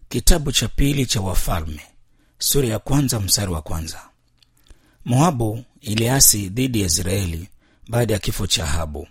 Kitabu cha pili cha Wafalme sura ya kwanza mstari wa kwanza. Moabu iliasi dhidi ya Israeli baada ya kifo cha Ahabu.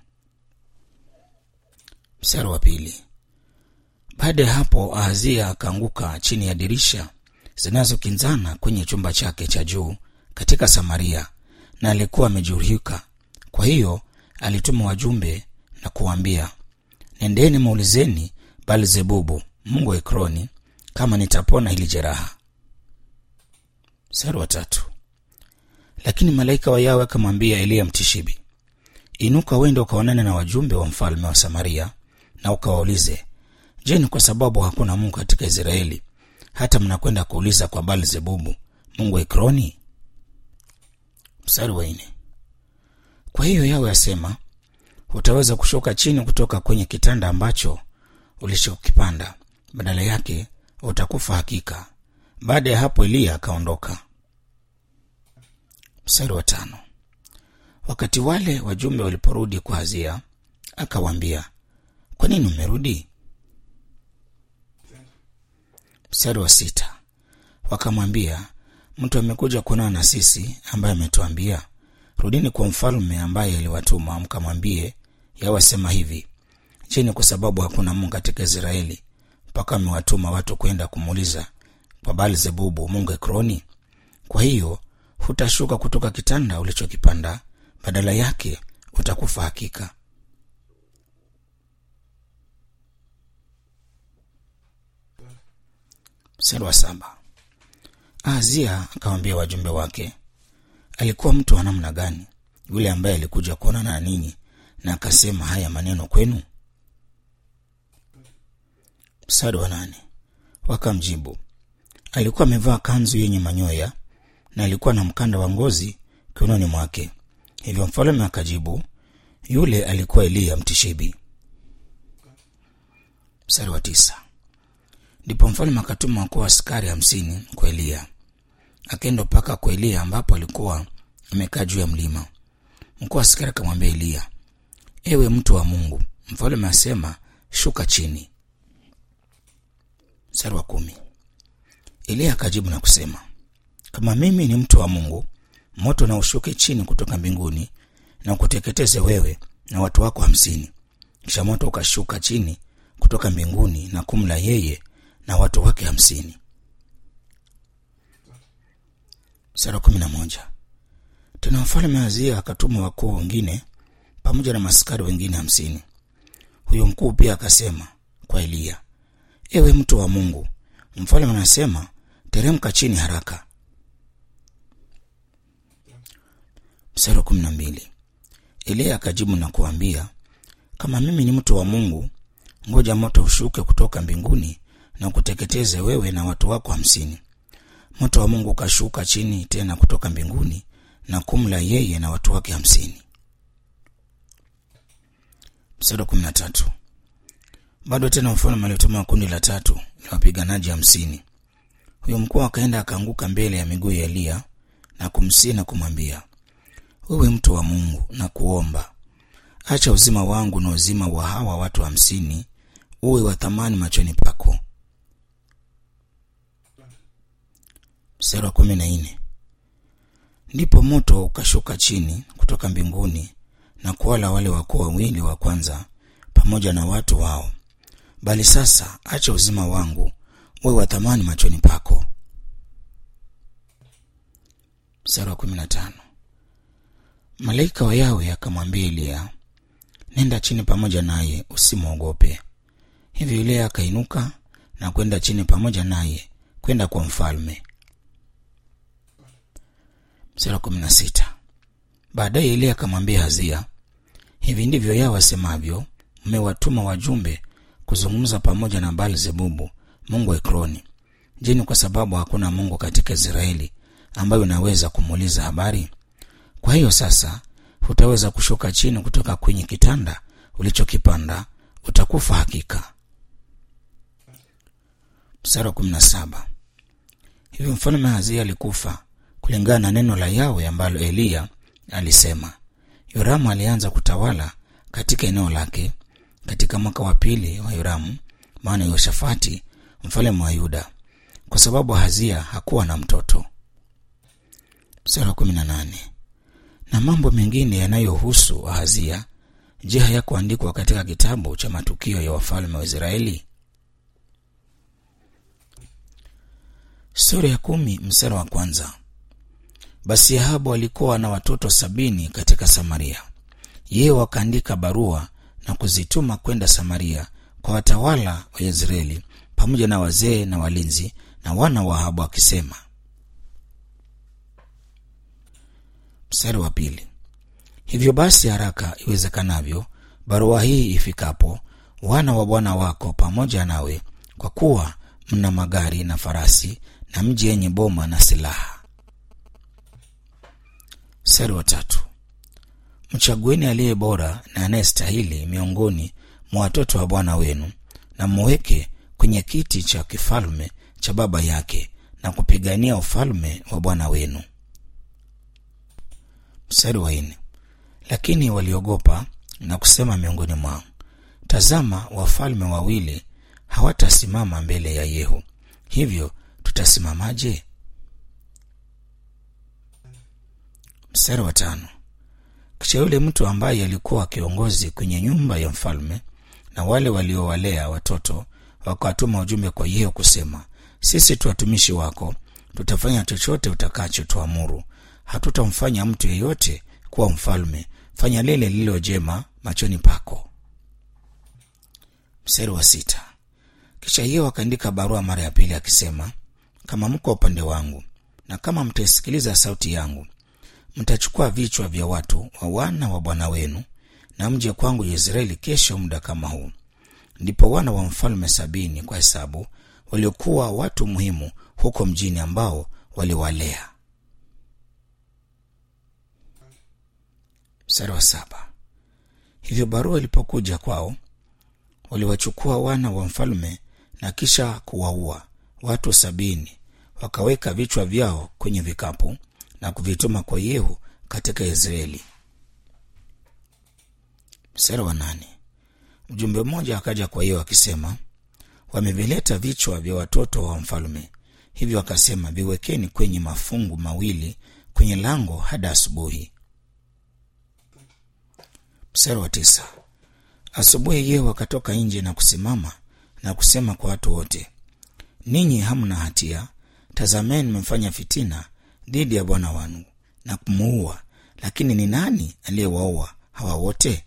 Mstari wa pili. Baada ya hapo Ahazia akaanguka chini ya dirisha zinazokinzana kwenye chumba chake cha juu katika Samaria, na alikuwa amejeruhika. Kwa hiyo alituma wajumbe na kuwaambia, nendeni muulizeni Baalzebubu mungu wa Ekroni kama nitapona hili jeraha. Mstari wa tatu. Lakini malaika wa Yawe akamwambia Eliya Mtishibi, inuka uende ukaonane na wajumbe wa mfalme wa Samaria na ukawaulize, je, ni kwa sababu hakuna Mungu katika Israeli hata mnakwenda kuuliza kwa Baalzebubu mungu wa Ekroni? Mstari wa nne. Kwa hiyo Yawe asema, hutaweza kushuka chini kutoka kwenye kitanda ambacho ulichokipanda, badala yake utakufa hakika. Baada ya hapo Eliya akaondoka. Mstari wa tano. Wakati wale wajumbe waliporudi kwa Hazia, akawaambia, kwa nini umerudi? Mstari wa sita. Wakamwambia, mtu amekuja kuonana na sisi, ambaye ametuambia rudini kwa mfalme ambaye aliwatuma mkamwambie, Yawe asema hivi, je, ni kwa sababu hakuna Mungu katika Israeli mpaka amewatuma watu kwenda kumuuliza kwa Baalzebubu mungu Ekroni? Kwa hiyo hutashuka kutoka kitanda ulichokipanda, badala yake utakufa hakika. Mstari wa saba. Ahazia akawambia wajumbe wake, alikuwa mtu wa namna gani yule ambaye alikuja kuonana na ninyi na akasema haya maneno kwenu? Mstari wa nane. Wakamjibu, alikuwa amevaa kanzu yenye manyoya na alikuwa na mkanda wa ngozi kiunoni mwake. Hivyo mfalme akajibu, yule alikuwa Eliya Mtishibi. Mstari wa tisa. Ndipo mfalme akatuma wakuu askari hamsini kwa Eliya, akaenda mpaka kwa Eliya ambapo alikuwa amekaa juu ya mlima. Mkuu wa askari akamwambia Eliya, ewe mtu wa Mungu, mfalme asema shuka chini. Mstari wa kumi. Eliya akajibu na kusema, kama mimi ni mtu wa Mungu, moto na ushuke chini kutoka mbinguni na ukuteketeze wewe na watu wako hamsini. Kisha moto ukashuka chini kutoka mbinguni na kumla yeye na watu wake hamsini. Mstari wa kumi na moja. Tena mfalme Hazia akatuma wakuu wengine pamoja na maskari wengine hamsini. Huyo mkuu pia akasema kwa Eliya, ewe mtu wa Mungu, mfalme anasema teremka chini haraka. Mstari wa kumi na mbili. Eliya akajibu na kuambia, kama mimi ni mtu wa Mungu, ngoja moto ushuke kutoka mbinguni na kuteketeze wewe na watu wako hamsini. Moto wa Mungu ukashuka chini tena kutoka mbinguni na kumla yeye na watu wake hamsini. Mstari wa kumi na tatu. Bado tena mfalme alituma kundi la tatu la wapiganaji hamsini. Huyo mkuu akaenda akaanguka mbele ya miguu ya Eliya na kumsihi na kumwambia, wewe mtu wa Mungu, na kuomba acha uzima wangu na uzima wa hawa watu hamsini uwe wa thamani machoni pako. Mstari wa kumi na nne. Ndipo moto ukashuka chini kutoka mbinguni na kuwala wale wakuu wawili wa kwanza pamoja na watu wao, bali sasa acha uzima wangu uwe wa thamani machoni pako. Mstari wa kumi na tano. Malaika wa Yawe akamwambia Eliya, nenda chini pamoja naye, usimwogope. Hivyo Eliya akainuka na kwenda chini pamoja naye kwenda kwa mfalme. Mstari wa kumi na sita. Baadaye Eliya akamwambia Hazia, hivi ndivyo Yawe asemavyo, mmewatuma wajumbe kuzungumza pamoja na Baalzebubu mungu wa Ekroni. Je, ni kwa sababu hakuna Mungu katika Israeli ambayo unaweza kumuuliza habari? Kwa hiyo sasa hutaweza kushuka chini kutoka kwenye kitanda ulichokipanda, utakufa hakika. Mstari wa kumi na saba. Hivyo mfalme Hazia alikufa kulingana na neno la Yawe ambalo Eliya alisema. Yoramu alianza kutawala katika eneo lake katika mwaka wa pili wa Yoramu, maana Yoshafati mfalme wa Yuda, kwa sababu Ahazia hakuwa na mtoto. Mstari wa kumi na nane. Na mambo mengine yanayohusu Ahazia, je, hayakuandikwa katika kitabu cha matukio ya wafalme wa Israeli? Sura ya kumi mstari wa kwanza. Basi Ahabu alikuwa na watoto sabini katika Samaria. Yeye wakaandika barua na kuzituma kwenda Samaria kwa watawala wa Yezreeli pamoja na wazee na walinzi na wana wa Ahabu akisema. Mstari wa pili. Hivyo basi, haraka iwezekanavyo, barua hii ifikapo, wana wa bwana wako pamoja nawe, kwa kuwa mna magari na farasi na mji yenye boma na silaha. Mstari wa tatu. Mchagueni aliye bora na anayestahili miongoni mwa watoto wa bwana wenu, na mweke kwenye kiti cha kifalme cha baba yake, na kupigania ufalme wa bwana wenu. Mstari wa nne. Lakini waliogopa na kusema miongoni mwao, tazama, wafalme wawili hawatasimama mbele ya Yehu, hivyo tutasimamaje? Mstari wa tano. Kisha yule mtu ambaye alikuwa kiongozi kwenye nyumba ya mfalme na wale waliowalea watoto wakawatuma ujumbe kwa Yehu kusema, sisi tu watumishi wako, tutafanya chochote utakacho tuamuru, hatutamfanya mtu yeyote kuwa mfalme. Fanya lile lililo jema machoni pako. Mstari wa sita. Kisha Yehu akaandika barua mara ya pili akisema, kama mko upande wangu na kama mtaisikiliza sauti yangu mtachukua vichwa vya watu wa wana wa bwana wenu na mje kwangu Yezreeli kesho muda kama huu. Ndipo wana wa mfalme sabini kwa hesabu waliokuwa watu muhimu huko mjini ambao waliwalea. Mstari wa saba. Hivyo barua ilipokuja kwao, waliwachukua wana wa mfalme na kisha kuwaua watu sabini, wakaweka vichwa vyao kwenye vikapu na kuvituma kwa Yehu katika Israeli. Mstari wa nane. Mjumbe mmoja akaja kwa Yehu akisema, wamevileta vichwa vya watoto wa mfalme, hivyo akasema, viwekeni kwenye mafungu mawili kwenye lango hadi asubuhi. Mstari wa tisa. Asubuhi Yehu akatoka nje na kusimama na kusema kwa watu wote, ninyi hamna hatia. Tazameni, mmefanya fitina dhidi ya bwana wangu na kumuua, lakini ni nani aliyewaua hawa wote?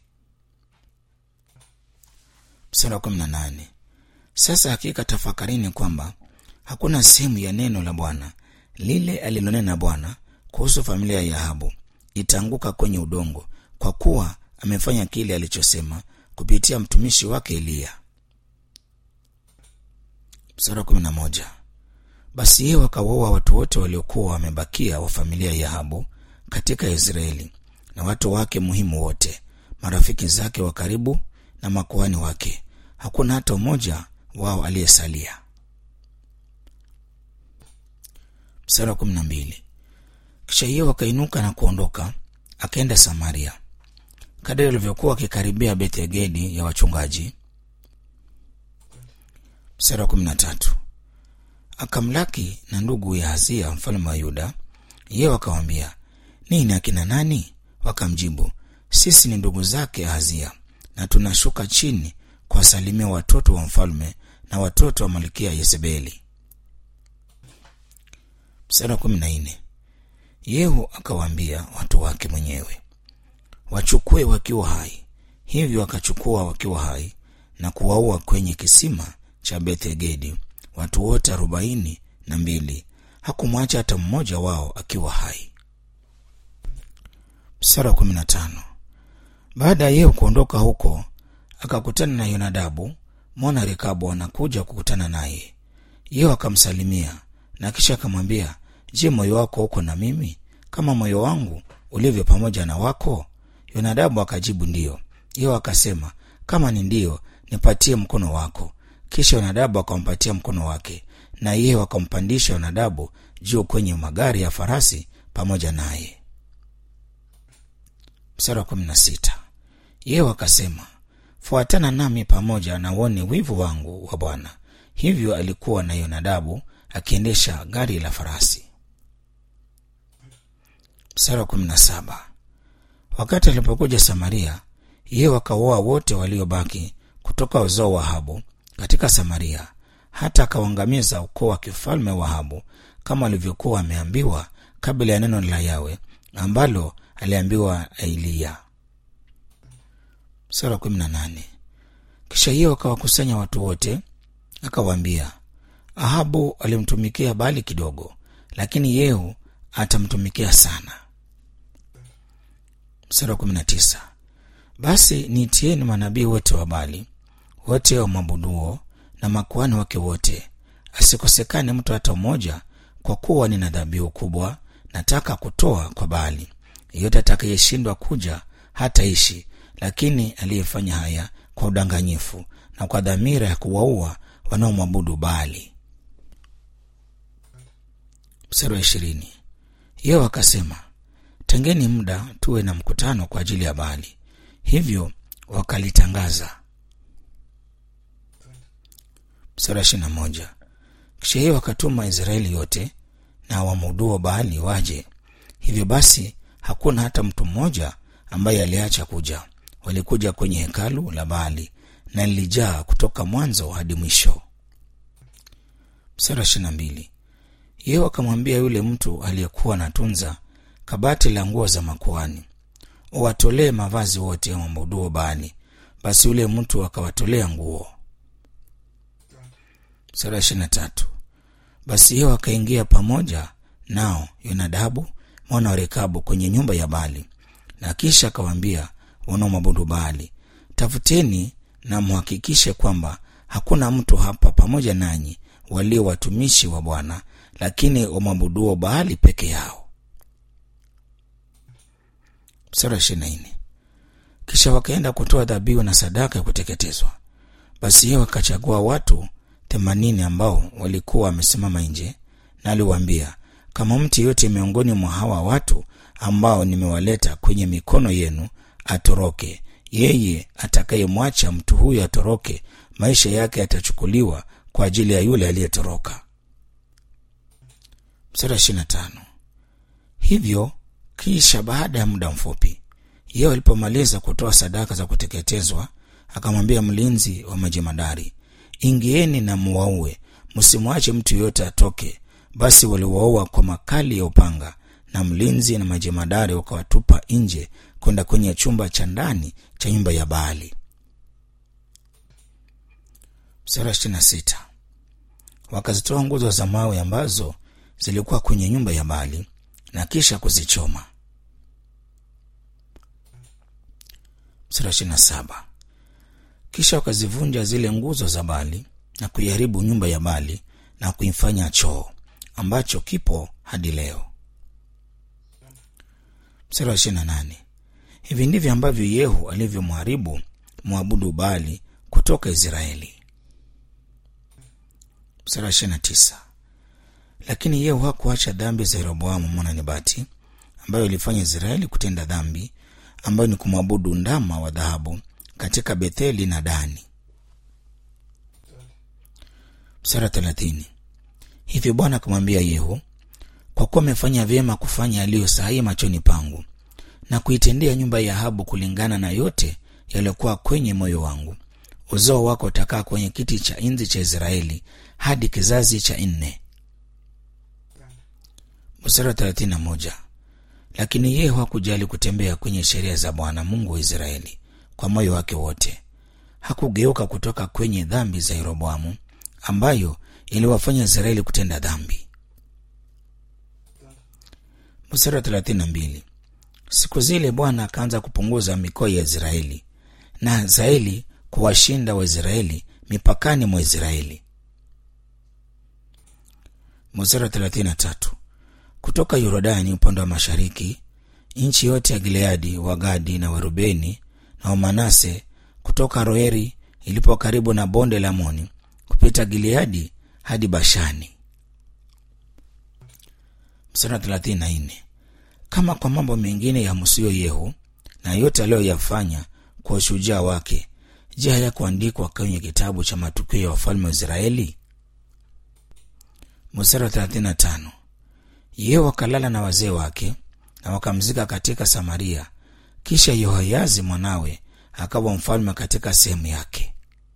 Mstari wa kumi na nane. Sasa hakika tafakarini kwamba hakuna sehemu ya neno la Bwana lile alilonena Bwana kuhusu familia ya Ahabu itaanguka kwenye udongo, kwa kuwa amefanya kile alichosema kupitia mtumishi wake Eliya. Mstari wa kumi na moja. Basi yeye wakawaua watu wote waliokuwa wamebakia wa familia ya Ahabu katika Israeli, na watu wake muhimu wote, marafiki zake wa karibu na makuhani wake. Hakuna hata mmoja wao aliyesalia. Mstari wa kumi na mbili. Kisha yeye wakainuka na kuondoka, akaenda Samaria. Kadiri alivyokuwa akikaribia Bethegedi ya wachungaji. Mstari wa kumi na tatu akamlaki na ndugu ya Hazia mfalme wa Yuda. Yeye wakawambia, nini akina nani? Wakamjibu, sisi ni ndugu zake Hazia, na tunashuka chini kuwasalimia watoto wa mfalme na watoto wa malkia Yezebeli. Mstari wa kumi na nne Yehu akawaambia watu wake mwenyewe wachukue wakiwa hai. Hivyo wakachukua wakiwa hai na kuwaua kwenye kisima cha Bethegedi watu wote arobaini na mbili. Hakumwacha hata mmoja wao akiwa hai. Mstari wa kumi na tano baada ya Yehu kuondoka huko, akakutana na Yonadabu mwana Rekabu anakuja kukutana naye. Yehu akamsalimia na kisha akamwambia, je, moyo wako uko na mimi kama moyo wangu ulivyo pamoja na wako? Yonadabu akajibu ndiyo. Yehu akasema, kama ni ndiyo, nipatie mkono wako. Kisha Yonadabu akampatia mkono wake, na Yehu akampandisha Yonadabu juu kwenye magari ya farasi pamoja naye. Mstari wa kumi na sita Yehu akasema, fuatana nami pamoja na uone wivu wangu wa Bwana. hivyo alikuwa na yonadabu akiendesha gari la farasi mstari wa kumi na saba wakati alipokuja samaria yeye wakaoa wote waliobaki kutoka uzao wa habu katika samaria hata akauangamiza ukoo wa kifalme wa habu kama alivyokuwa ameambiwa kabla ya neno la yawe ambalo aliambiwa eliya sura kumi na nane kisha hiyo akawakusanya watu wote akawaambia ahabu alimtumikia bali kidogo lakini yehu atamtumikia sana mstari wa kumi na tisa basi niitieni manabii wote wa bali wote wa mabuduo na makuhani wake wote asikosekane mtu hata mmoja kwa kuwa nina dhabihu kubwa nataka kutoa kwa baali yeyote atakayeshindwa kuja hataishi lakini aliyefanya haya kwa udanganyifu na kwa dhamira ya kuwaua wanaomwabudu baali mstari wa ishirini yeo akasema tengeni muda tuwe na mkutano kwa ajili ya baali hivyo wakalitangaza mstari wa ishirina moja kisha hiyo wakatuma israeli yote na wamuduo baali waje hivyo basi hakuna hata mtu mmoja ambaye aliacha kuja walikuja kwenye hekalu la baali na lilijaa kutoka mwanzo hadi mwisho mstari wa ishirina mbili yeye akamwambia yule mtu aliyekuwa anatunza kabati la nguo za makuani uwatolee mavazi wote wamwabuduo baali basi yule mtu akawatolea nguo sura ya ishirina tatu basi hiyo akaingia pamoja nao yonadabu mwana wa rekabu kwenye nyumba ya bali na kisha akawaambia wanaomwabudu baali tafuteni na mhakikishe kwamba hakuna mtu hapa pamoja nanyi walio watumishi wa bwana lakini wamwabuduo baali peke yao mstari wa ishirina nne kisha wakaenda kutoa dhabihu na sadaka ya kuteketezwa basi yeye wakachagua watu themanini ambao walikuwa wamesimama nje na aliwaambia kama mtu yote miongoni mwa hawa watu ambao nimewaleta kwenye mikono yenu atoroke yeye atakayemwacha mtu huyo atoroke maisha yake yatachukuliwa kwa ajili ya yule aliyetoroka mstari ishirina tano hivyo kisha baada ya muda mfupi yeye alipomaliza kutoa sadaka za kuteketezwa akamwambia mlinzi wa majemadari ingieni na muwaue msimwache mtu yoyote atoke basi waliwaua kwa makali ya upanga na mlinzi na majemadari wakawatupa nje kwenda kwenye chumba cha ndani cha nyumba ya baali sura ishirina sita wakazitoa nguzo za mawe ambazo zilikuwa kwenye nyumba ya baali na kisha kuzichoma sura ishirina saba kisha wakazivunja zile nguzo za bali na kuiharibu nyumba ya bali na kuifanya choo ambacho kipo hadi leo mstari wa ishirina nane hivi ndivyo ambavyo yehu alivyomharibu mwabudu bali kutoka israeli mstari wa ishirina tisa lakini yehu hakuacha dhambi za yeroboamu mwana nebati ambayo ilifanya israeli kutenda dhambi ambayo ni kumwabudu ndama wa dhahabu katika betheli na dani mstari wa thelathini hivyo bwana akamwambia yehu kwa kuwa amefanya vyema kufanya yaliyo sahihi machoni pangu na kuitendea nyumba ya ahabu kulingana na yote yaliyokuwa kwenye moyo wangu uzao wako utakaa kwenye kiti cha enzi cha israeli hadi kizazi cha nne mstari wa thelathini na moja lakini yehu hakujali kutembea kwenye sheria za bwana mungu wa israeli kwa moyo wake wote hakugeuka kutoka kwenye dhambi za yeroboamu ambayo iliwafanya israeli kutenda dhambi mstari wa thelathini na mbili siku zile bwana akaanza kupunguza mikoa ya israeli na hazaeli kuwashinda waisraeli mipakani mwa israeli mstari wa thelathini na tatu kutoka yorodani upande wa mashariki nchi yote ya gileadi wagadi na warubeni na wamanase kutoka roeri ilipo karibu na bonde la moni kupita gileadi hadi bashani mstari wa thelathini na nne kama kwa mambo mengine ya msio yehu na yote aliyoyafanya kwa ushujaa wake je hayakuandikwa kwenye kitabu cha matukio ya wafalme wa israeli mstari wa 35 yeye wakalala na wazee wake na wakamzika katika samaria kisha yehoyazi mwanawe akawa mfalme katika sehemu yake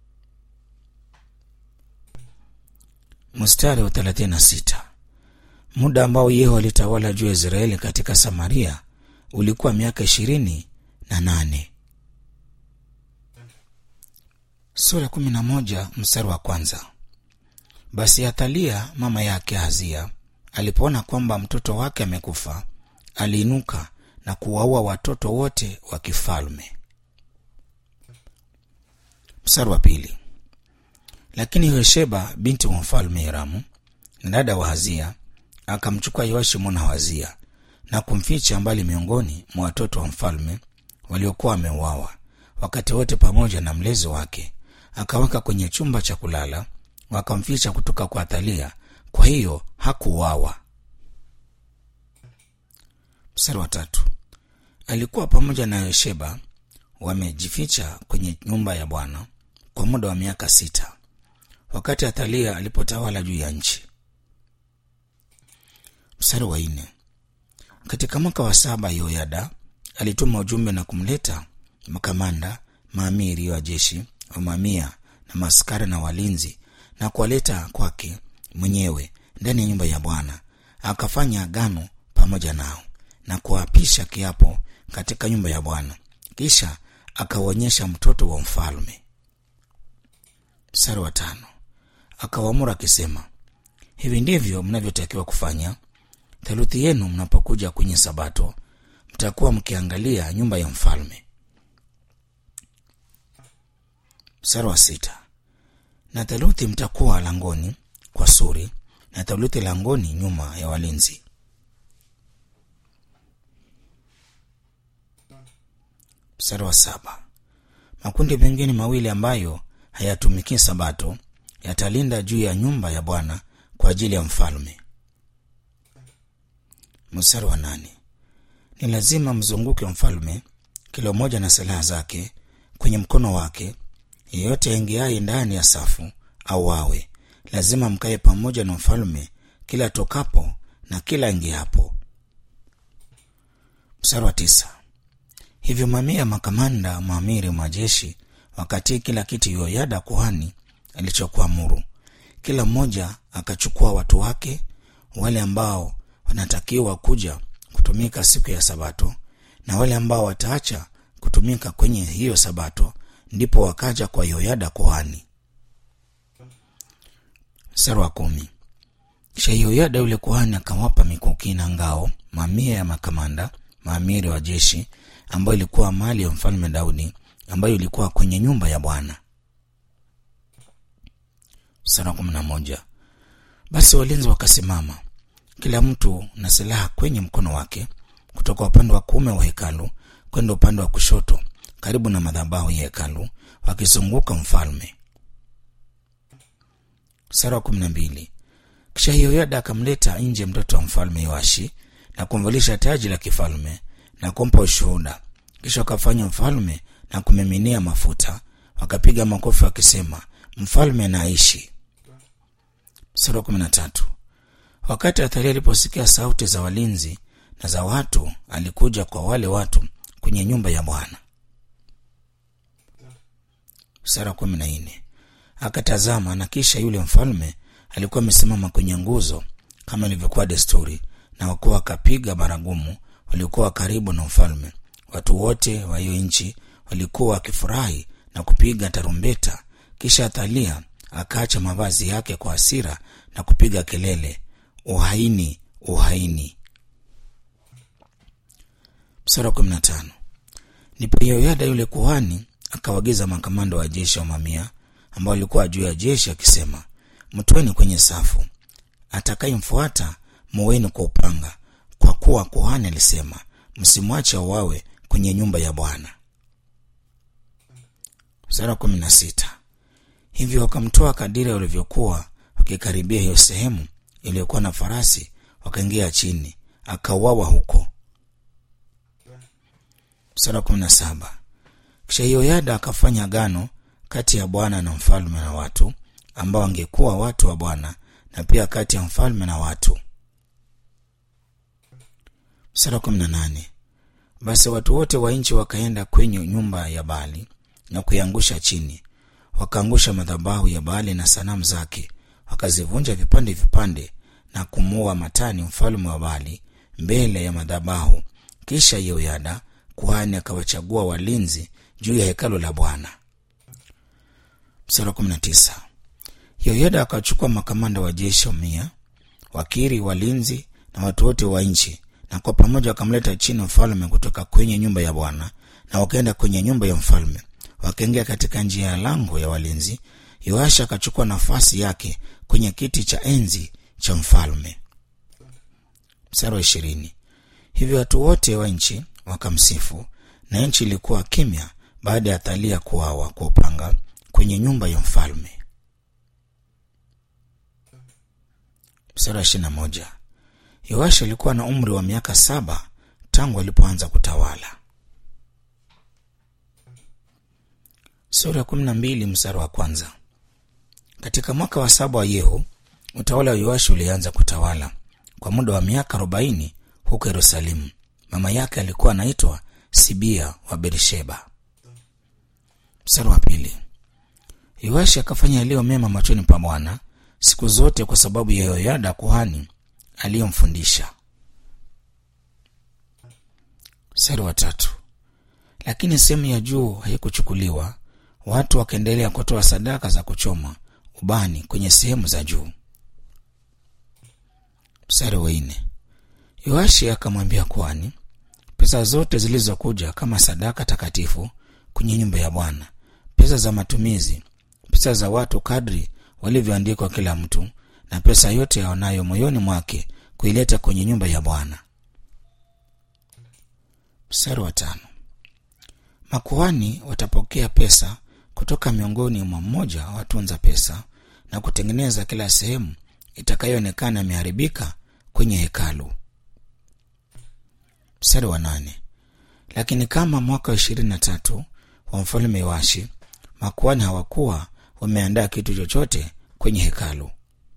mstari wa 36 muda ambao yehu alitawala juu ya israeli katika samaria ulikuwa miaka ishirini na nane sura kumi na moja mstari wa kwanza basi athalia mama yake hazia alipoona kwamba mtoto wake amekufa aliinuka na kuwaua watoto wote wa kifalme mstari wa pili lakini yosheba binti wa mfalme hiramu na dada wa hazia akamchukua yoashi mwana wa hazia na kumficha mbali miongoni mwa watoto wa mfalme waliokuwa wameuawa wakati wote pamoja na mlezi wake akaweka kwenye chumba cha kulala wakamficha kutoka kwa athalia kwa hiyo hakuuawa mstari wa tatu alikuwa pamoja na yosheba wamejificha kwenye nyumba ya bwana kwa muda wa miaka sita wakati athalia alipotawala juu ya nchi mstari wa nne katika mwaka wa saba yoyada alituma ujumbe na kumleta makamanda maamiri wa jeshi wa mamia na maskari na walinzi na kuwaleta kwake mwenyewe ndani ya nyumba ya bwana akafanya agano pamoja nao na kuapisha kiapo katika nyumba ya bwana kisha akawaonyesha mtoto wa mfalme mstari wa tano akawaamuru akisema hivi ndivyo mnavyotakiwa kufanya theluthi yenu mnapokuja kwenye sabato mtakuwa mkiangalia nyumba ya mfalme mstari wa sita na theluthi mtakuwa langoni kwa suri na theluthi langoni nyuma ya walinzi mstari wa saba makundi mengine mawili ambayo hayatumikii sabato yatalinda juu ya nyumba ya bwana kwa ajili ya mfalme mstari wa nane ni lazima mzunguke mfalme kila mmoja na silaha zake kwenye mkono wake yeyote aingiaye ndani ya safu au wawe lazima mkaye pamoja na mfalme kila tokapo na kila ingiapo mstari wa tisa hivyo mamia ya makamanda maamiri majeshi wakati kila kitu yoyada kuhani alichokuamuru kila mmoja akachukua watu wake wale ambao wanatakiwa kuja kutumika siku ya sabato na wale ambao wataacha kutumika kwenye hiyo sabato ndipo wakaja kwa yoyada kuhani mstari wa kumi kisha yoyada yule kuhani akawapa mikuki na ngao mamia ya makamanda maamiri wa jeshi ambayo ilikuwa mali ya mfalme daudi ambayo ilikuwa kwenye nyumba ya bwana mstari wa kumi na moja basi walinzi wakasimama kila mtu na silaha kwenye mkono wake kutoka upande wa kuume wa hekalu kwenda upande wa kushoto karibu na madhabahu ya hekalu wakizunguka mfalme sara wa kumi na mbili kisha yoyada akamleta nje mtoto wa mfalme yoashi na kumvalisha taji la kifalme na kumpa ushuhuda kisha wakafanya mfalme na kumiminia mafuta wakapiga makofi wakisema mfalme anaishi sura kumi na tatu wakati athalia aliposikia sauti za walinzi na za watu alikuja kwa wale watu kwenye nyumba ya bwana sura kumi na nne akatazama na kisha yule mfalme alikuwa amesimama kwenye nguzo kama ilivyokuwa desturi na wakuwa wakapiga baragumu waliokuwa karibu na mfalme watu wote wa hiyo nchi walikuwa wakifurahi na kupiga tarumbeta kisha athalia akaacha mavazi yake kwa hasira na kupiga kelele uhaini uhaini msara kumi na tano ndipo yoyada yule kuhani akawagiza makamanda wa jeshi wa mamia ambao walikuwa juu ya jeshi akisema mtweni kwenye safu atakayemfuata muweni kwa upanga kwa kuwa kuhani alisema msimwache auawe kwenye nyumba ya bwana sura kumi na sita hivyo wakamtoa kadiri walivyokuwa wakikaribia hiyo sehemu iliyokuwa na farasi wakaingia chini akauawa huko sura kumi na saba kisha yoyada akafanya agano kati ya bwana na mfalme na watu ambao wangekuwa watu wa bwana na pia kati ya mfalme na watu. Mstari wa kumi na nane. Basi watu wote wa nchi wakaenda kwenye nyumba ya Baali na kuiangusha chini, wakaangusha madhabahu ya Baali na sanamu zake, wakazivunja vipande vipande na kumuua Matani mfalme wa Baali mbele ya madhabahu. Kisha Yehoyada kuhani akawachagua walinzi juu ya hekalu la Bwana. Mstari wa kumi na tisa. Yehoyada akachukua makamanda wa jeshi mia, wakiri, walinzi na watu wote wa nchi na kwa pamoja wakamleta chini mfalme kutoka kwenye nyumba ya Bwana, na wakaenda kwenye nyumba ya mfalme, wakaingia katika njia ya lango ya walinzi. Yoasha akachukua nafasi yake kwenye kiti cha enzi cha mfalme. Mstari wa ishirini. Hivyo watu wote wa nchi wakamsifu, na nchi ilikuwa kimya baada ya Thalia kuawa kwa upanga kwenye nyumba ya mfalme. Mstari wa ishirini na moja. Yoashi alikuwa na umri wa miaka saba tangu alipoanza kutawala. Sura ya kumi na mbili mstari wa kwanza. Katika mwaka wa saba wa Yehu, utawala wa Yoashi ulianza kutawala kwa muda wa miaka arobaini huko Yerusalemu. Mama yake alikuwa anaitwa Sibia wa Berisheba. Mstari wa pili. Yoashi akafanya yaliyo mema machoni pa Bwana siku zote kwa sababu ya Yoyada kuhani aliyomfundisha. Mstari wa tatu. Lakini sehemu ya juu haikuchukuliwa, watu wakaendelea kutoa sadaka za kuchoma ubani kwenye sehemu za juu. Mstari wa nne. Yoashi akamwambia kuhani, pesa zote zilizokuja kama sadaka takatifu kwenye nyumba ya Bwana, pesa za matumizi, pesa za watu kadri walivyoandikwa kila mtu na pesa yote yaonayo moyoni mwake kuileta kwenye nyumba ya Bwana. Mstari wa tano. Makuhani watapokea pesa kutoka miongoni mwa mmoja watunza pesa na kutengeneza kila sehemu itakayoonekana imeharibika kwenye hekalu. Mstari wa nane. Lakini kama mwaka wa ishirini na tatu wa mfalme Yoashi, makuhani hawakuwa wameandaa kitu chochote kwenye hekalu.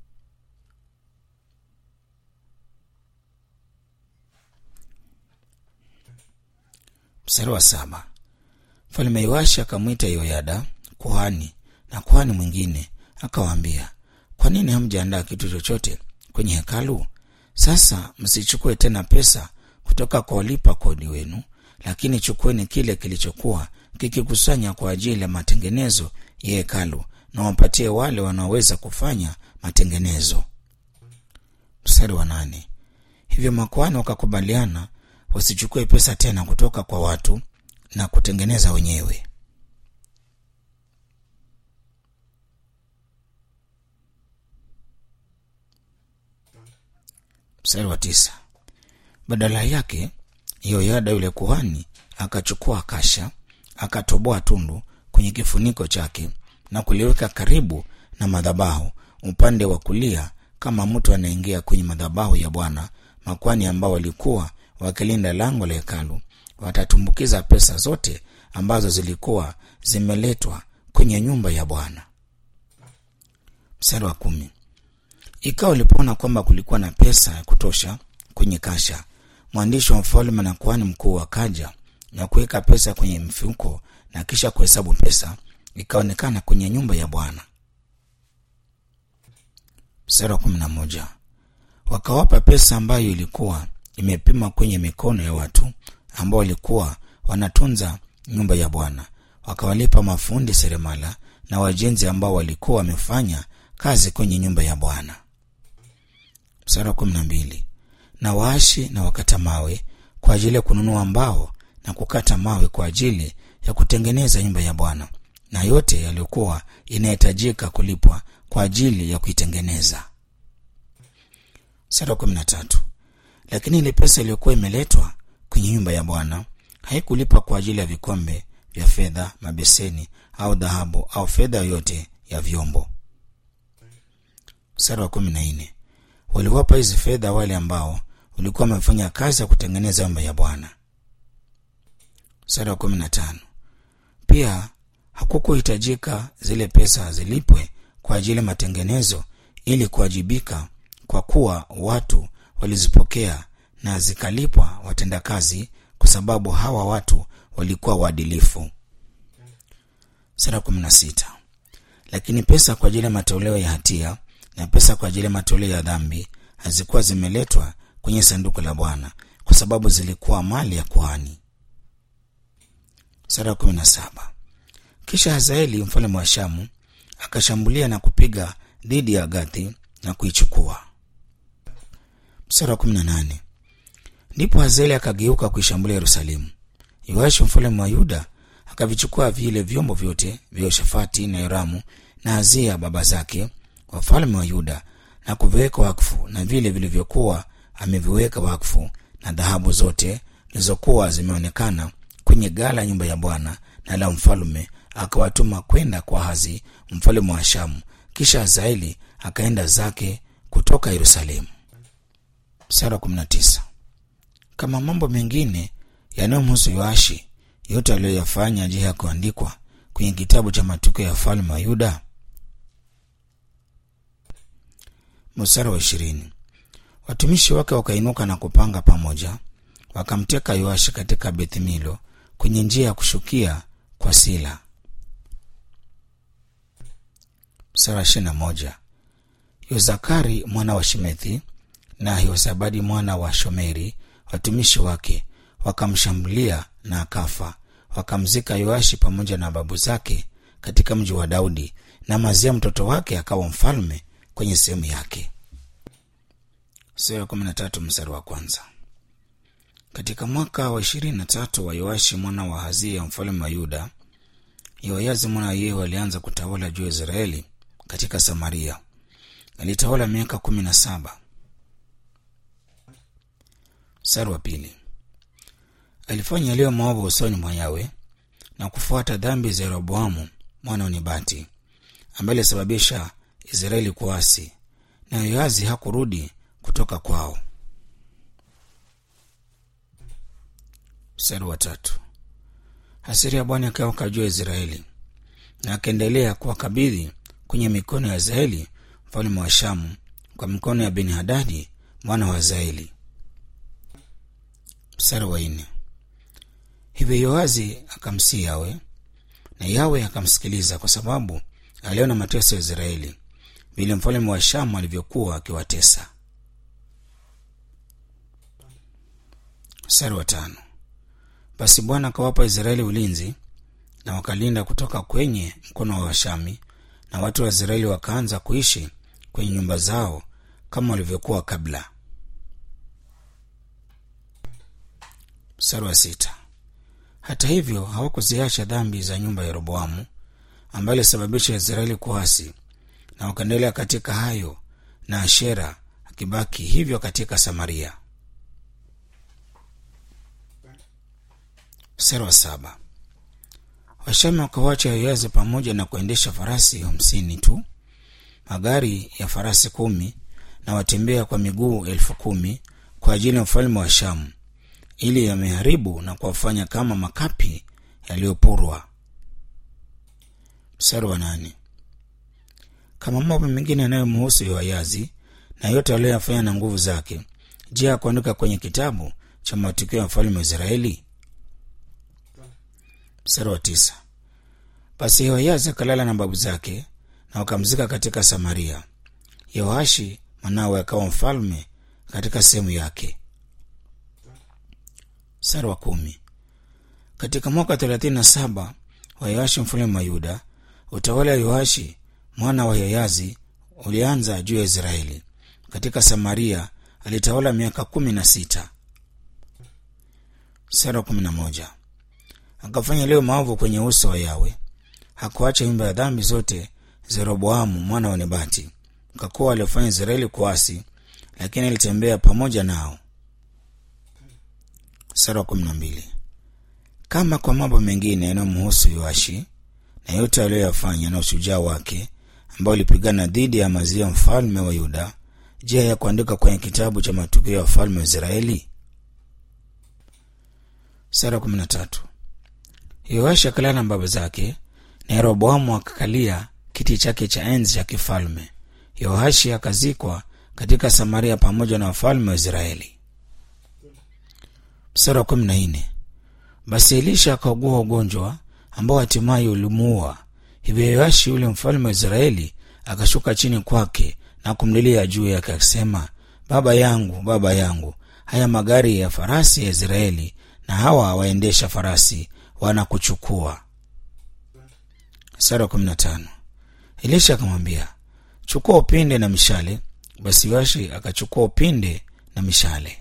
Mstari wa saba. Mfalme Yoashi akamwita Yoyada kuhani na kuhani mwingine akawaambia, kwa nini hamjaandaa kitu chochote kwenye hekalu? Sasa msichukue tena pesa kutoka kwa walipa kodi wenu, lakini chukueni kile kilichokuwa kikikusanya kwa ajili ya matengenezo ya hekalu na wapatie wale wanaoweza kufanya matengenezo. Mstari wa nane. Hivyo makuhani wakakubaliana wasichukue pesa tena kutoka kwa watu na kutengeneza wenyewe. Mstari wa tisa. Badala yake Yoyada yule kuhani akachukua kasha, akatoboa tundu kwenye kifuniko chake na kuliweka karibu na madhabahu upande wa kulia, kama mtu anaingia kwenye madhabahu ya Bwana. Makwani ambao walikuwa wakilinda lango la hekalu watatumbukiza pesa zote ambazo zilikuwa zimeletwa kwenye nyumba ya Bwana. Mstari wa kumi. Ikawa ulipoona kwamba kulikuwa na pesa ya kutosha kwenye kasha, mwandishi wa mfalme na kuhani mkuu wakaja na kuweka pesa kwenye mfuko na kisha kuhesabu pesa, ikaonekana kwenye nyumba ya Bwana. Mstari wa kumi na moja. Wakawapa pesa ambayo ilikuwa imepima kwenye mikono ya watu ambao walikuwa wanatunza nyumba ya Bwana, wakawalipa mafundi seremala na wajenzi ambao walikuwa wamefanya kazi kwenye nyumba ya Bwana. Mstari wa kumi na mbili. Na waashi na wakata mawe kwa ajili ya kununua mbao na kukata mawe kwa ajili ya kutengeneza nyumba ya Bwana na yote yaliyokuwa inahitajika kulipwa kwa ajili ya kuitengeneza. Mstari wa kumi na tatu. Lakini ile pesa iliyokuwa imeletwa kwenye nyumba ya Bwana haikulipwa kwa ajili ya vikombe vya fedha, mabeseni au dhahabu au fedha yoyote ya vyombo. Mstari wa kumi na nne. Waliwapa hizi fedha wale ambao walikuwa wamefanya kazi ya kutengeneza nyumba ya Bwana. Mstari wa kumi na tano. Pia hakukuhitajika zile pesa zilipwe kwa ajili ya matengenezo ili kuwajibika kwa kuwa watu walizipokea na zikalipwa watendakazi kwa sababu hawa watu walikuwa waadilifu sura kumi na sita lakini pesa kwa ajili ya matoleo ya hatia na pesa kwa ajili ya matoleo ya dhambi hazikuwa zimeletwa kwenye sanduku la bwana kwa sababu zilikuwa mali ya kuhani sura kumi na saba kisha hazaeli mfalme wa shamu akashambulia na kupiga dhidi ya gathi na kuichukua mstari wa kumi na nane ndipo hazaeli akageuka kuishambulia yerusalemu yoashi mfalme wa yuda akavichukua vile vyombo vyote vya yoshafati na yoramu na hazia baba zake wafalme wa yuda na kuviweka wakfu na vile vilivyokuwa ameviweka wakfu na dhahabu zote zilizokuwa zimeonekana kwenye gala nyumba ya bwana na la mfalume akawatuma kwenda kwa hazi mfalme wa shamu kisha hazaeli akaenda zake kutoka yerusalemu mstari wa 19 kama mambo mengine yanayomhusu yoashi yote aliyoyafanya je yakuandikwa kwenye kitabu cha matukio ya falme wa yuda mstari wa ishirini watumishi wake wakainuka na kupanga pamoja wakamteka yoashi katika bethmilo kwenye njia ya kushukia kwa sila mstari wa ishirini na moja yozakari mwana wa shimethi na yozabadi mwana wa shomeri watumishi wake wakamshambulia na akafa wakamzika yoashi pamoja na babu zake katika mji wa daudi na mazia mtoto wake akawa mfalme kwenye sehemu yake sura kumi na tatu mstari wa kwanza katika mwaka wa ishirini na tatu wa yoashi mwana wa hazia mfalme wa yuda yoayazi mwana wa yehu alianza kutawala juu ya israeli katika samaria alitawala miaka kumi na saba mstari wa pili alifanya yaliyo maovu usoni mwa yawe na kufuata dhambi za yeroboamu mwana wa nebati ambaye alisababisha israeli kuasi na yoazi hakurudi kutoka kwao mstari wa tatu hasiri ya bwana akawaka juu ya israeli na akaendelea kuwakabidhi kwenye mikono ya israeli mfalme wa shamu kwa mikono ya beni hadadi mwana wa zaeli mstari wa nne hivyo yoazi akamsii yawe na yawe akamsikiliza kwa sababu aliona mateso ya israeli vile mfalme wa shamu alivyokuwa akiwatesa mstari wa tano basi bwana akawapa israeli ulinzi na wakalinda kutoka kwenye mkono wa washami na watu wa israeli wakaanza kuishi kwenye nyumba zao kama walivyokuwa kabla mstari wa sita hata hivyo hawakuziacha dhambi za nyumba ya yeroboamu ambayo ilisababisha israeli kuasi na wakaendelea katika hayo na ashera akibaki hivyo katika samaria mstari wa saba washami wakawacha yoazi pamoja na kuendesha farasi hamsini tu magari ya farasi kumi na watembea kwa miguu elfu kumi kwa ajili ya mfalme wa shamu ili yameharibu na kuwafanya kama makapi yaliyopurwa mstari wa nane kama mambo mengine yanayomhusu yoayazi na yote aliyoyafanya na nguvu zake je ya kuandika kwenye kitabu cha matukio ya mfalme wa israeli mstari wa tisa basi yoayazi akalala na babu zake na wakamzika katika samaria yoashi mwanawe akawa mfalme katika sehemu yake mstari wa kumi katika mwaka thelathini na saba wa yoashi mfalme wa yuda utawala wa yoashi mwana wa yayazi ulianza juu ya israeli katika samaria alitawala miaka kumi na sita mstari wa kumi na moja akafanya leo maovu kwenye uso wa yawe hakuacha nyumba ya dhambi zote zeroboamu mwana wa nebati kwa kuwa aliofanya israeli kuasi lakini alitembea pamoja nao sura kumi na mbili kama kwa mambo mengine yanayomhusu yoashi na yote aliyoyafanya na ushujaa wake ambao ulipigana dhidi ya mazia mfalme wa yuda je ya kuandika kwenye kitabu cha matukio ya wafalme wa israeli sura kumi na tatu yoashi akalala na baba zake na yeroboamu akakalia kiti chake cha enzi cha kifalme Yoashi akazikwa katika Samaria pamoja na wafalme wa Israeli. Mstari wa kumi na nne. Basi Elisha akaugua ugonjwa ambao hatimaye ulimuua. Hivyo Yoashi yule mfalme wa Israeli akashuka chini kwake na kumlilia juu yake akisema, baba yangu, baba yangu, haya magari ya farasi ya Israeli na hawa waendesha farasi wanakuchukua. Mstari wa kumi na tano. Elisha akamwambia, chukua upinde na mishale. Basi Yoashi akachukua upinde na mishale.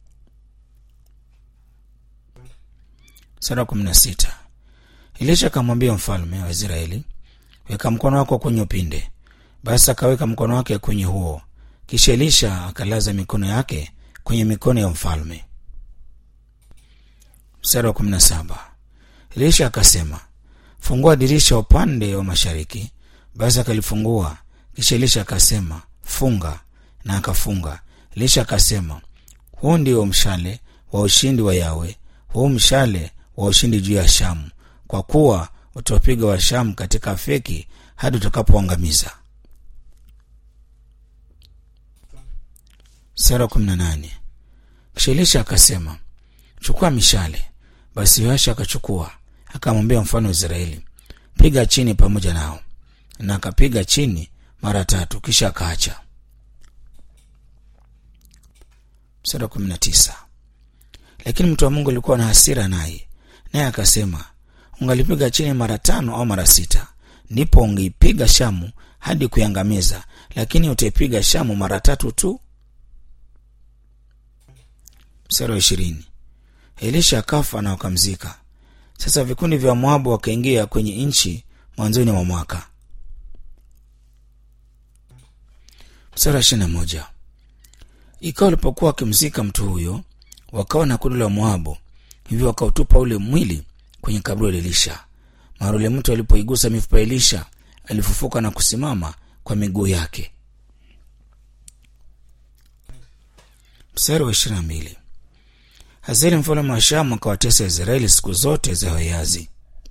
Mstari wa kumi na sita. Elisha akamwambia mfalme wa Israeli, weka mkono wako kwenye upinde. Basi akaweka mkono wake kwenye huo, kisha Elisha akalaza mikono yake kwenye mikono ya mfalme. Mstari wa kumi na saba. Elisha akasema, fungua dirisha upande wa mashariki. Basi akalifungua, kisha Elisha akasema, funga, na akafunga. Elisha akasema, huu ndio mshale wa ushindi wa Yawe, huu mshale wa ushindi juu ya Shamu, kwa kuwa utawapiga wa Shamu katika Afeki hadi utakapoangamiza. Sura ya kumi na nane. Kisha Elisha akasema, chukua mishale. Basi Yoashi akachukua, akamwambia mfalme wa Israeli, piga chini pamoja nao, na akapiga chini mara tatu, kisha akaacha. Mstari wa kumi na tisa. Lakini mtu wa Mungu alikuwa na hasira naye, naye akasema, ungalipiga chini mara tano au mara sita, ndipo ungeipiga Shamu hadi kuiangamiza, lakini utaipiga Shamu mara tatu tu. Mstari wa ishirini. Elisha akafa na wakamzika. Sasa vikundi vya Moabu wakaingia kwenye nchi mwanzoni mwa mwaka. Mstari wa ishirini na moja. Ikawa walipokuwa wakimzika mtu huyo, wakawa na kundi la Moabu, hivyo wakautupa ule mwili kwenye kaburi la Elisha. Mara ule mtu alipoigusa mifupa ya Elisha, alifufuka na kusimama kwa miguu yake. Mstari wa ishirini na mbili. Hazeli mfalme wa Shamu akawatesa Israeli siku zote za Yoazi.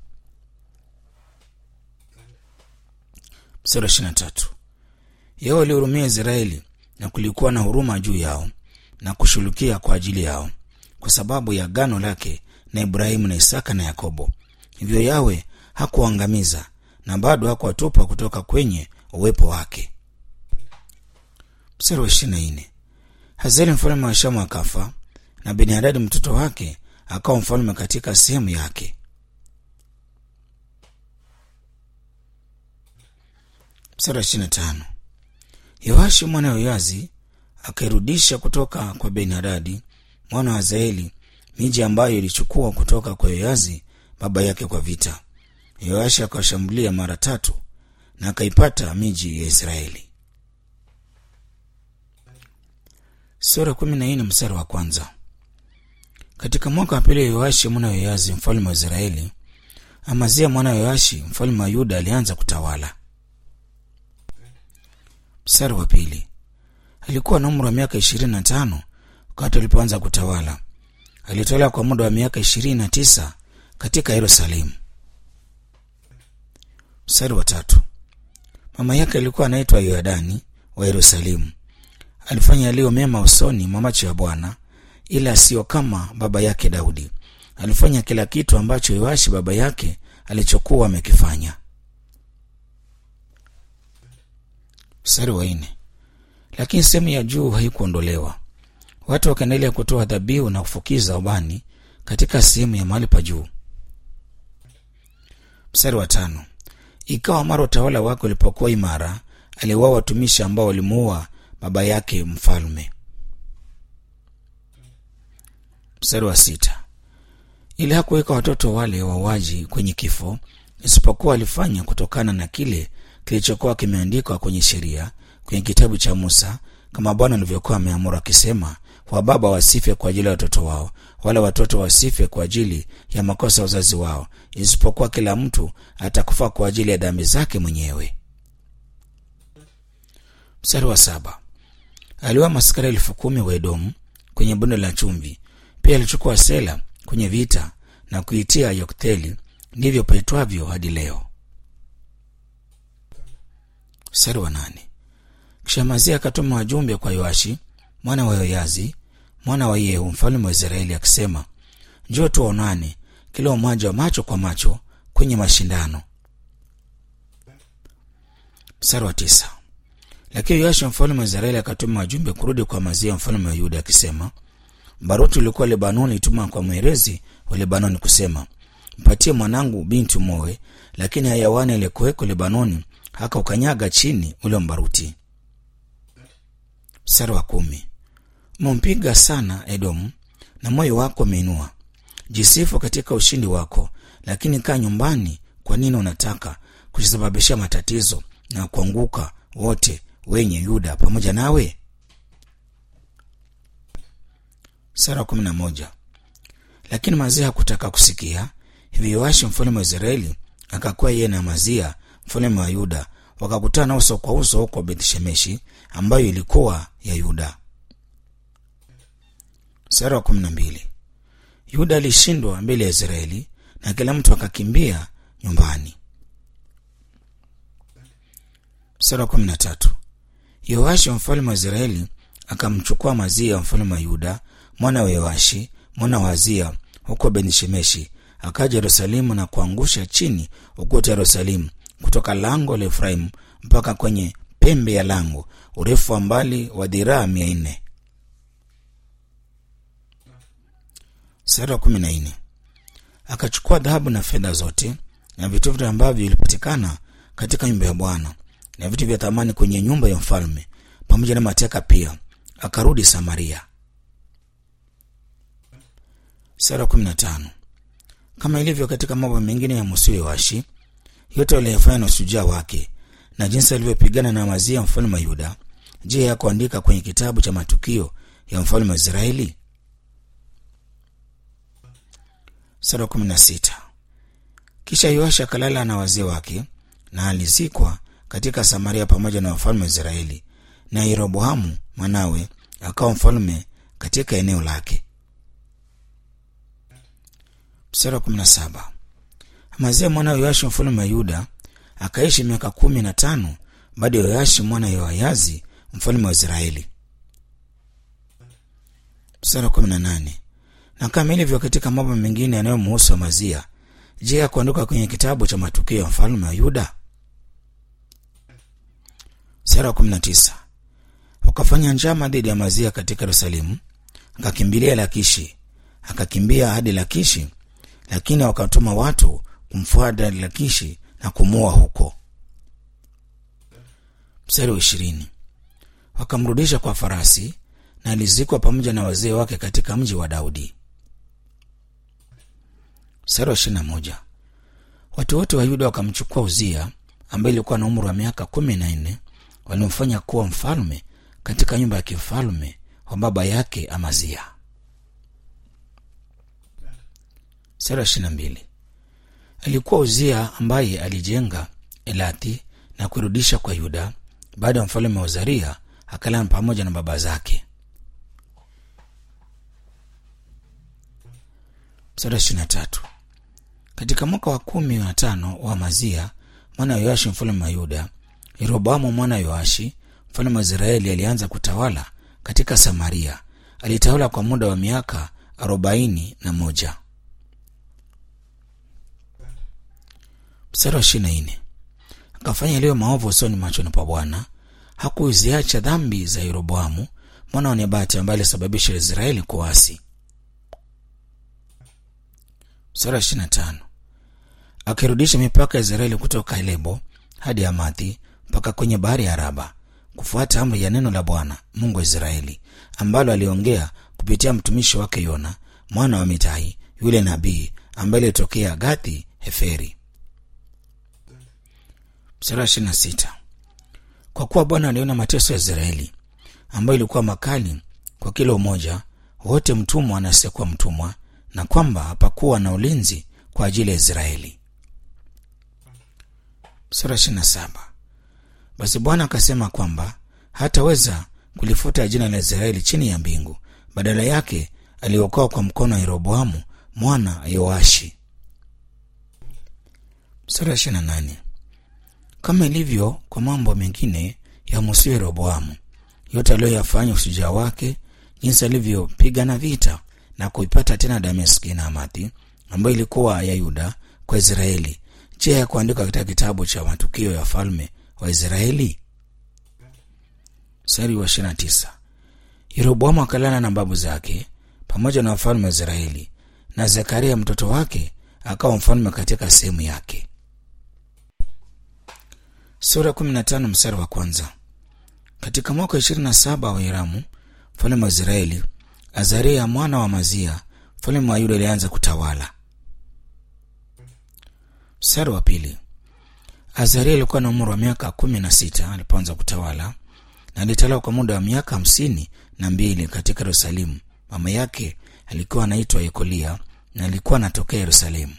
Mstari wa ishirini na tatu. Yeye alihurumia Israeli na kulikuwa na huruma juu yao na kushughulikia kwa ajili yao kwa sababu ya agano lake na Ibrahimu na Isaka na Yakobo. Hivyo Yawe hakuangamiza na bado hakuwatupa kutoka kwenye uwepo wake. Mstari wa ishirini na nne. Hazeli mfalme wa Shamu akafa na Benihadadi mtoto wake akawa mfalme katika sehemu yake. Mstari wa ishirini na tano. Yoashi mwana wa Yoazi akairudisha kutoka kwa Benihadadi mwana wa Hazaeli miji ambayo ilichukua kutoka kwa Yoazi baba yake kwa vita. Yoashi akawashambulia mara tatu na akaipata miji ya Israeli. Sura kumi na nne mstari wa kwanza. Katika mwaka wa pili wa Yoashi mwana wa Yoazi mfalme wa Israeli, Amazia mwana wa Yoashi mfalme wa Yuda alianza kutawala. Mstari wa pili. Alikuwa na umri wa miaka ishirini na tano wakati alipoanza kutawala. Alitawala kwa muda wa miaka ishirini na tisa katika Yerusalemu. Mstari wa tatu. Mama yake alikuwa anaitwa Yoadani wa Yerusalemu. Alifanya yaliyo mema usoni mwa macho ya Bwana, ila sio kama baba yake Daudi. Alifanya kila kitu ambacho Yoashi baba yake alichokuwa amekifanya. Mstari wa nne. Lakini sehemu ya juu haikuondolewa. Watu wakaendelea kutoa dhabihu na kufukiza ubani katika sehemu ya mahali pa juu. Mstari wa tano. Ikawa mara utawala wake ulipokuwa imara, aliwaa watumishi ambao walimuua baba yake mfalme. Mstari wa sita. Ili hakuweka watoto wale wauaji kwenye kifo, isipokuwa alifanya kutokana na kile kilichokuwa kimeandikwa kwenye sheria kwenye kitabu cha Musa, kama Bwana alivyokuwa ameamuru akisema, wababa wasife kwa ajili ya watoto wao, wala watoto wasife kwa ajili ya makosa ya wazazi wao, isipokuwa kila mtu atakufa kwa ajili ya dhambi zake mwenyewe. Mstari wa saba. Aliwa maskari elfu kumi wa Edomu kwenye bonde la chumvi. Pia alichukua Sela kwenye vita na kuitia Yokteli, ndivyo paitwavyo hadi leo. Mstari wa nane. kisha Amazia akatuma wajumbe kwa Yoashi mwana wa Yoyazi mwana wa Yehu mfalme wa Israeli akisema, njoo tuonane kila mmoja wa macho kwa macho kwenye mashindano. Mstari wa tisa. Lakini Yoashi mfalme wa Israeli akatuma wajumbe kurudi kwa Amazia mfalme wa Yuda akisema, baruti ulikuwa Lebanoni ituma kwa mwerezi wa Lebanoni kusema, mpatie mwanangu binti umoe, lakini hayawani aliyekuweko Lebanoni haka ukanyaga chini ule mbaruti. Mstari wa kumi. Umempiga sana Edomu na moyo wako umeinua. Jisifu katika ushindi wako, lakini kaa nyumbani. Kwa nini unataka kusababisha matatizo na kuanguka wote wenye Yuda pamoja nawe? Sura ya kumi na moja. Lakini Mazia hakutaka kusikia. Hivyo Yoashi mfalme wa Israeli akakuwa yeye na Mazia mfalme wa Yuda wakakutana uso kwa uso huko Bethshemeshi ambayo ilikuwa ya Yuda. Sura ya kumi na mbili. Yuda alishindwa mbele ya Israeli na kila mtu akakimbia nyumbani. Sura ya kumi na tatu. Yoashi mfalme wa Israeli akamchukua Mazia mfalme wa Yuda mwana wa Yoashi mwana wa Azia huko Bethshemeshi akaja Yerusalemu na kuangusha chini ukuta Yerusalemu kutoka lango la Efraimu mpaka kwenye pembe ya lango, urefu wa mbali wa dhiraa mia nne. Sura kumi na nne. Akachukua dhahabu na fedha zote na vitu vyote ambavyo vilipatikana katika nyumba ya Bwana na vitu vya thamani kwenye nyumba ya mfalme pamoja na mateka pia, akarudi Samaria. Sura kumi na tano. Kama ilivyo katika mambo mengine ya Musa Yoashi, yote waliyofanya na ushujaa wake na jinsi alivyopigana na Amazia mfalme wa Yuda, je, ya kuandika kwenye kitabu cha matukio ya mfalme wa Israeli? Sura kumi na sita. Kisha Yoashi akalala na wazee wake na alizikwa katika Samaria pamoja na wafalme wa Israeli, na Yeroboamu mwanawe akawa mfalme katika eneo lake. Sura kumi na saba. Amazia mwana wa Yoashi mfalme wa Yuda akaishi miaka kumi na tano baada ya Yoashi mwana wa Yoayazi mfalme wa Israeli. Sura kumi na nane. Na kama ilivyo katika mambo mengine yanayomhusu Amazia, je, ya kuandika kwenye kitabu cha matukio ya mfalme wa Yuda? Sura kumi na tisa. Wakafanya njama dhidi ya Amazia katika Yerusalemu, akakimbilia Lakishi, akakimbia hadi Lakishi, lakini wakatuma watu kumfuata Lakishi na kumua huko. Mstari wa ishirini. Wakamrudisha kwa farasi na alizikwa pamoja na wazee wake katika mji wa Daudi. Mstari wa ishirini na moja. Watu wote wa Yuda wakamchukua Uzia ambaye ilikuwa na umri wa miaka kumi na nne walimfanya kuwa mfalme katika nyumba ya kifalme wa baba yake Amazia. Mstari wa ishirini na mbili. Alikuwa Uzia ambaye alijenga Elathi na kuirudisha kwa Yuda baada ya mfalme wa Uzaria akalala pamoja na baba zake. Mstari wa ishirini na tatu. Katika mwaka wa kumi na tano wa Amazia mwana wa Yoashi mfalme wa Yuda, Yeroboamu mwana wa Yoashi mfalme wa Israeli alianza kutawala katika Samaria. Alitawala kwa muda wa miaka arobaini na moja. Mstari wa ishirini na nne. Akafanya yaliyo maovu usoni machoni pa Bwana, hakuziacha dhambi za Yeroboamu mwana wa Nebati ambaye alisababisha Israeli kuasi. Mstari wa ishirini na tano. Akirudisha mipaka ya Israeli kutoka Lebo hadi Hamathi mpaka kwenye bahari ya Araba, kufuata amri ya neno la Bwana Mungu wa Israeli ambalo aliongea kupitia mtumishi wake Yona mwana wa Mitai yule nabii ambaye alitokea Gathi Heferi. Mstari wa ishirini na sita. Kwa kuwa Bwana aliona mateso ya Israeli ambayo ilikuwa makali kwa kila umoja, wote mtumwa na asiyekuwa mtumwa, na kwamba hapakuwa na ulinzi kwa ajili ya Israeli. Mstari wa ishirini na saba. Basi Bwana akasema kwamba hataweza kulifuta jina la Israeli chini ya mbingu, badala yake aliokoa kwa mkono wa Yeroboamu mwana Yoashi. Mstari wa ishirini na nane. Kama ilivyo kwa mambo mengine yamusiwe Rehoboamu, yote aliyoyafanya, ushujaa wake, jinsi alivyopigana vita na kuipata tena Dameski na Hamathi ambayo ilikuwa ya Yuda kwa Israeli. Je, ya kuandikwa katika kitabu cha matukio ya falme wa Israeli? Mstari wa ishirini na tisa. Yeroboamu akalala na babu zake pamoja na wafalme wa Israeli, na Zekaria mtoto wake akawa mfalme katika sehemu yake. Sura 15 mstari wa kwanza. Katika mwaka wa 27 wa Hiramu mfalme wa Israeli, Azaria mwana wa Mazia mfalme wa Yuda alianza kutawala. Mstari wa pili. Azaria alikuwa na umri wa miaka kumi na sita alipoanza kutawala na alitawala kwa muda wa miaka hamsini na mbili katika Yerusalemu. Mama yake alikuwa anaitwa Yekolia na alikuwa anatokea Yerusalemu.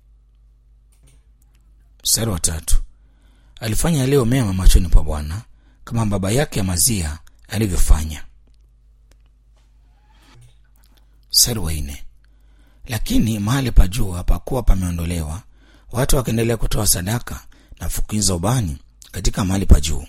Mstari wa tatu. Alifanya yaliyo mema machoni pa Bwana kama baba yake Amazia alivyofanya. Mstari wa nne. Lakini mahali pa juu hapakuwa pameondolewa, watu wakaendelea kutoa sadaka na fukiza ubani katika mahali pa juu.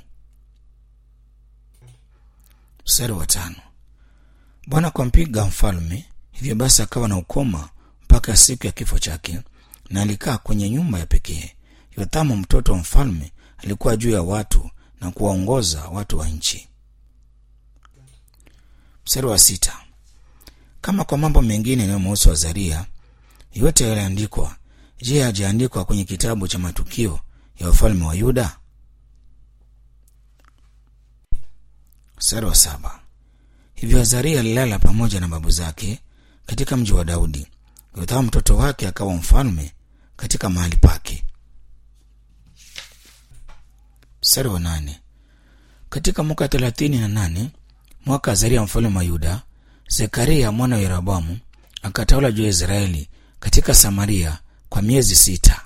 Mstari wa tano. Bwana kampiga mfalme, hivyo basi akawa na ukoma mpaka siku ya kifo chake, na alikaa kwenye nyumba ya pekee. Yothamu mtoto wa mfalme alikuwa juu ya watu na kuwaongoza watu wa nchi. Mstari wa sita. Kama kwa mambo mengine yanayomhusu Azaria yote yaliandikwa, je, hajaandikwa kwenye kitabu cha matukio ya wafalme wa Yuda? Mstari wa saba. Hivyo Azaria alilala pamoja na babu zake katika mji wa Daudi. Yothamu mtoto wake akawa mfalme katika mahali pake. Mstari wa nane. Katika mwaka thelathini na nane mwaka Azaria mfalme wa Yuda, Zekaria mwana wa Yeroboamu akatawala juu ya Israeli katika Samaria kwa miezi sita.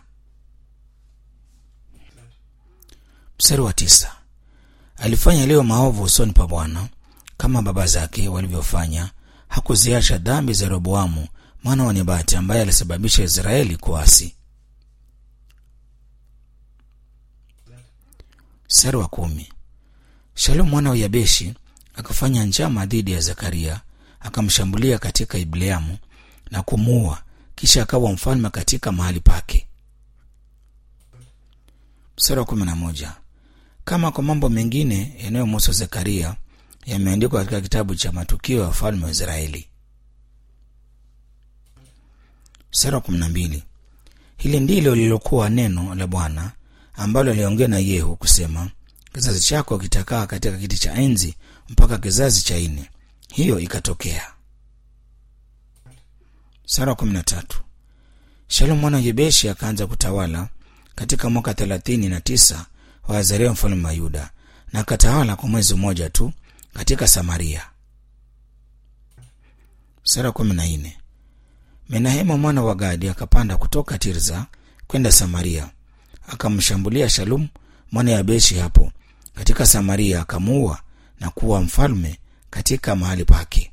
Mstari wa tisa. Alifanya yaliyo maovu usoni pa Bwana kama baba zake walivyofanya. Hakuziacha dhambi za Yeroboamu mwana wa Nebati ambaye alisababisha Israeli kuasi. Mstari wa kumi. Shalom mwana wa Yabeshi akafanya njama dhidi ya Zekaria, akamshambulia katika Ibleamu na kumuua, kisha akawa mfalme katika mahali pake. Mstari wa kumi na moja. Kama kwa mambo mengine yanayomhusu Zekaria yameandikwa katika kitabu cha matukio ya wafalme wa Israeli. Mstari wa kumi na mbili. Hili ndilo lililokuwa neno la Bwana ambalo aliongea na Yehu kusema, kizazi chako kitakaa katika kiti cha enzi mpaka kizazi cha nne. Hiyo ikatokea. Mstari wa kumi na tatu. Shalom mwana wa Yebeshi akaanza kutawala katika mwaka thelathini na tisa wa Azaria mfalme wa Yuda, na akatawala kwa mwezi mmoja tu katika Samaria. Mstari wa kumi na nne. Menahema mwana wa Gadi akapanda kutoka Tirza kwenda Samaria, akamshambulia Shalum mwana ya Beshi hapo katika Samaria, akamuua na kuwa mfalme katika mahali pake.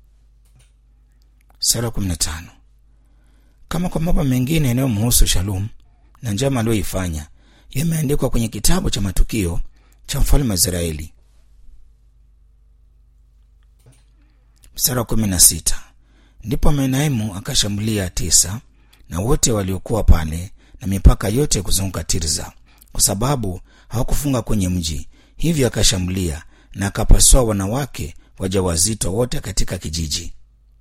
Sura kumi na tano. Kama kwa mambo mengine yanayomhusu Shalum na njama aliyoifanya yameandikwa kwenye kitabu cha matukio cha mfalme wa Israeli. Mstari wa kumi na sita. Ndipo Menaimu akashambulia Tisa na wote waliokuwa pale na mipaka yote kuzunguka Tirza, kwa sababu hawakufunga kwenye mji. Hivyo akashambulia na akapasua wanawake wajawazito wote katika kijiji.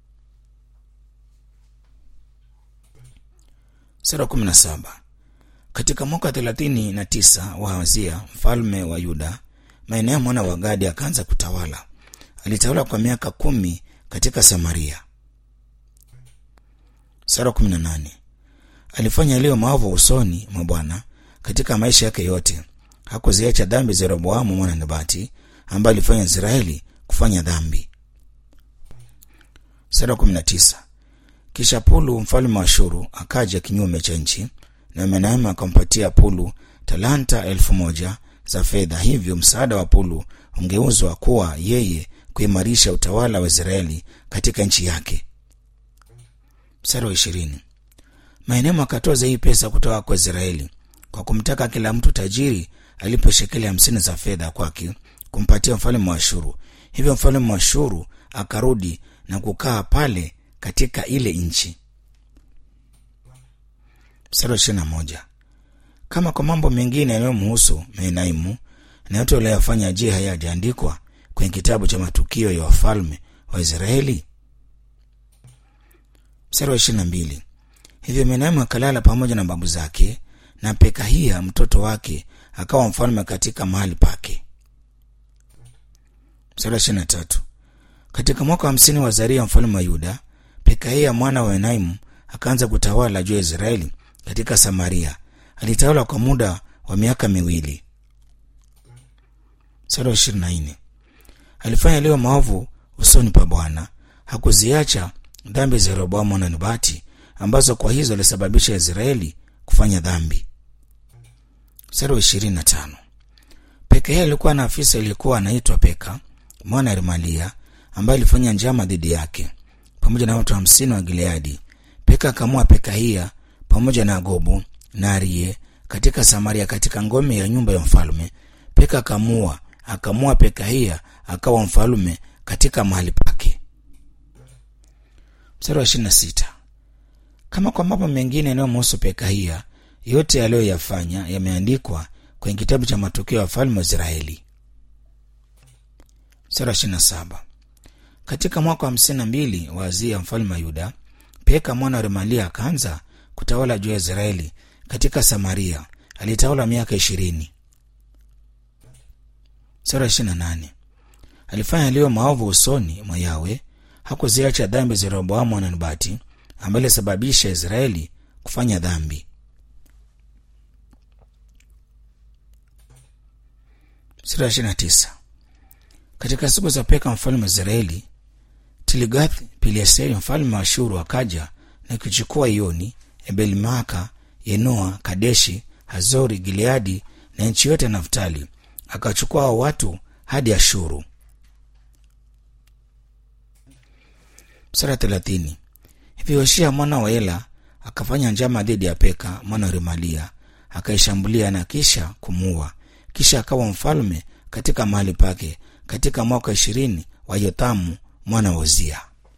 Sura kumi na saba. Katika mwaka thelathini na tisa wa Hazia mfalme wa Yuda, Maeneo mwana wa Gadi akaanza kutawala. Alitawala kwa miaka kumi katika Samaria. Sura kumi na nane. Alifanya yaliyo maovu usoni mwa Bwana katika maisha yake yote. Hakuziacha dhambi za Yeroboamu mwana Nebati ambaye alifanya Israeli kufanya dhambi. Sura kumi na tisa. Kisha Pulu mfalme wa Ashuru akaja kinyume cha nchi, na Menaemu akampatia Pulu talanta elfu moja za fedha. Hivyo msaada wa Pulu ungeuzwa kuwa yeye kuimarisha utawala wa Israeli katika nchi yake. Mstari wa ishirini. Menaemu akatoza hii pesa kutoka kwa Israeli kwa kumtaka kila mtu tajiri alipo shekeli hamsini za fedha kwake kumpatia mfalme wa Ashuru. Hivyo mfalme wa Ashuru akarudi na kukaa pale katika ile nchi. Mstari wa ishirini na moja. Kama kwa mambo mengine yanayomhusu Menaimu na yote waliyofanya, je, hayajaandikwa kwenye kitabu cha matukio ya wafalme wa Israeli? Mstari wa ishirini na mbili. Hivyo Menaimu akalala pamoja na babu zake, na Pekahia mtoto wake akawa mfalme katika mahali pake. Mstari wa ishirini na tatu. Katika mwaka wa hamsini wa Zaria mfalme wa Yuda, Pekahia mwana wa Menaimu akaanza kutawala juu ya Israeli katika Samaria. Alitawala kwa muda wa miaka miwili. Mstari wa ishirini na nne. Alifanya yaliyo maovu usoni pa Bwana, hakuziacha dhambi za Yeroboamu na Nebati ambazo kwa hizo alisababisha Israeli kufanya dhambi. Mstari wa ishirini na tano. Pekahia alikuwa na afisa aliyekuwa anaitwa Peka mwana wa Remalia ambaye alifanya njama dhidi yake pamoja na watu hamsini wa Gileadi. Peka akamua Pekahia pamoja na Gobu na Arie katika Samaria, katika ngome ya nyumba ya mfalme. Peka akamua akamua Pekahia akawa mfalme katika mahali pake. Mstari wa ishirini na sita. Kama kwa mambo mengine yanayomhusu Pekahia, yote aliyoyafanya yameandikwa kwenye kitabu cha matukio ya wafalme wa Israeli. Mstari wa ishirini na saba. Katika mwaka wa hamsini na mbili wa Azia mfalme wa Yuda, Peka mwana wa Remalia akaanza kutawala juu ya Israeli katika Samaria. Alitawala miaka ishirini. Sura ishirini na nane. Alifanya yaliyo maovu usoni mwa Yawe, hakuziacha dhambi za Yeroboamu mwana Nebati ambaye alisababisha Israeli kufanya dhambi. Sura ishirini na tisa. Katika siku za Peka mfalme wa Israeli, Tilgath Pileseri mfalme wa Ashuru akaja na kuchukua Ioni, Ebelmaka, Yenoa, Kadeshi, Hazori, Gileadi na nchi yote ya Naftali, akachukua hao watu hadi Ashuru. Sura thelathini. Hivyo Yoshia mwana wa Ela akafanya njama dhidi ya Peka mwana wa Remalia, akaishambulia na kisha kumuua, kisha akawa mfalme katika mahali pake katika mwaka ishirini wa Yothamu mwana wa Uzia.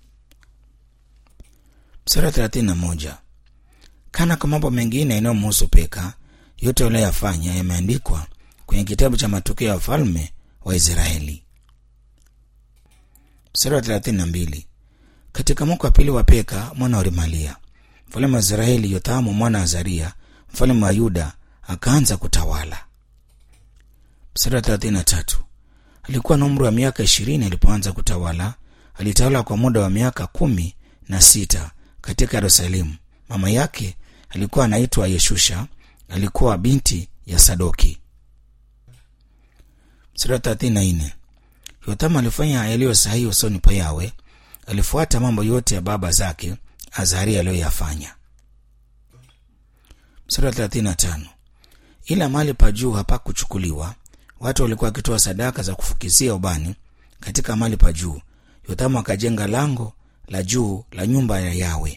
Sura thelathini na moja. Kana kwa mambo mengine yanayomhusu Peka, yote aliyoyafanya yameandikwa kwenye kitabu cha matukio ya wafalme wa Israeli. Sura thelathini na mbili. Katika mwaka wa pili wa Peka mwana wa Remalia mfalme wa Israeli, Yothamu mwana wa Azaria mfalme wa Yuda akaanza kutawala. Sura thelathini na tatu. Alikuwa na umri wa miaka ishirini alipoanza kutawala. Alitawala kwa muda wa miaka kumi na sita katika Yerusalemu. Mama yake alikuwa anaitwa Yeshusha, alikuwa binti ya Sadoki. Sura thelathini na nne. Yothamu alifanya yaliyo sahihi usoni pa Yawe, alifuata mambo yote ya baba zake Azaria aliyoyafanya. Sura thelathini na tano. Ila mahali pa juu hapakuchukuliwa watu walikuwa wakitoa sadaka za kufukizia ubani katika mahali pa juu. Yothamu akajenga lango la juu la nyumba ya Yawe.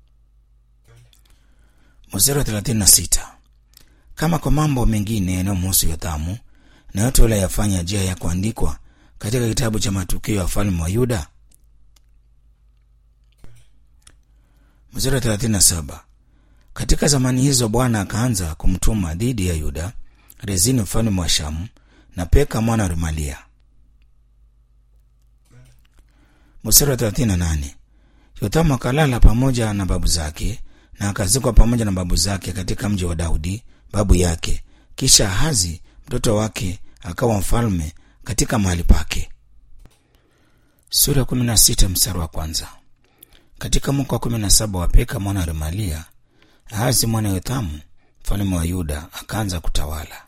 Mstari wa thelathini na sita. Kama kwa mambo mengine yanayomhusu Yothamu na yote waliyafanya, je, ya kuandikwa katika kitabu cha matukio ya wafalme wa Yuda? Mstari wa thelathini na saba. Katika zamani hizo Bwana akaanza kumtuma dhidi ya Yuda Rezini mfalme wa Shamu na Peka mwana wa Remalia. Mstari wa thelathini na nane. Yothamu akalala pamoja na babu zake na akazikwa pamoja na babu zake katika mji wa Daudi babu yake. Kisha Ahazi mtoto wake akawa mfalme katika mahali pake. Sura ya kumi na sita mstari wa kwanza. Katika mwaka wa kumi na saba wa Peka mwana wa Remalia, Ahazi mwana Yothamu mfalme wa Yuda akaanza kutawala.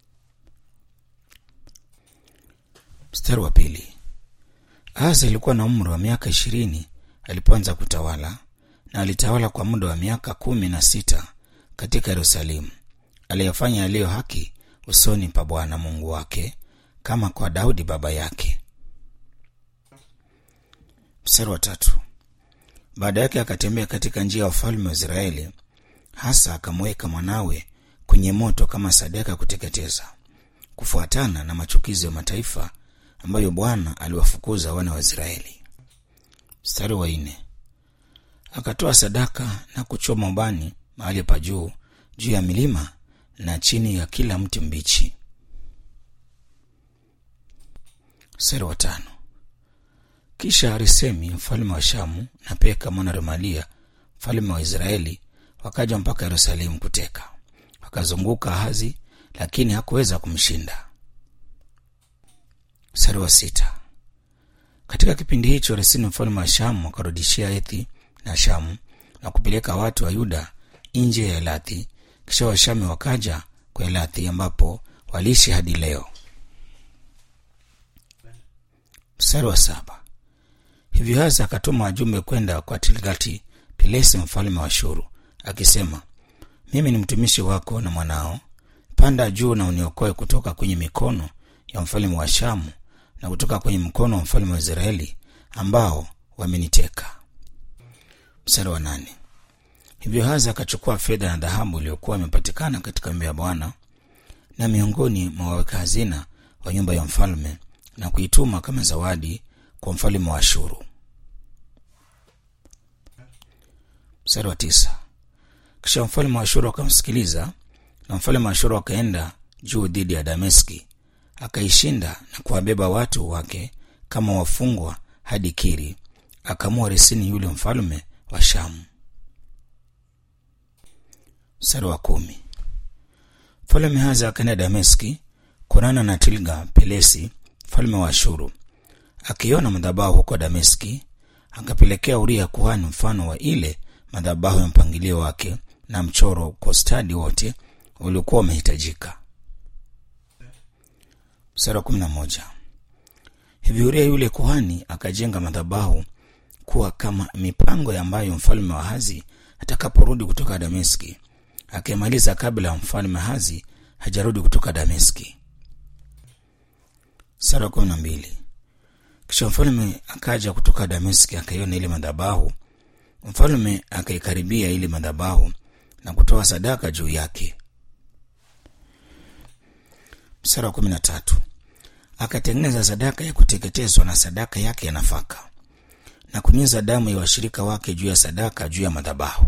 Mstari wa pili. Ahazi alikuwa na umri wa miaka ishirini alipoanza kutawala, na alitawala kwa muda wa miaka kumi na sita katika Yerusalemu. Aliyafanya yaliyo haki usoni pa Bwana Mungu wake, kama kwa Daudi baba yake. Mstari wa tatu. Baada yake akatembea katika njia ya wafalme wa Israeli, hasa akamweka mwanawe kwenye moto kama sadaka kuteketeza. kufuatana na machukizo ya mataifa ambayo Bwana aliwafukuza wana wa Israeli. Mstari wa nne, akatoa sadaka na kuchoma ubani mahali pa juu juu ya milima na chini ya kila mti mbichi. Mstari wa tano, kisha Resemi mfalme wa Shamu na Peka mwana Remalia mfalme wa Israeli wakaja mpaka Yerusalemu kuteka, wakazunguka Ahazi, lakini hakuweza kumshinda. Mstari wa sita, katika kipindi hicho Resini mfalme wa Shamu akarudishia Ethi na Shamu na kupeleka watu wa Yuda nje ya Elathi. Kisha Washami wakaja kwa Elathi ambapo waliishi hadi leo. Mstari wa saba, hivyo Haza akatuma wajumbe kwenda kwa Tilgati Pilesi mfalme wa Shuru akisema, mimi ni mtumishi wako na mwanao, panda juu na uniokoe kutoka kwenye mikono ya mfalme wa Shamu na kutoka kwenye mkono wa mfalme wa Israeli ambao wameniteka. Mstari wa nane, hivyo Haza akachukua fedha na dhahabu iliyokuwa imepatikana katika nyumba ya Bwana na miongoni mwa waweka hazina wa nyumba ya mfalme na kuituma kama zawadi kwa mfalme wa Ashuru. Mstari wa tisa, kisha mfalme wa Ashuru akamsikiliza, na mfalme wa Ashuru akaenda juu dhidi ya Dameski, akaishinda na kuwabeba watu wake kama wafungwa hadi Kiri, akamua Resini yule mfalme wa Shamu. Mstari wa kumi, mfalme Haza akaenda Dameski kuonana na Tilga Pelesi mfalme wa Ashuru. Akiona madhabahu huko Dameski, akapelekea Uria kuhani mfano wa ile madhabahu ya mpangilio wake na mchoro kwa stadi wote uliokuwa umehitajika. Mstari wa kumi na moja, hivi Uria yule kuhani akajenga madhabahu kuwa kama mipango ambayo mfalme wa Hazi atakaporudi kutoka Dameski, akimaliza kabla ya mfalme Hazi hajarudi kutoka Dameski. Mstari wa kumi na mbili, kisha mfalme akaja kutoka Dameski akaiona ile madhabahu mfalme akaikaribia ile madhabahu na kutoa sadaka juu yake. Mstari wa kumi na tatu akatengeneza sadaka ya kuteketezwa na sadaka yake ya nafaka na kunyunyiza damu ya washirika wake juu ya sadaka juu ya madhabahu.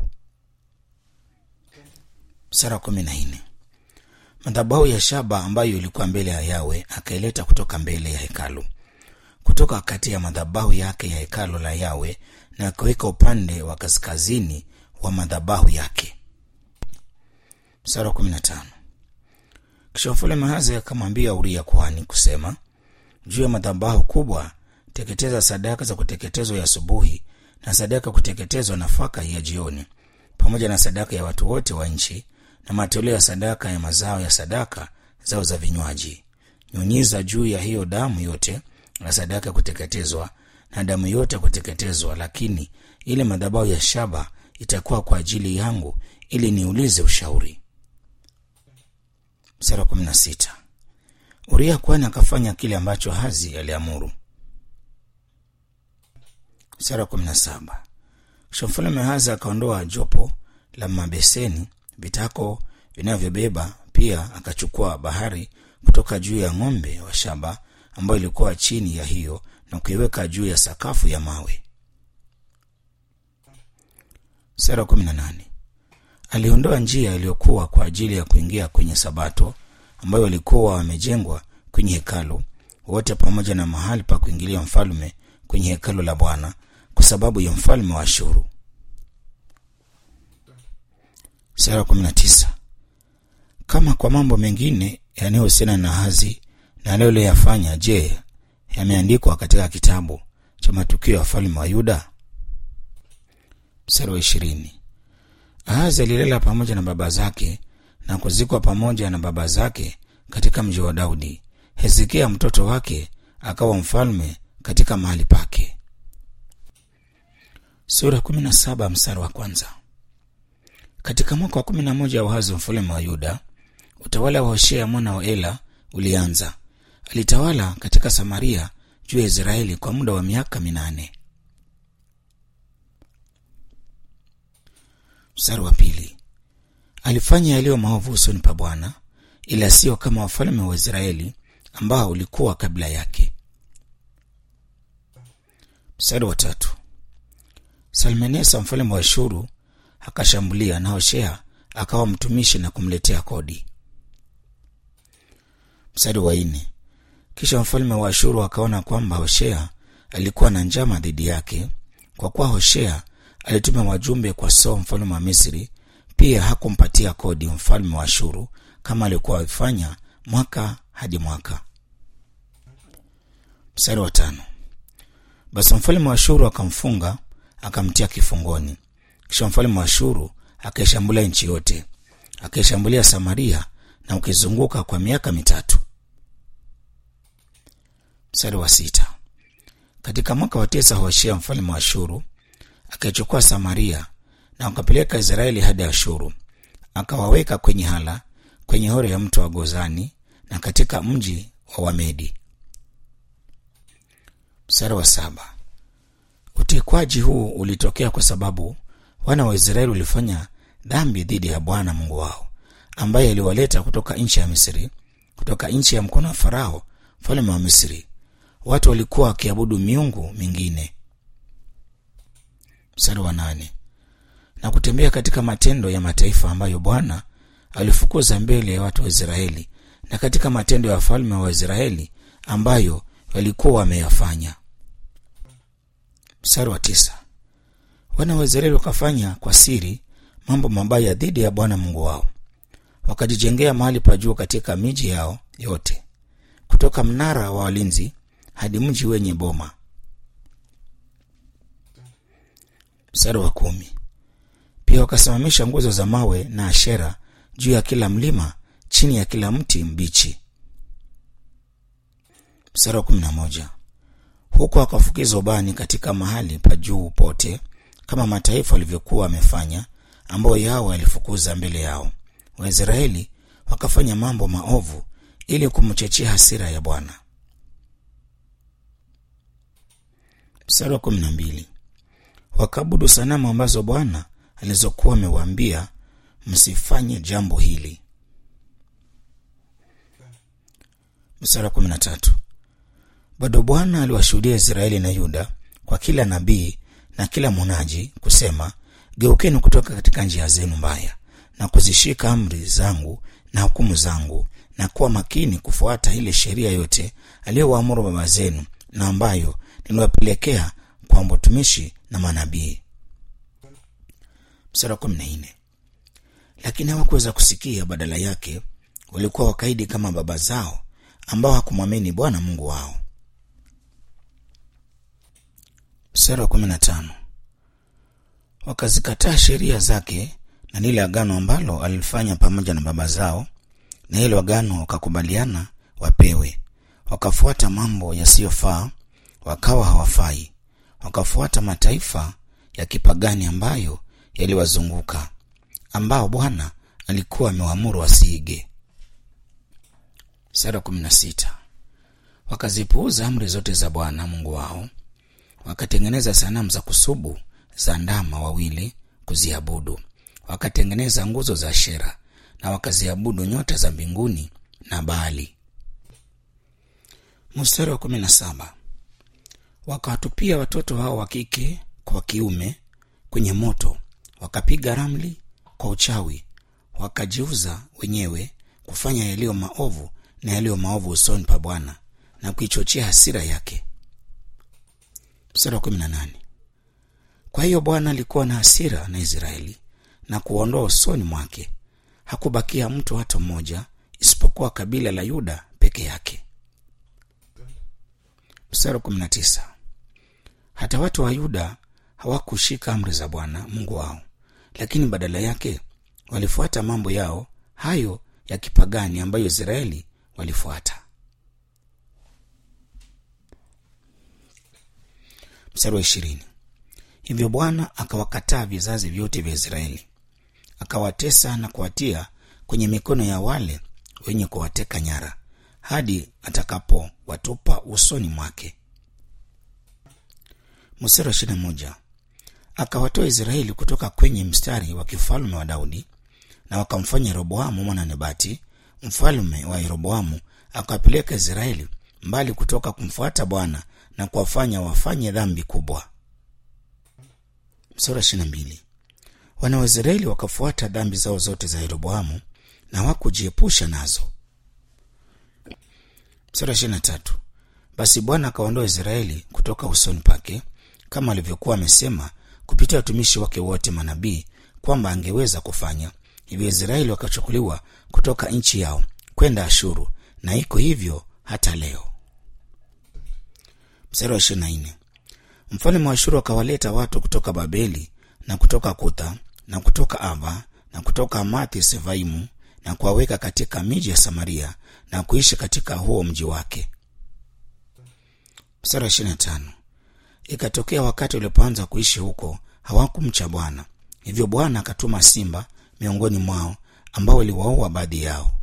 Mstari wa kumi na nne madhabahu ya shaba ambayo ilikuwa mbele ya Yawe akaileta kutoka mbele ya hekalu, kutoka kati ya madhabahu yake ya hekalu la Yawe na akaweka upande wa kaskazini wa madhabahu yake. Mstari wa kumi na tano kisha mfalme Ahazi akamwambia Uria kuhani kusema, juu ya madhabahu kubwa teketeza sadaka za kuteketezwa ya asubuhi na sadaka ya kuteketezwa nafaka ya jioni, pamoja na sadaka ya watu wote wa nchi na matoleo ya sadaka ya mazao ya sadaka zao za vinywaji. Nyunyiza juu ya hiyo damu yote na sadaka ya kuteketezwa na damu yote ya kuteketezwa, lakini ile madhabahu ya shaba itakuwa kwa ajili yangu, ili niulize ushauri. Mstari wa kumi na sita Uria kwani akafanya kile ambacho Hazi aliamuru. Mstari wa kumi na saba kisha mfalme Hazi akaondoa jopo la mabeseni vitako vinavyobeba, pia akachukua bahari kutoka juu ya ng'ombe wa shaba ambayo ilikuwa chini ya hiyo na kuiweka juu ya sakafu ya mawe. Sura kumi na nane aliondoa njia iliyokuwa kwa ajili ya kuingia kwenye Sabato ambayo walikuwa wamejengwa kwenye hekalu, wote pamoja na mahali pa kuingilia mfalme kwenye hekalu la Bwana kwa sababu ya mfalme wa Ashuru. Sura kumi na tisa kama kwa mambo mengine yanayohusiana na Ahazi na aliyoyafanya, je, yameandikwa katika kitabu cha matukio ya wafalme wa Yuda? Mstari wa ishirini. Ahazi alilala pamoja na baba zake na kuzikwa pamoja na baba zake katika mji wa Daudi. Hezekia mtoto wake akawa mfalme katika mahali pake. Sura kumi na saba mstari wa kwanza. Katika mwaka wa kumi na moja wa Ahazi mfalme wa Yuda, utawala wa Hoshea mwana wa Ela ulianza. Alitawala katika Samaria juu ya Israeli kwa muda wa miaka minane. Mstari wa pili. Alifanya yaliyo maovu usoni pa Bwana, ila sio kama wafalme wa Israeli ambao ulikuwa kabla yake. Mstari wa tatu. Salmenesa mfalme wa Ashuru akashambulia na Hoshea akawa mtumishi na kumletea kodi. Mstari wa nne. Kisha mfalme wa Ashuru akaona kwamba Hoshea alikuwa na njama dhidi yake, kwa kuwa Hoshea alituma wajumbe kwa So mfalme wa Misri, pia hakumpatia kodi mfalme wa Ashuru kama alikuwa akifanya mwaka hadi mwaka. Mstari wa tano. Basi mfalme wa Ashuru akamfunga akamtia kifungoni. Kisha mfalme wa Ashuru akaishambulia nchi yote, akaishambulia Samaria na ukizunguka kwa miaka mitatu. Mstari wa sita. Katika mwaka wa tisa Hoshea mfalme wa Ashuru akaichukua Samaria na akapeleka Israeli hadi Ashuru, akawaweka kwenye hala kwenye hori ya mto wa Gozani na katika mji wa Wamedi. Mstari wa saba. Utekwaji huu ulitokea kwa sababu wana wa Israeli walifanya dhambi dhidi ya Bwana Mungu wao, ambaye aliwaleta kutoka nchi ya Misri, kutoka nchi ya mkono wa Farao mfalme wa Misri. Watu walikuwa wakiabudu miungu mingine. Mstari wa nane. Na kutembea katika matendo ya mataifa ambayo Bwana alifukuza mbele ya watu wa Israeli, na katika matendo ya wafalme wa Israeli ambayo walikuwa wameyafanya. Mstari wa tisa. Wana wa Israeli wakafanya kwa siri mambo mabaya dhidi ya Bwana Mungu wao, wakajijengea mahali pa juu katika miji yao yote, kutoka mnara wa walinzi hadi mji wenye boma. Mstari wa kumi. Pia wakasimamisha nguzo za mawe na Ashera juu ya kila mlima, chini ya kila mti mbichi. Mstari wa kumi na moja. Huko wakafukiza ubani katika mahali pa juu pote, kama mataifa walivyokuwa wamefanya, ambao yao alifukuza mbele yao. Waisraeli wakafanya mambo maovu ili kumchochea hasira ya Bwana. Mstari wa kumi na mbili. Wakaabudu sanamu ambazo Bwana alizokuwa amewaambia msifanye jambo hili. Mstari wa kumi na tatu. Bado Bwana aliwashuhudia Israeli na Yuda kwa kila nabii na kila mwonaji kusema, geukeni kutoka katika njia zenu mbaya na kuzishika amri zangu na hukumu zangu na kuwa makini kufuata ile sheria yote aliyowaamuru baba zenu na ambayo niliwapelekea kwa watumishi na manabii. Mstari wa kumi na nne. Lakini hawakuweza kusikia, badala yake walikuwa wakaidi kama baba zao ambao hakumwamini Bwana Mungu wao. Mstari wa kumi na tano. Wakazikataa sheria zake na lile agano ambalo alifanya pamoja na baba zao, na hilo agano wakakubaliana wapewe. Wakafuata mambo yasiyofaa, wakawa hawafai. Wakafuata mataifa ya kipagani ambayo yaliwazunguka, ambao Bwana alikuwa amewaamuru wasiige. Mstari wa kumi na sita. Wakazipuuza amri zote za Bwana Mungu wao wakatengeneza sanamu za kusubu za ndama wawili kuziabudu. Wakatengeneza nguzo za Ashera na wakaziabudu nyota za mbinguni na Baali. Mstari wa kumi na saba. Wakawatupia watoto hao wa kike kwa wa kiume kwenye moto, wakapiga ramli kwa uchawi, wakajiuza wenyewe kufanya yaliyo maovu na yaliyo maovu usoni pa Bwana na kuichochea hasira yake. Mstari wa kumi na nane. Kwa hiyo Bwana alikuwa na hasira na Israeli na kuondoa usoni mwake, hakubakia mtu hata mmoja isipokuwa kabila la Yuda peke yake. Mstari wa kumi na tisa. Hata watu wa Yuda hawakushika amri za Bwana Mungu wao, lakini badala yake walifuata mambo yao hayo ya kipagani ambayo Israeli walifuata. Mstari wa ishirini. Hivyo Bwana akawakataa vizazi vyote vya Israeli, akawatesa na kuwatia kwenye mikono ya wale wenye kuwateka nyara hadi atakapowatupa usoni mwake. Mstari wa ishirini na moja. Akawatoa Israeli kutoka kwenye mstari wa kifalme wa Daudi na wakamfanya Roboamu mwana Nebati mfalme wa yeroboamu akawapeleka israeli mbali kutoka kumfuata bwana na kuwafanya wafanye dhambi kubwa sura ishirina mbili wana wa israeli wakafuata dhambi zao zote za yeroboamu na hawakujiepusha nazo sura ishirina tatu basi bwana akaondoa israeli kutoka usoni pake kama alivyokuwa amesema kupitia watumishi wake wote manabii kwamba angeweza kufanya hivyo israeli wakachukuliwa kutoka nchi yao kwenda ashuru na iko hivyo hata leo mstari wa ishirina nne mfalme wa ashuru akawaleta watu kutoka babeli na kutoka kutha na kutoka ava na kutoka amathi sevaimu na kuwaweka katika miji ya samaria na kuishi katika huo mji wake mstari wa ishirina tano ikatokea wakati walipoanza kuishi huko hawakumcha bwana hivyo bwana akatuma simba miongoni mwao ambao waliwaua baadhi yao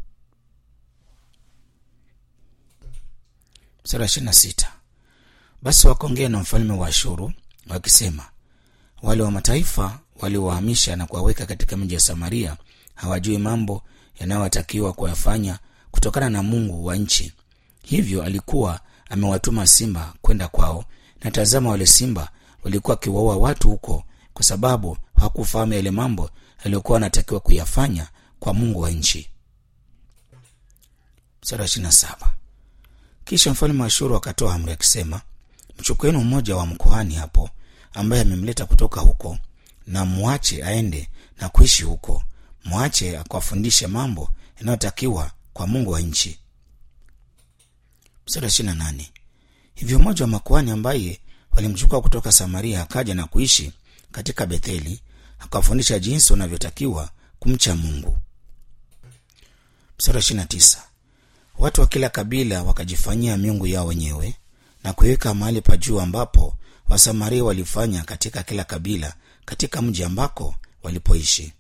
mstari wa ishirina sita basi wakaongea na mfalme wa ashuru wakisema wale wa mataifa waliowahamisha na kuwaweka katika mji ya samaria hawajui mambo yanayotakiwa kuyafanya kutokana na mungu wa nchi hivyo alikuwa amewatuma simba kwenda kwao na tazama wale simba walikuwa wakiwaua watu huko kwa sababu hawakufahamu yale mambo yaliyokuwa wanatakiwa kuyafanya kwa mungu wa nchi mstari wa ishirina saba kisha mfalme wa ashuru akatoa amri akisema mchukueni mmoja wa mkohani hapo ambaye amemleta kutoka huko na mwache aende na kuishi huko mwache akawafundishe mambo yanayotakiwa kwa mungu wa nchi mstari wa ishirina nane hivyo mmoja wa makuhani ambaye walimchukua kutoka samaria akaja na kuishi katika betheli akawafundisha jinsi wanavyotakiwa kumcha mungu mstari wa ishirina tisa watu wa kila kabila wakajifanyia miungu yao wenyewe na kuiweka mahali pa juu ambapo wasamaria walifanya katika kila kabila katika mji ambako walipoishi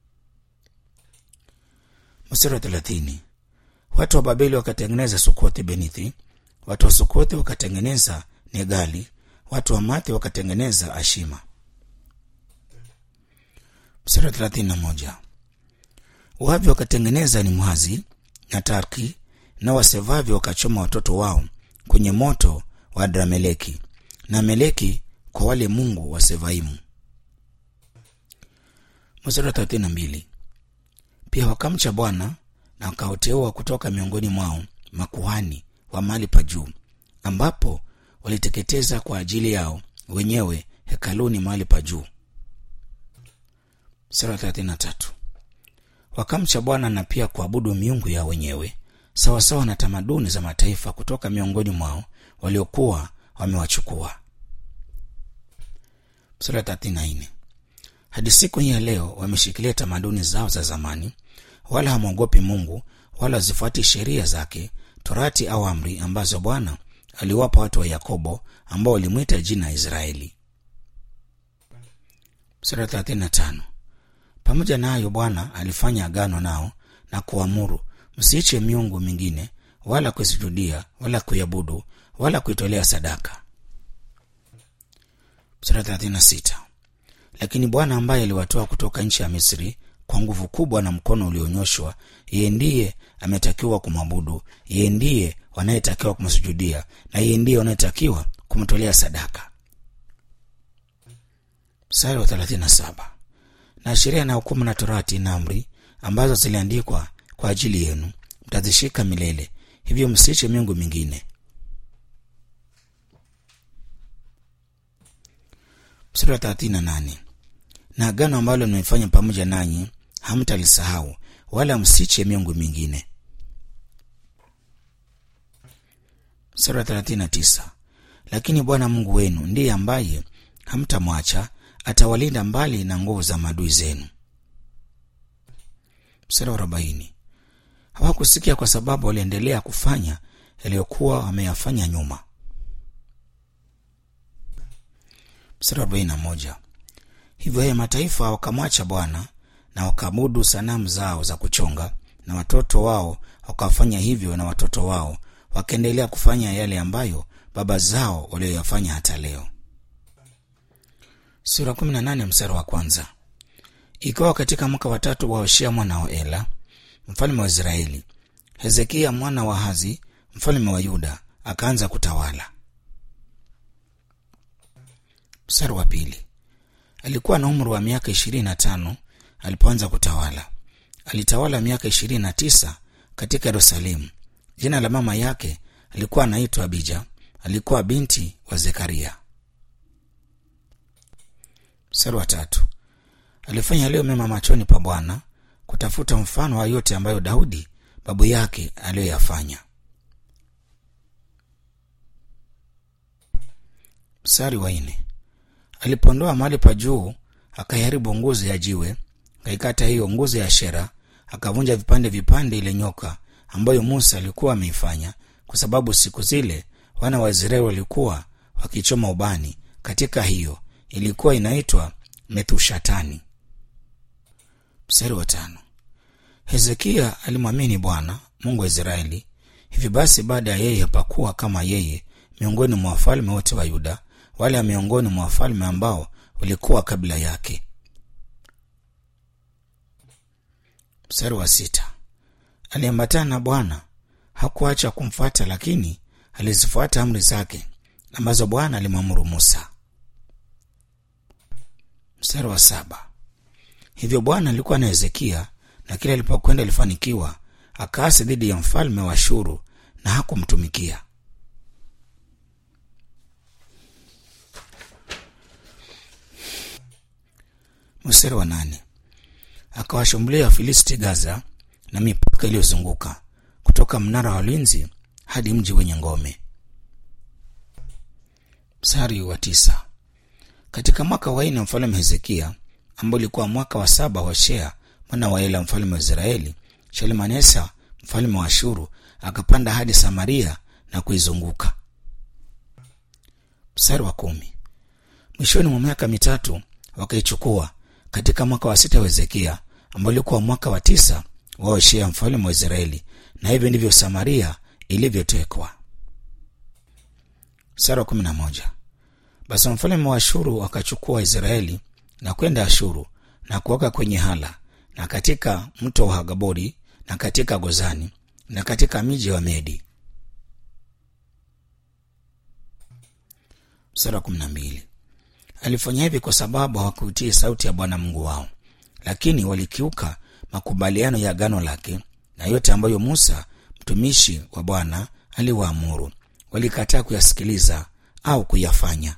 mstari wa thelathini watu wa babeli wakatengeneza sukothi benithi watu wa sukothi wakatengeneza negali watu wa mathi wakatengeneza ashima mstari wa thelathini na moja wavi wakatengeneza nimhazi na tarki na wasevavi wakachoma watoto wao kwenye moto wa adrameleki na meleki kwa wale mungu wa sevaimu mstari wa thelathini na mbili pia wakamcha bwana na wakaoteua kutoka miongoni mwao makuhani wa mahali pa juu ambapo waliteketeza kwa ajili yao wenyewe hekaluni mahali pa juu mstari wa thelathini na tatu wakamcha bwana na pia kuabudu miungu yao wenyewe sawasawa na tamaduni za mataifa kutoka miongoni mwao waliokuwa wamewachukua mstari wa thelathini na nne hadi siku hii ya leo wameshikilia tamaduni zao za zamani wala hamwogopi mungu wala hazifuati sheria zake torati au amri ambazo bwana aliwapa watu wa yakobo ambao walimwita jina israeli sura 35 pamoja na hayo bwana alifanya agano nao na kuamuru msiiche miungu mingine wala kuisujudia wala kuiabudu wala kuitolea sadaka sura 36 lakini bwana ambaye aliwatoa kutoka nchi ya misri kwa nguvu kubwa na mkono ulionyoshwa yeye ndiye ametakiwa kumwabudu yeye ndiye wanayetakiwa kumsujudia na yeye ndiye wanayetakiwa kumtolea sadaka mstari wa 37 na sheria na hukumu na torati na amri ambazo ziliandikwa kwa ajili yenu mtazishika milele hivyo msiche miungu mingine mstari wa 38 na agano ambalo nimefanya pamoja nanyi hamtalisahau wala msiche miungu mingine mstari wa 39 lakini bwana mungu wenu ndiye ambaye hamtamwacha atawalinda mbali na nguvu za maadui zenu mstari wa 40 hawakusikia kwa sababu waliendelea kufanya yaliyokuwa wameyafanya nyuma mstari wa 41 hivyo yeye mataifa wakamwacha bwana na wakaabudu sanamu zao za kuchonga na watoto wao wakawafanya hivyo na watoto wao wakaendelea kufanya yale ambayo baba zao walioyafanya hata leo sura 18 mstari wa kwanza ikawa katika mwaka watatu wa hoshea mwana wa ela mfalme wa israeli hezekia mwana wa hazi mfalme wa yuda akaanza kutawala mstari wa pili alikuwa na umri wa miaka ishirini na tano alipoanza kutawala alitawala miaka ishirini na tisa katika yerusalemu jina la mama yake alikuwa anaitwa abija alikuwa binti wa zekaria mstari wa tatu alifanya yaliyo mema machoni pa bwana kutafuta mfano wa yote ambayo daudi babu yake aliyoyafanya mstari wa nne alipondoa mahali pa juu akaiharibu nguzo ya jiwe akaikata hiyo nguzo ya shera akavunja vipande vipande ile nyoka ambayo musa alikuwa ameifanya kwa sababu siku zile wana wa israeli walikuwa wakichoma ubani katika hiyo ilikuwa inaitwa methushatani mstari wa tano hezekia alimwamini bwana mungu wa israeli hivi basi baada ya yeye hapakuwa kama yeye miongoni mwa wafalme wote wa yuda wala miongoni mwa wafalme ambao walikuwa kabla yake mstari wa sita aliambatana na bwana hakuacha kumfuata lakini alizifuata amri zake ambazo bwana alimwamuru musa mstari wa saba hivyo bwana alikuwa na hezekia na kila alipokwenda alifanikiwa akaasi dhidi ya mfalme wa shuru na hakumtumikia mstari wa nane akawashambulia wafilisti gaza na mipaka iliyozunguka kutoka mnara wa ulinzi hadi mji wenye ngome mstari wa tisa katika mwaka wa nne mfalme hezekia ambao ulikuwa mwaka wa saba wa shea mwana wa ela mfalme wa israeli shalmanesa mfalme wa shuru akapanda hadi samaria na kuizunguka mstari wa kumi mwishoni mwa miaka mitatu wakaichukua katika mwaka wa sita wa hezekia ambao ulikuwa mwaka wa tisa wa hoshea mfalme wa israeli na hivyo ndivyo samaria ilivyotekwa mstari wa kumi na moja basi mfalme wa ashuru akachukua israeli na kwenda ashuru na kuweka kwenye hala na katika mto wa hagabori na katika gozani na katika miji wa medi mstari wa kumi na mbili alifanya hivi kwa sababu hawakuitii sauti ya bwana mungu wao lakini walikiuka makubaliano ya agano lake na yote ambayo musa mtumishi wa bwana aliwaamuru walikataa kuyasikiliza au kuyafanya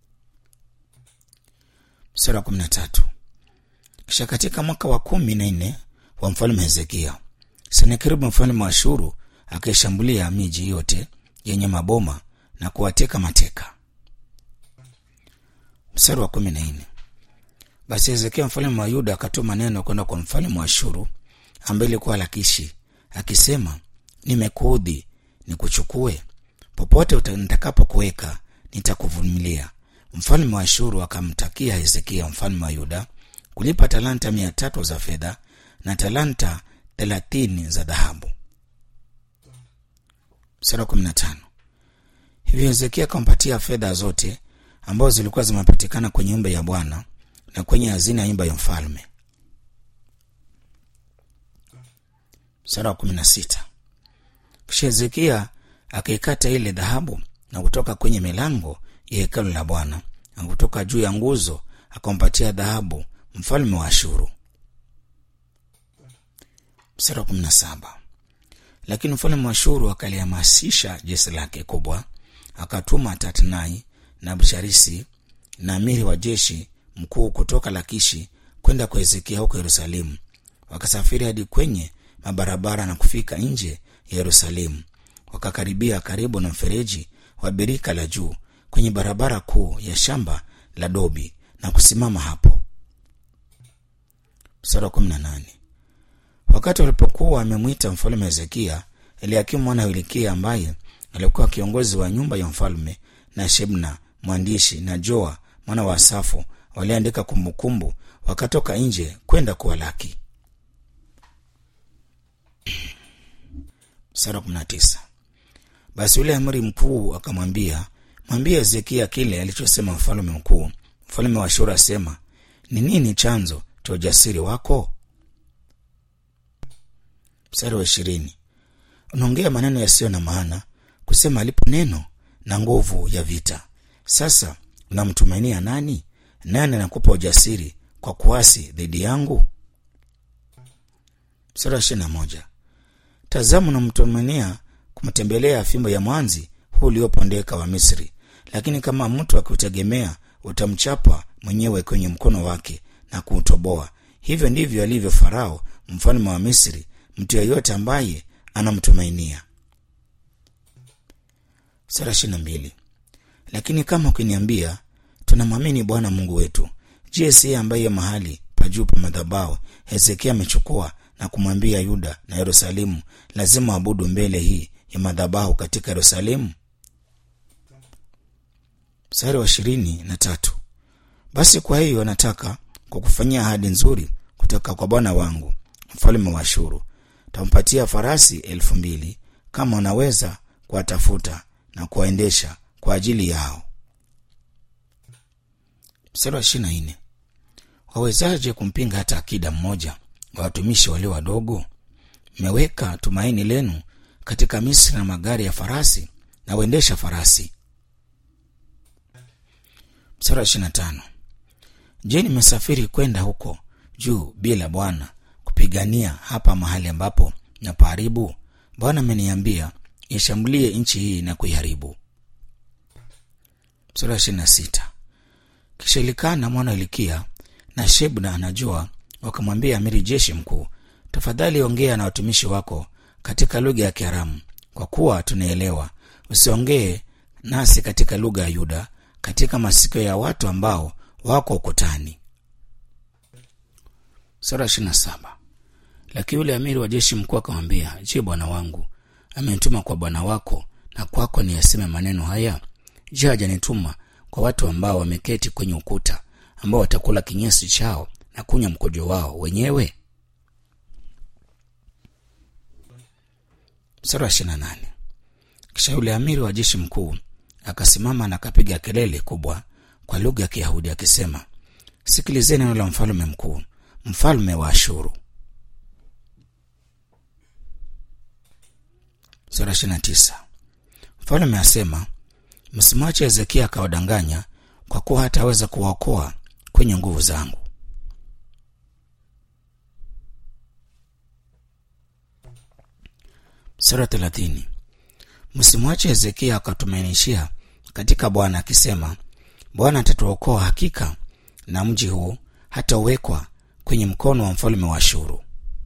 sura ya kumi na tatu kisha katika mwaka wa kumi na nne wa mfalme hezekia senakeribu mfalme wa shuru akaishambulia miji yote yenye maboma na kuwateka mateka mstari wa kumi na nne basi hezekia mfalme wa yuda akatuma neno kwenda kwa mfalme wa shuru ambaye ilikuwa lakishi akisema nimekuudhi nikuchukue popote nitakapokuweka nitakuvumilia mfalme wa shuru akamtakia hezekia mfalme wa yuda kulipa talanta mia tatu za fedha na talanta thelathini za dhahabu mstari wa kumi na tano hivyo hezekia akampatia fedha zote ambazo zilikuwa zimepatikana kwenye nyumba ya bwana na kwenye hazina ya nyumba ya mfalme mstari wa kumi na sita kisha hezekia akaikata ile dhahabu na kutoka kwenye milango ya hekalu la bwana na kutoka juu ya nguzo akampatia dhahabu mfalme wa ashuru mstari wa kumi na saba lakini mfalme wa ashuru akalihamasisha jeshi lake kubwa akatuma tatnai na busharisi na amiri wa jeshi mkuu kutoka lakishi kwenda kwa hezekia huko yerusalemu wakasafiri hadi kwenye mabarabara na kufika nje ya yerusalemu wakakaribia karibu na mfereji wa birika la juu kwenye barabara kuu ya shamba la dobi na kusimama hapo mstari wa kumi na nane wakati walipokuwa wamemwita mfalme hezekia eliakimu mwana wa hilikia ambaye alikuwa kiongozi wa nyumba ya mfalme na shebna mwandishi na joa mwana wa asafu waliandika kumbukumbu wakatoka nje kwenda kuwalaki sara kumi na tisa basi yule amri mkuu akamwambia mwambie hezekia kile alichosema mfalme mkuu mfalme wa shura asema ni nini chanzo cha ujasiri wako mstari wa ishirini unaongea maneno yasiyo na maana kusema alipo neno na nguvu ya vita sasa unamtumainia nani nani anakupa ujasiri kwa kuasi dhidi yangu sura ishiri na moja tazama unamtumainia kumtembelea fimbo ya mwanzi huu uliopondeka wa misri lakini kama mtu akiutegemea utamchapa mwenyewe kwenye mkono wake na kuutoboa hivyo ndivyo alivyo farao mfalme wa misri mtu yeyote ambaye anamtumainia sura ishiri na mbili lakini kama ukiniambia tunamwamini bwana mungu wetu je siye ambaye mahali pa juu pa madhabao hezekia amechukua na kumwambia yuda na yerusalemu lazima abudu mbele hii ya madhabahu katika yerusalemu mstari wa ishirini na tatu basi kwa hiyo nataka kwa kufanyia ahadi nzuri kutoka kwa bwana wangu mfalme wa shuru tampatia farasi elfu mbili kama unaweza kuwatafuta na kuwaendesha kwa ajili yao mstari wa ishiri na nne wawezaje kumpinga hata akida mmoja wa watumishi walio wadogo mmeweka tumaini lenu katika misri na magari ya farasi na uendesha farasi mstari wa ishiri na tano je nimesafiri kwenda huko juu bila bwana kupigania hapa mahali ambapo napaharibu bwana ameniambia ishambulie nchi hii na kuiharibu sura ishiri na sita kisha ilikana mwana ilikia na shebna anajua wakamwambia amiri jeshi mkuu tafadhali ongea na watumishi wako katika lugha ya kiaramu kwa kuwa tunaelewa usiongee nasi katika lugha ya yuda katika masikio ya watu ambao wako ukutani sura ishiri na saba lakini yule amiri wa jeshi mkuu akamwambia je bwana wangu amenituma kwa bwana wako na kwako ni yaseme maneno haya je hajanituma kwa watu ambao wameketi kwenye ukuta ambao watakula kinyesi chao na kunywa mkojo wao wenyewe mstari wa ishirina nane kisha yule amiri wa jeshi mkuu akasimama na akapiga kelele kubwa kwa lugha ya kiyahudi akisema sikilizeni neno la mfalume mkuu mfalme wa ashuru sura ishirina tisa mfalme asema msimwache hezekia akawadanganya kwa kuwa hataweza kuwaokoa kwenye nguvu zangu sura thelathini msimwache hezekia akatumainishia katika bwana akisema bwana atatuokoa hakika na mji huu hatauwekwa kwenye mkono wa mfalme wa shuru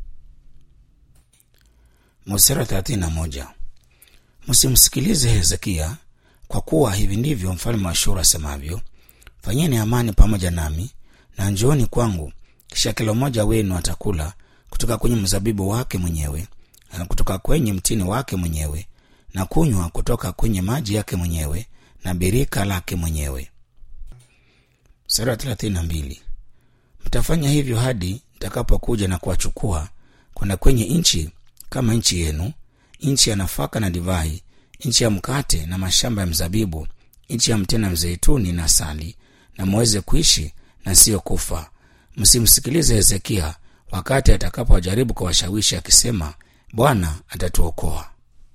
mstari thelathini na moja msimsikilize hezekia kwa kuwa hivi ndivyo mfalme wa shuru asemavyo fanyeni amani pamoja nami na njooni kwangu kisha kila mmoja wenu atakula kutoka kwenye mzabibu wake mwenyewe na kutoka kwenye mtini wake mwenyewe na kunywa kutoka kwenye maji yake mwenyewe na birika lake mwenyewe sura thelathini na mbili mtafanya hivyo hadi nitakapokuja na kuwachukua kwenda kwenye nchi kama nchi yenu nchi ya nafaka na divai nchi ya mkate na mashamba ya mzabibu nchi ya mtena mzeituni na sali na mweze kuishi na siyo kufa msimsikilize hezekia wakati atakapowajaribu kuwashawishi akisema bwana atatuokoa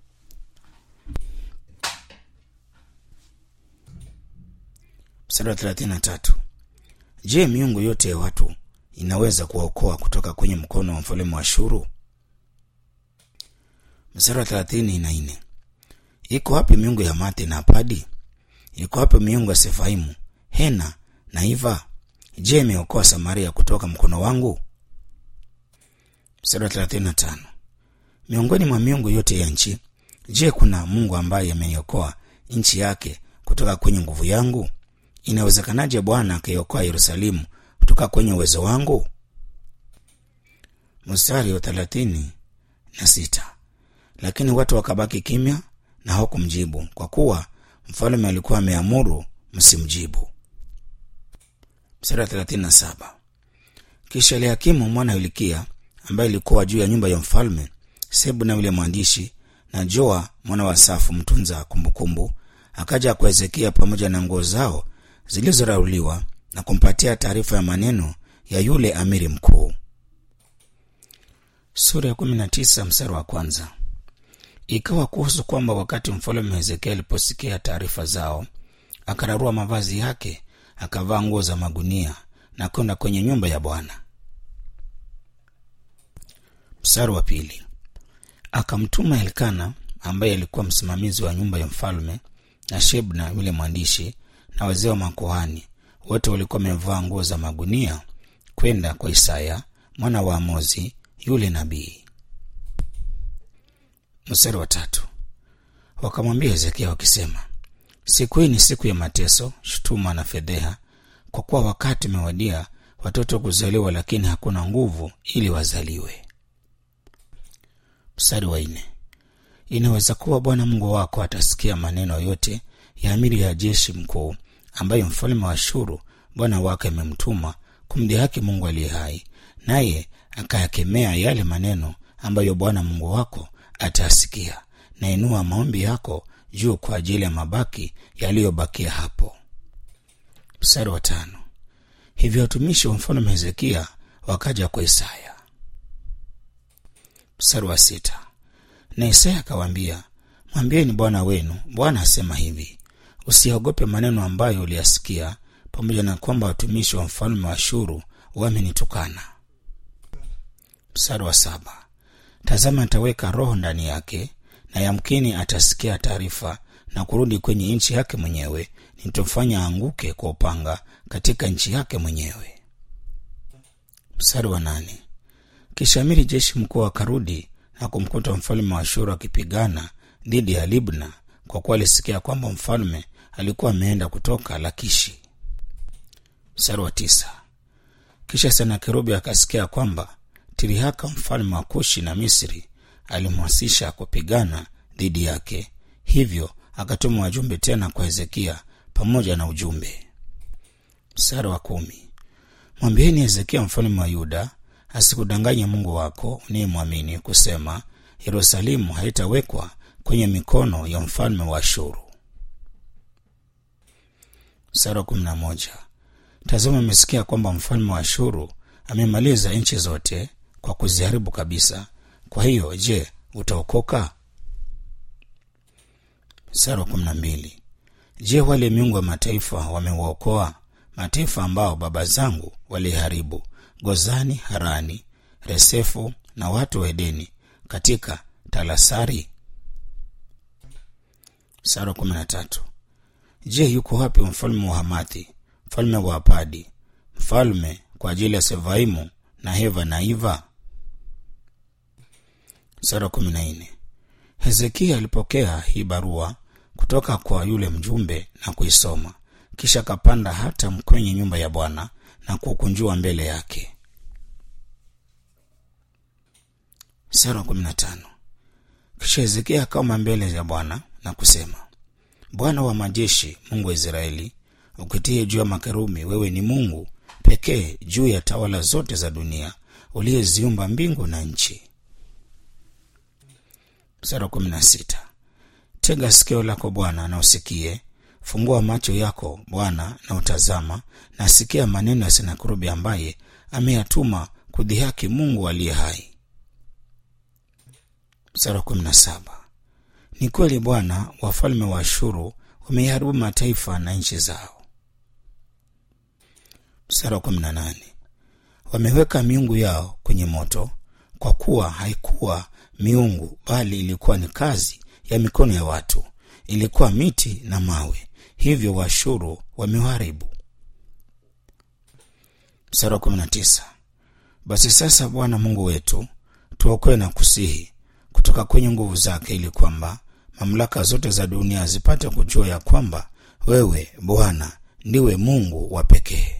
mstari wa thelathini na tatu je miungu yote ya watu inaweza kuwaokoa kutoka kwenye mkono wa mfalme wa shuru mstari wa thelathini na nne iko wapi miungu ya mate na apadi iko wapi miungu ya sefaimu hena na iva je imeokoa samaria kutoka mkono wangu mstari wa thelathini na tano miongoni mwa miungu yote ya nchi je kuna mungu ambaye ameiokoa nchi yake kutoka kwenye nguvu yangu inawezekanaje bwana akaiokoa yerusalemu kutoka kwenye uwezo wangu mstari wa thelathini na sita lakini watu wakabaki kimya na hawakumjibu kwa kuwa mfalme alikuwa ameamuru msimjibu mstari wa thelathini na saba kisha eliakimu mwana ilikia ambaye ilikuwa juu ya nyumba ya mfalme sebu na yule mwandishi na joa mwana wa safu mtunza kumbukumbu akaja kwa hezekia pamoja na nguo zao zilizorauliwa na kumpatia taarifa ya maneno ya yule amiri mkuu sura ya kumi na tisa mstari wa kwanza ikawa kuhusu kwamba wakati mfalme hezekia aliposikia taarifa zao akararua mavazi yake akavaa nguo za magunia na kwenda kwenye nyumba ya bwana mstari wa pili akamtuma elkana ambaye alikuwa msimamizi wa nyumba ya mfalme na shebna yule mwandishi na wazee wa makohani wote walikuwa wamevaa nguo za magunia kwenda kwa isaya mwana wa amozi yule nabii mstari wa tatu wakamwambia hezekia wakisema siku hii ni siku ya mateso shutuma na fedheha kwa kuwa wakati umewadia watoto kuzaliwa lakini hakuna nguvu ili wazaliwe mstari wa nne inaweza kuwa bwana mungu wako atasikia maneno yote ya amiri ya jeshi mkuu ambayo mfalme wa shuru bwana wake amemtuma kumdhihaki mungu aliye hai naye akayakemea yale maneno ambayo bwana mungu wako atasikia na inua maombi yako juu kwa ajili ya mabaki yaliyobakia hapo mstari wa tano hivyo watumishi wa mfalme hezekia wakaja kwa isaya mstari wa sita na isaya akawaambia mwambieni bwana wenu bwana asema hivi usiogope maneno ambayo uliyasikia pamoja na kwamba watumishi wa mfalme wa shuru wamenitukana mstari wa saba tazama ataweka roho ndani yake na yamkini atasikia taarifa na kurudi kwenye nchi yake mwenyewe nitomfanya anguke kwa upanga katika nchi yake mwenyewe mstari wa nane kisha amiri jeshi mkuu akarudi na kumkuta mfalme wa shuru akipigana dhidi ya libna kwa kuwa alisikia kwamba mfalme alikuwa ameenda kutoka lakishi mstari wa tisa kisha senakerubi akasikia kwamba tirihaka mfalme wa kushi na misri alimwasisha kupigana dhidi yake hivyo akatuma wajumbe tena kwa hezekia pamoja na ujumbe mstari wa kumi mwambieni hezekia mfalme wa yuda asikudanganye mungu wako unayemwamini kusema yerusalemu haitawekwa kwenye mikono ya mfalme wa ashuru mstari wa kumi na moja tazama amesikia kwamba mfalme wa ashuru amemaliza nchi zote kwa kuziharibu kabisa kwa hiyo je utaokoka mstari wa kumi na mbili je wale miungu wa mataifa wamewaokoa mataifa ambao baba zangu waliharibu gozani harani resefu na watu wa edeni katika talasari mstari wa kumi na tatu je yuko wapi mfalme wa hamathi mfalme wa apadi mfalme kwa ajili ya sevaimu na heva na iva sura kumi na nne hezekia alipokea hii barua kutoka kwa yule mjumbe na kuisoma kisha akapanda hata kwenye nyumba ya bwana na kukunjua mbele yake sura kumi na tano kisha hezekia akaoma mbele ya bwana na kusema bwana wa majeshi mungu wa israeli ukitie juu ya makerubi wewe ni mungu pekee juu ya tawala zote za dunia uliyeziumba mbingu na nchi mstari wa kumi na sita tega sikio lako bwana na usikie fungua macho yako bwana na utazama na sikia maneno ya senakurubi ambaye ameyatuma kudhihaki mungu aliye hai mstari wa kumi na saba ni kweli bwana wafalme wa ashuru wameiharibu mataifa na nchi zao mstari wa kumi na nane wameweka miungu yao kwenye moto kwa kuwa haikuwa miungu bali ilikuwa ni kazi ya mikono ya watu ilikuwa miti na mawe hivyo washuru wameharibu mstari wa kumi na tisa basi sasa bwana mungu wetu tuokoe na kusihi kutoka kwenye nguvu zake ili kwamba mamlaka zote za dunia zipate kujua ya kwamba wewe bwana ndiwe mungu wa pekee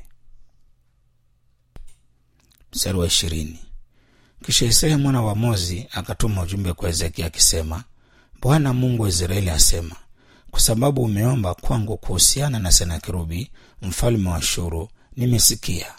mstari wa ishirini kisha isaya mwana wa mozi akatuma ujumbe kwa hezekia akisema bwana mungu wa israeli asema kwa sababu umeomba kwangu kuhusiana na senakerubi mfalme wa shuru nimesikia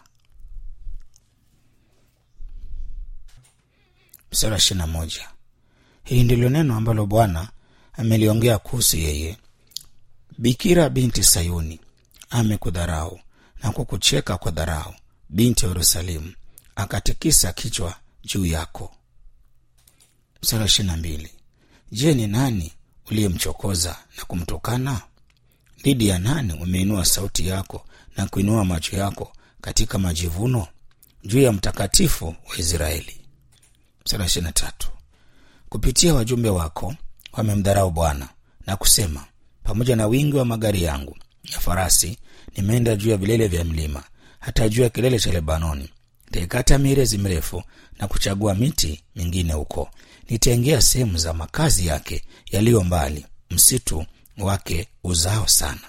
mstari wa ishirina moja hili ndilo neno ambalo bwana ameliongea kuhusu yeye bikira binti sayuni amekudharau na kukucheka kwa dharau binti yerusalemu akatikisa kichwa juu yako mstari wa ishirina mbili je ni nani uliyemchokoza na kumtukana dhidi ya nani umeinua sauti yako na kuinua macho yako katika majivuno juu ya mtakatifu wa israeli mstari wa ishirini na tatu kupitia wajumbe wako wamemdharau bwana na kusema pamoja na wingi wa magari yangu ya farasi nimeenda juu ya vilele vya mlima hata juu ya kilele cha lebanoni nitaikata mirezi mirefu na kuchagua miti mingine huko nitaingia sehemu za makazi yake yaliyo mbali msitu wake uzao sana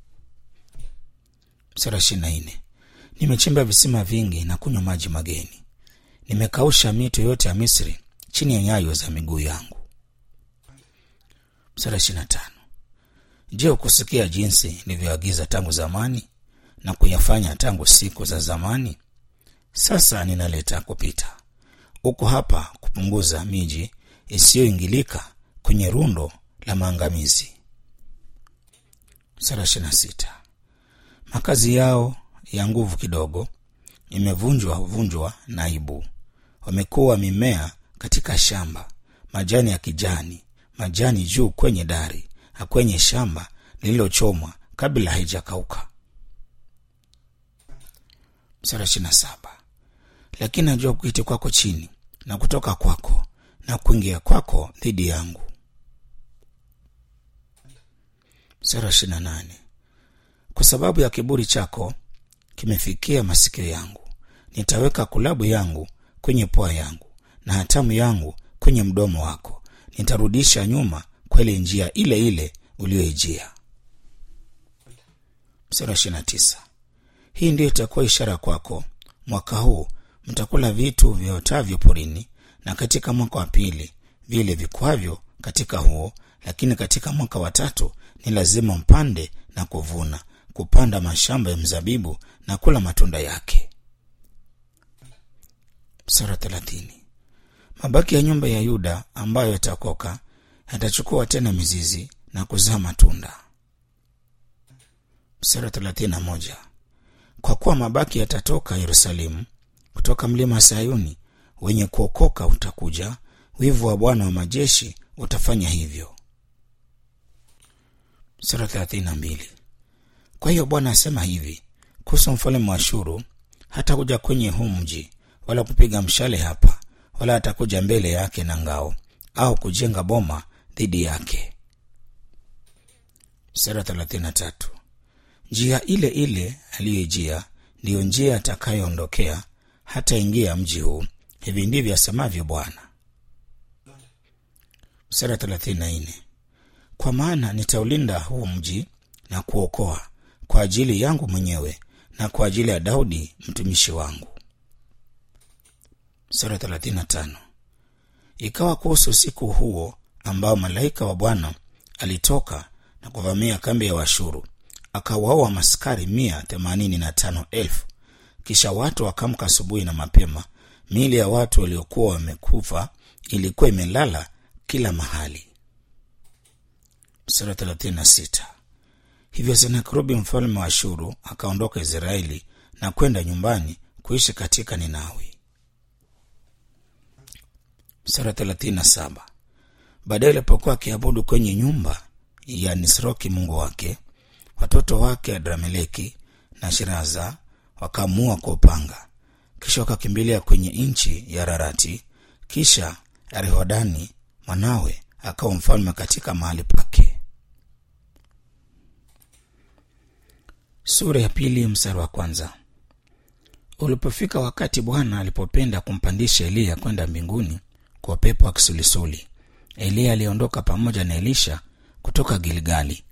sura ishiri na nne nimechimba visima vingi na kunywa maji mageni nimekausha mito yote ya misri chini ya nyayo za miguu yangu sura ishiri na tano je ukusikia jinsi nilivyoagiza tangu zamani na kuyafanya tangu siku za zamani sasa ninaleta kupita uko hapa kupunguza miji isiyoingilika kwenye rundo la maangamizi sura ishiri na sita makazi yao ya nguvu kidogo imevunjwa vunjwa naibu wamekuwa mimea katika shamba majani ya kijani majani juu kwenye dari na kwenye shamba lililochomwa kabla haijakauka msara ishirina saba lakini najua kuiti kwako chini na kutoka kwako na kuingia kwako dhidi yangu msara ishirina nane kwa sababu ya kiburi chako kimefikia masikio yangu nitaweka kulabu yangu kwenye pua yangu na hatamu yangu kwenye mdomo wako nitarudisha nyuma kwele njia ile ile uliyoijia msara ishirina tisa hii ndiyo itakuwa ishara kwako mwaka huu mtakula vitu viotavyo porini na katika mwaka wa pili vile vikwavyo katika huo lakini katika mwaka wa tatu ni lazima mpande na kuvuna kupanda mashamba ya mzabibu na kula matunda yake sura thelathini mabaki ya nyumba ya yuda ambayo yatakoka yatachukua tena mizizi na kuzaa matunda sura thelathini na moja kwa kuwa mabaki yatatoka yerusalemu kutoka mlima wa sayuni wenye kuokoka utakuja wivu wa bwana wa majeshi utafanya hivyo sura thelathini na mbili kwa hiyo bwana asema hivi kuhusu mfalme wa shuru hatakuja kwenye huu mji wala kupiga mshale hapa wala atakuja mbele yake na ngao au kujenga boma dhidi yake sura thelathini na tatu njia ile ile aliyoijia ndiyo njia atakayoondokea hata ingia mji huu hivi ndivyo asemavyo bwana sura thelathini na nne kwa maana nitaulinda huu mji na kuokoa kwa ajili yangu mwenyewe na kwa ajili ya daudi mtumishi wangu sura thelathini na tano ikawa kuhusu usiku huo ambao malaika wa bwana alitoka na kuvamia kambi ya washuru akawaua maskari mia themanini na tano elfu kisha watu wakamka asubuhi na mapema miili ya watu waliokuwa wamekufa ilikuwa imelala kila mahali sura 36 hivyo senakrubi mfalme wa shuru akaondoka israeli na kwenda nyumbani kuishi katika ninawi sura 37 baadaye alipokuwa akiabudu kwenye nyumba ya nisroki mungu wake watoto wake adrameleki na shiraza wakaamua kwa upanga kisha wakakimbilia kwenye nchi ya rarati kisha rehodani mwanawe akawa mfalme katika mahali pake sura ya pili mstari wa kwanza ulipofika wakati bwana alipopenda kumpandisha eliya kwenda mbinguni kwa upepo wa kisulisuli eliya aliondoka pamoja na elisha kutoka gilgali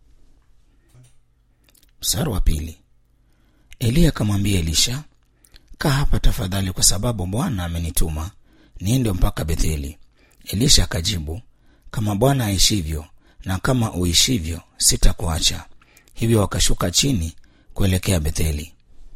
mstari wa pili eliya akamwambia elisha kaa hapa tafadhali kwa sababu bwana amenituma niende mpaka betheli elisha akajibu kama bwana aishivyo na kama uishivyo sitakuacha hivyo wakashuka chini kuelekea betheli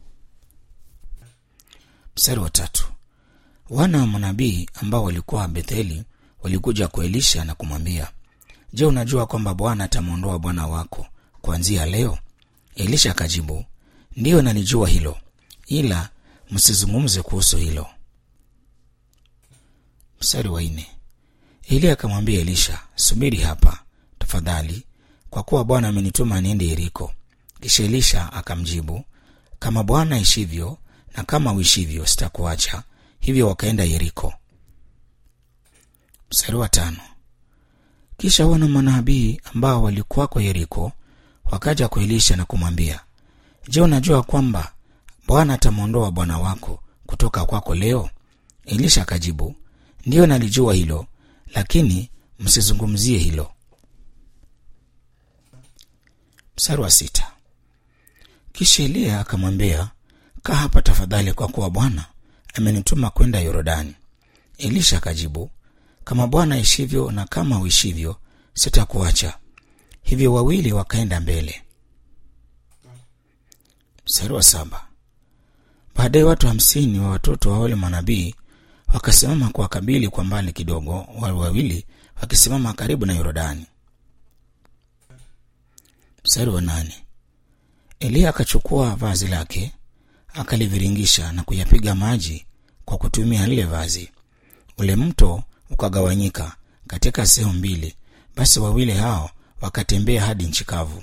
mstari wa tatu wana wa manabii ambao walikuwa betheli walikuja kwa elisha na kumwambia je unajua kwamba bwana atamwondoa bwana wako kuanzia leo elisha akajibu ndiyo nalijua hilo ila msizungumze kuhusu hilo mstari wa nne Eliya akamwambia Elisha, subiri hapa tafadhali, kwa kuwa Bwana amenituma niende Yeriko. Kisha Elisha akamjibu, kama Bwana aishivyo na kama uishivyo, sitakuacha. Hivyo wakaenda Yeriko. Mstari wa tano. Kisha wana manabii ambao walikuwako Yeriko wakaja kwa Elisha na kumwambia, Je, unajua kwamba Bwana atamwondoa bwana wako kutoka kwako leo? Elisha akajibu, ndiyo nalijua hilo, lakini msizungumzie hilo. Mstari wa sita. Kisha Eliya akamwambia, kaa hapa tafadhali, kwa kuwa Bwana amenituma kwenda Yorodani. Elisha akajibu, kama Bwana aishivyo na kama uishivyo, sitakuacha. Hivyo wawili wakaenda mbele. Mstari wa saba. Baadaye watu hamsini wa watoto wa wale manabii wakasimama kwa kabili kwa mbali kidogo, wale wawili wakisimama karibu na Yorodani. Mstari wa nane. Eliya akachukua vazi lake akaliviringisha na kuyapiga maji kwa kutumia lile vazi. Ule mto ukagawanyika katika sehemu mbili, basi wawili hao wakatembea hadi nchi kavu.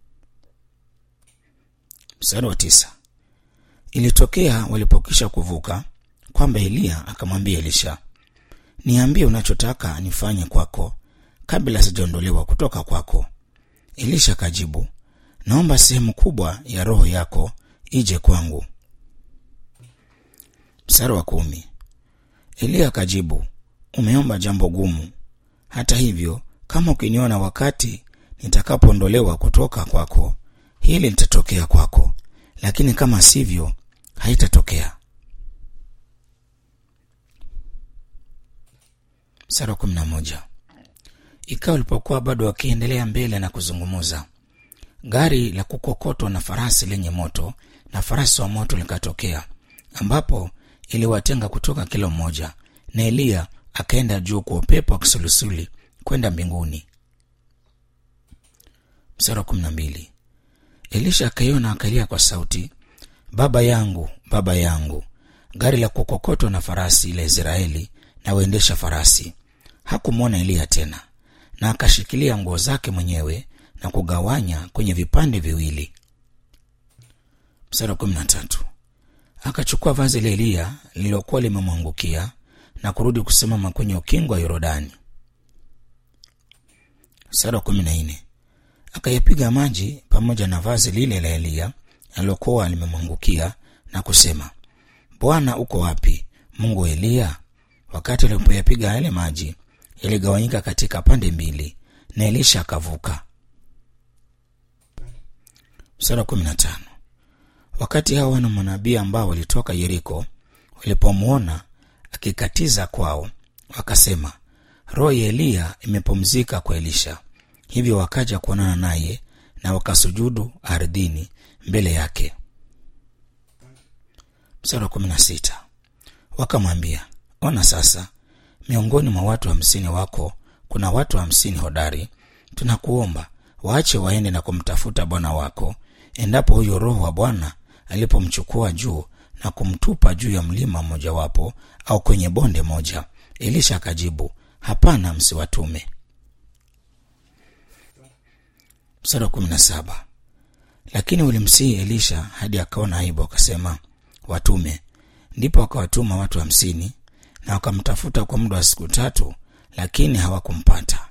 Mstari wa tisa. Ilitokea walipokisha kuvuka kwamba Eliya akamwambia Elisha, niambie unachotaka nifanye kwako kabla sijaondolewa kutoka kwako. Elisha akajibu, naomba sehemu kubwa ya roho yako ije kwangu. Mstari wa kumi. Eliya akajibu, umeomba jambo gumu. Hata hivyo, kama ukiniona wakati nitakapoondolewa kutoka kwako, hili litatokea kwako, lakini kama sivyo, haitatokea. Mstari wa kumi na moja. Ikawa walipokuwa bado wakiendelea mbele na kuzungumuza, gari la kukokotwa na farasi lenye moto na farasi wa moto likatokea, ambapo iliwatenga kutoka kila mmoja, na Eliya akaenda juu kwa upepo wa kisulisuli kwenda mbinguni. Mstari wa kumi na mbili. Elisha akaiona akalia kwa sauti, baba yangu, baba yangu, gari la kukokotwa na farasi la Israeli na waendesha farasi. Hakumwona Eliya tena, na akashikilia nguo zake mwenyewe na kugawanya kwenye vipande viwili. Mstari wa kumi na tatu. Akachukua vazi la Eliya lililokuwa limemwangukia na kurudi kusimama kwenye ukingo wa Yorodani. Mstari wa kumi na nne. Akayapiga maji pamoja na vazi lile la Eliya alilokuwa limemwangukia na kusema, Bwana uko wapi, Mungu wa Eliya? Wakati alipoyapiga yale maji, yaligawanyika katika pande mbili, na Elisha akavuka. Mstari wa kumi na tano. Wakati hao wana manabii ambao walitoka Yeriko walipomwona akikatiza kwao, wakasema, roho ya Eliya imepumzika kwa Elisha. Hivyo wakaja kuonana naye na wakasujudu ardhini mbele yake. Mstari wa kumi na sita. Wakamwambia, ona sasa, miongoni mwa watu hamsini wako kuna watu hamsini hodari. Tunakuomba waache waende na kumtafuta bwana wako, endapo huyo roho wa Bwana alipomchukua juu na kumtupa juu ya mlima mmojawapo au kwenye bonde moja. Elisha akajibu, hapana, msiwatume. Mstari wa kumi na saba. Lakini ulimsihi Elisha hadi akaona aibu, akasema watume. Ndipo akawatuma watu hamsini na wakamtafuta kwa muda wa siku tatu, lakini hawakumpata.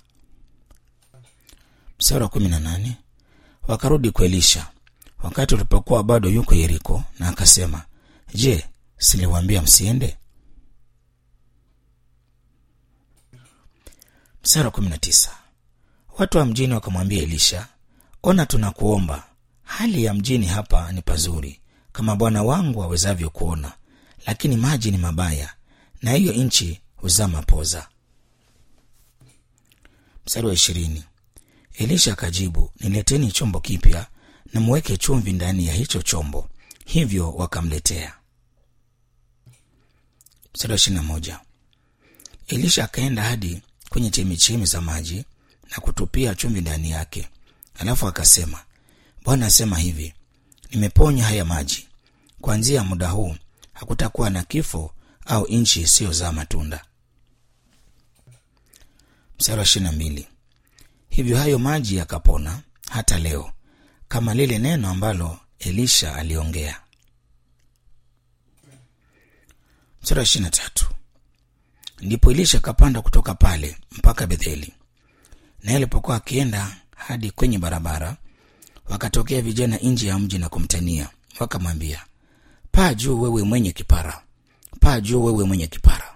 Mstari wa kumi na nane. Wakarudi kwa Elisha wakati ulipokuwa bado yuko Yeriko, na akasema, Je, siliwaambia msiende? Mstari wa kumi na tisa. Watu wa mjini wakamwambia Elisha, ona, tunakuomba, hali ya mjini hapa ni pazuri kama bwana wangu awezavyo kuona, lakini maji ni mabaya, na hiyo nchi huzaa mapoza. Mstari wa ishirini. Elisha akajibu, nileteni chombo kipya na muweke chumvi ndani ya hicho chombo. Hivyo wakamletea. Mstari wa ishirini na moja. Elisha akaenda hadi kwenye chemichemi za maji na kutupia chumvi ndani yake, alafu akasema, Bwana asema hivi, nimeponya haya maji. Kuanzia muda huu hakutakuwa na kifo au nchi isiyozaa matunda. mstari wa ishirini na mbili hivyo hayo maji yakapona hata leo kama lile neno ambalo elisha aliongea mstari wa ishirini na tatu ndipo elisha akapanda kutoka pale mpaka betheli naye alipokuwa akienda hadi kwenye barabara wakatokea vijana nje ya mji na kumtania wakamwambia paa juu wewe mwenye kipara paa juu wewe mwenye kipara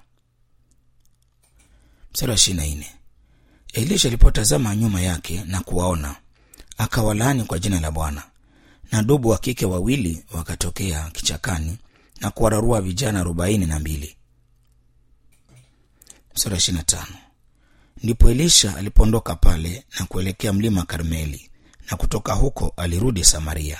mstari wa ishirini na nne elisha alipotazama nyuma yake na kuwaona akawalaani kwa jina la bwana na dubu wa kike wawili wakatokea kichakani na kuwararua vijana arobaini na mbili mstari wa ishirini na tano ndipo elisha alipoondoka pale na kuelekea mlima karmeli na kutoka huko alirudi samaria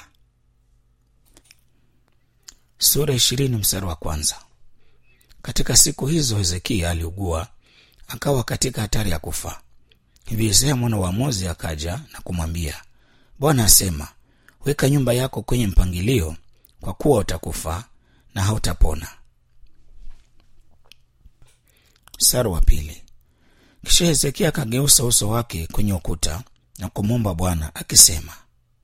sura ishirini mstari wa kwanza katika siku hizo hezekia aliugua akawa katika hatari ya kufa hivi isaya mwana wa amozi akaja na kumwambia bwana asema weka nyumba yako kwenye mpangilio kwa kuwa utakufa na hautapona mstari wa pili kisha hezekia akageusa uso wake kwenye ukuta na kumwomba bwana akisema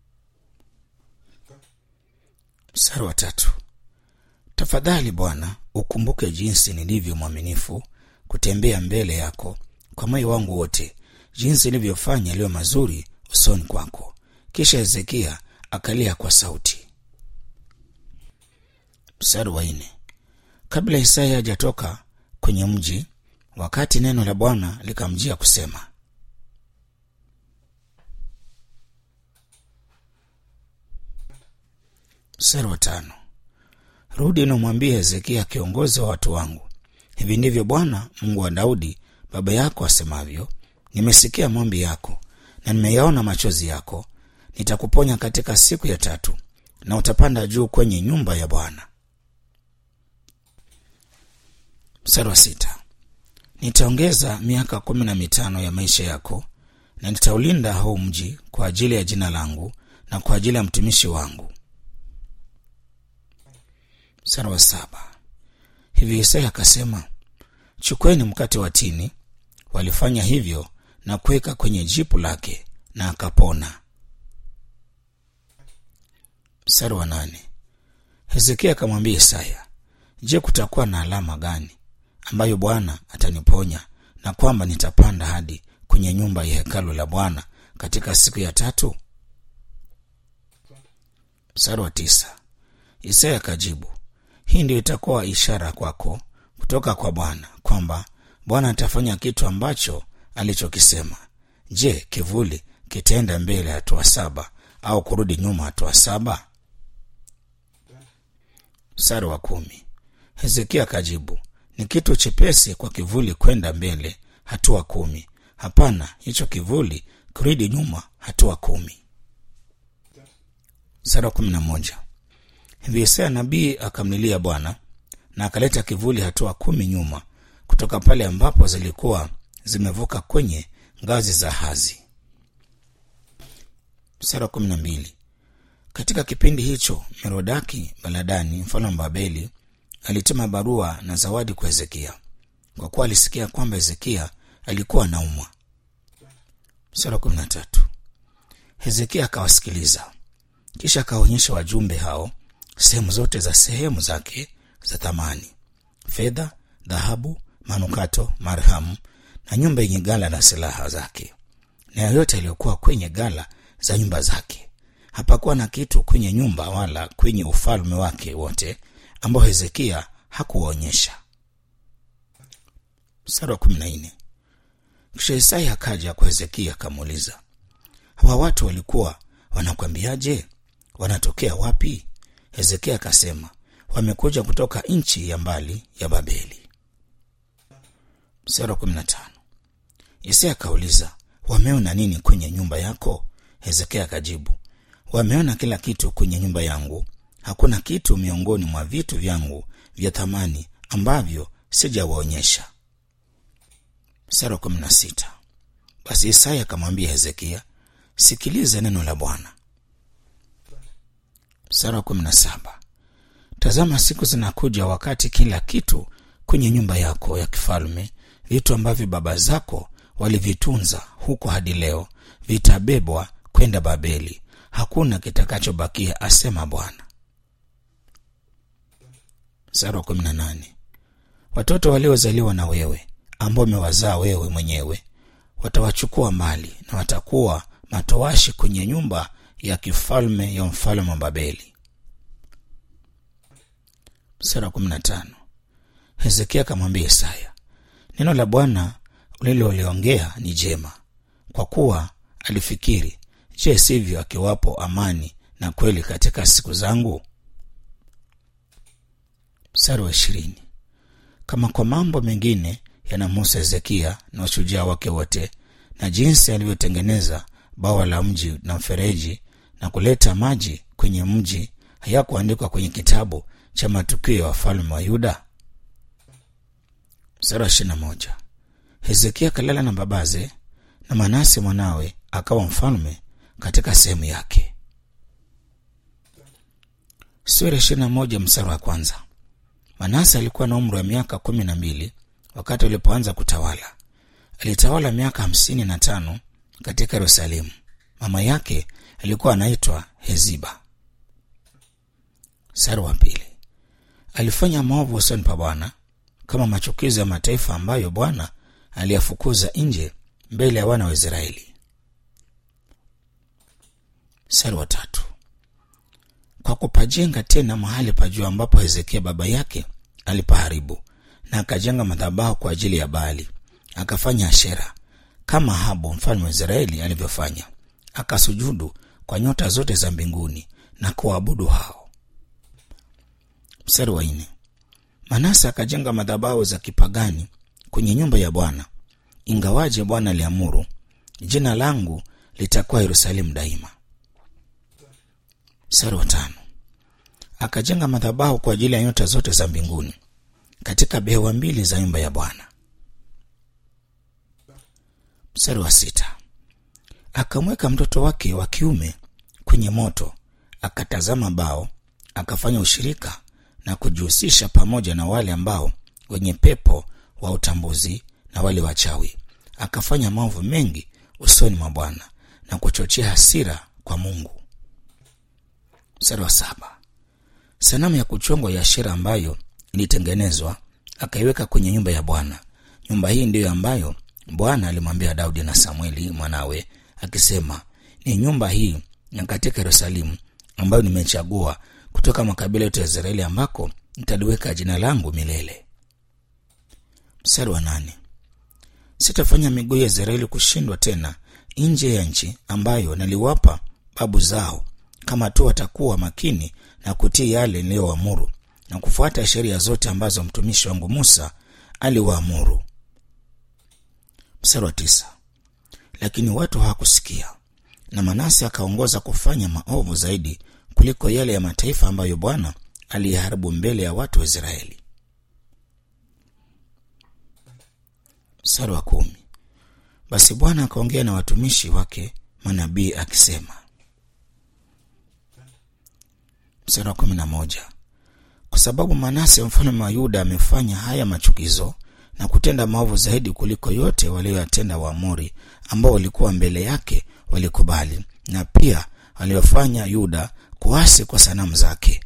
mstari wa tatu tafadhali bwana ukumbuke jinsi nilivyo mwaminifu kutembea mbele yako kwa moyo wangu wote jinsi nilivyofanya yaliyo mazuri usoni kwako kisha hezekia akalia kwa sauti mstari wa nne kabla isaya hajatoka kwenye mji wakati neno la bwana likamjia kusema mstari wa tano rudi namwambie hezekia kiongozi wa watu wangu hivi ndivyo bwana mungu wa daudi baba yako asemavyo nimesikia maombi yako na nimeyaona machozi yako nitakuponya katika siku ya tatu na utapanda juu kwenye nyumba ya bwana mstari wa sita nitaongeza miaka kumi na mitano ya maisha yako na nitaulinda huu mji kwa ajili ya jina langu na kwa ajili ya mtumishi wangu mstari wa saba hivi isaya akasema chukweni mkate wa tini walifanya hivyo na kuweka kwenye jipu lake na akapona mstari wa nane hezekia akamwambia isaya je kutakuwa na alama gani ambayo bwana ataniponya na kwamba nitapanda hadi kwenye nyumba ya hekalu la bwana katika siku ya tatu mstari wa tisa isaya akajibu hii ndio itakuwa ishara kwako kutoka kwa bwana kwamba bwana atafanya kitu ambacho alichokisema je kivuli kitaenda mbele hatua saba au kurudi nyuma hatua saba mstari wa kumi hezekia akajibu ni kitu chepesi kwa kivuli kwenda mbele hatua kumi hapana hicho kivuli kurudi nyuma hatua kumi mstari wa kumi na moja hivi isaya nabii akamlilia bwana na akaleta kivuli hatua kumi nyuma kutoka pale ambapo zilikuwa zimevuka kwenye ngazi za hazi mstari wa kumi na mbili katika kipindi hicho merodaki baladani mfalme wa babeli alituma barua na zawadi kwa hezekia kwa kuwa alisikia kwamba hezekia alikuwa anaumwa mstari wa kumi na tatu hezekia akawasikiliza kisha akaonyesha wajumbe hao sehemu zote za sehemu zake za thamani fedha dhahabu manukato marhamu na nyumba yenye gala na silaha zake na yoyote yaliyokuwa kwenye gala za nyumba zake hapakuwa na kitu kwenye nyumba wala kwenye ufalme wake wote ambao hezekia hakuwaonyesha mstari wa kumi na nne kisha isaya akaja kwa hezekia akamuuliza hawa watu walikuwa wanakwambiaje wanatokea wapi hezekia akasema wamekuja kutoka nchi ya mbali ya babeli mstari wa kumi na tano isaya akauliza wameona nini kwenye nyumba yako hezekia akajibu wameona kila kitu kwenye nyumba yangu hakuna kitu miongoni mwa vitu vyangu vya thamani ambavyo sijawaonyesha mstari wa kumi na sita basi isaya akamwambia hezekia sikiliza neno la bwana mstari wa kumi na saba tazama siku zinakuja wakati kila kitu kwenye nyumba yako ya kifalme vitu ambavyo baba zako walivitunza huko hadi leo vitabebwa kwenda babeli hakuna kitakachobakia asema bwana mstari wa kumi na nane watoto waliozaliwa na wewe ambao umewazaa wewe mwenyewe watawachukua mbali na watakuwa matowashi kwenye nyumba ya kifalme ya mfalme wa babeli mstari wa kumi na tano hezekia akamwambia isaya neno la bwana uliloliongea ni jema kwa kuwa alifikiri je sivyo akiwapo amani na kweli katika siku zangu mstari wa ishirini kama kwa mambo mengine yanamhusu hezekia na ushujaa wake wote na jinsi alivyotengeneza bawa la mji na mfereji na kuleta maji kwenye mji hayakuandikwa kwenye kitabu cha matukio ya wafalme wa yuda mstari wa ishirina moja hezekia akalala na babaze na manase mwanawe akawa mfalme katika sehemu yake sura ishirina moja mstari wa kwanza manase alikuwa na umri wa miaka kumi na mbili wakati alipoanza kutawala alitawala miaka hamsini na tano katika yerusalemu mama yake alikuwa anaitwa heziba mstari wa pili alifanya maovu usoni pa bwana kama machukizo ya mataifa ambayo bwana aliyafukuza nje mbele ya wana wa israeli mstari wa tatu kwa kupajenga tena mahali pa juu ambapo hezekia baba yake alipaharibu na akajenga madhabahu kwa ajili ya baali akafanya ashera kama habu mfalme wa israeli alivyofanya akasujudu kwa nyota zote za mbinguni na kuwaabudu hao mstari wa nne manase akajenga madhabahu za kipagani kwenye nyumba ya bwana ingawaje bwana aliamuru jina langu litakuwa yerusalemu daima mstari wa tano akajenga madhabahu kwa ajili ya nyota zote za mbinguni katika behewa mbili za nyumba ya bwana mstari wa sita akamweka mtoto wake wa kiume kwenye moto akatazama bao akafanya ushirika na kujihusisha pamoja na wale ambao wenye pepo wa utambuzi na wale wachawi akafanya maovu mengi usoni mwa bwana na kuchochea hasira kwa mungu mstari wa saba sanamu ya kuchongwa ya ashera ambayo ilitengenezwa akaiweka kwenye nyumba ya bwana nyumba hii ndiyo ambayo bwana alimwambia daudi na samueli mwanawe akisema ni nyumba hii na katika yerusalemu ambayo nimechagua kutoka makabila yote ya israeli ambako nitaliweka jina langu milele mstari wa nane sitafanya miguu ya israeli kushindwa tena nje ya nchi ambayo naliwapa babu zao kama tu watakuwa makini na kutii yale niliyoamuru na kufuata sheria zote ambazo mtumishi wangu musa aliwaamuru mstari wa tisa lakini watu hawakusikia na manase akaongoza kufanya maovu zaidi kuliko yale ya mataifa ambayo bwana aliyeharibu mbele ya watu wa israeli mstari wa kumi basi bwana akaongea na watumishi wake manabii akisema mstari wa kumi na moja kwa sababu manase mfalme wa yuda amefanya haya machukizo na kutenda maovu zaidi kuliko yote walioyatenda waamori ambao walikuwa mbele yake walikubali na pia waliofanya yuda kuasi kwa sanamu zake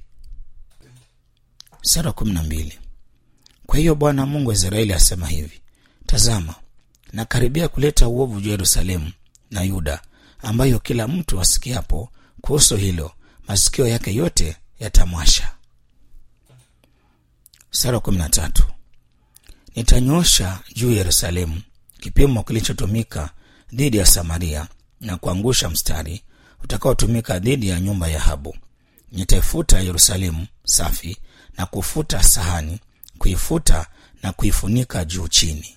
sara kumi na mbili kwa hiyo bwana mungu wa israeli asema hivi tazama nakaribia kuleta uovu juu ya yerusalemu na yuda ambayo kila mtu asikiapo kuhusu hilo masikio yake yote yatamwasha sara kumi na tatu nitanyosha juu ya yerusalemu kipimo kilichotumika dhidi ya samaria na kuangusha mstari utakaotumika dhidi ya nyumba ya habu nitaifuta yerusalemu safi na kufuta sahani kuifuta na kuifunika juu chini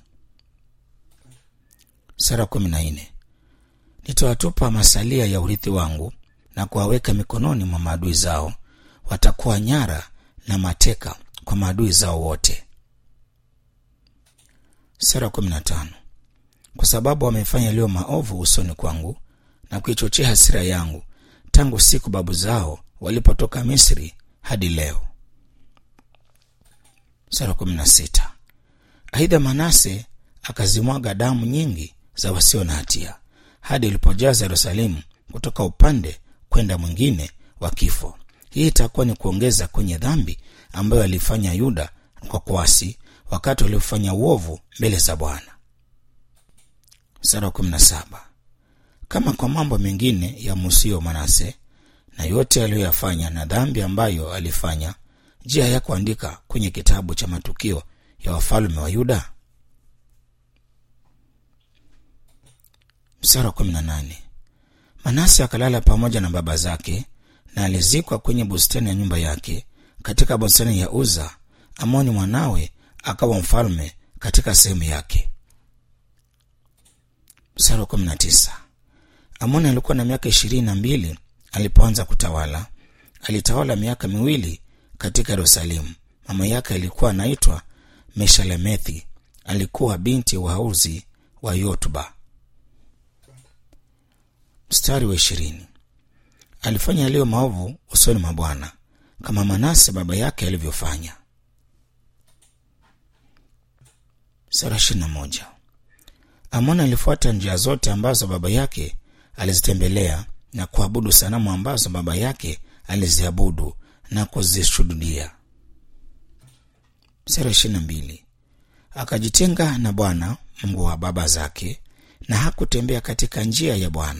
sara kumi na nne nitawatupa masalia ya urithi wangu na kuwaweka mikononi mwa maadui zao watakuwa nyara na mateka kwa maadui zao wote sura kumi na tano kwa sababu wamefanya yaliyo maovu usoni kwangu na kuichochea hasira yangu tangu siku babu zao walipotoka misri hadi leo sura kumi na sita aidha manase akazimwaga damu nyingi za wasio na hatia hadi ulipojaza yerusalemu kutoka upande kwenda mwingine wa kifo hii itakuwa ni kuongeza kwenye dhambi ambayo alifanya yuda kwa kuasi wakati waliofanya uovu mbele za bwana kama kwa mambo mengine ya musio manase na yote aliyoyafanya na dhambi ambayo alifanya je hayakuandika kwenye kitabu cha matukio ya wafalme wa yuda msara wa kumi na nane manase akalala pamoja na baba zake na alizikwa kwenye bustani ya nyumba yake katika bustani ya uza amoni mwanawe akawa mfalme katika sehemu yake msara wa kumi na tisa amoni alikuwa na miaka ishirini na mbili alipoanza kutawala alitawala miaka miwili katika yerusalemu mama yake alikuwa anaitwa meshalemethi alikuwa binti wa hauzi wa yotuba mstari wa ishirini alifanya yaliyo maovu usoni mwa bwana kama manase baba yake alivyofanya sura ishirini na moja amoni alifuata njia zote ambazo baba yake alizitembelea na kuabudu sanamu ambazo baba yake aliziabudu na kuzishuhudia sura ishirini na mbili akajitenga na bwana mungu wa baba zake na hakutembea katika njia ya bwana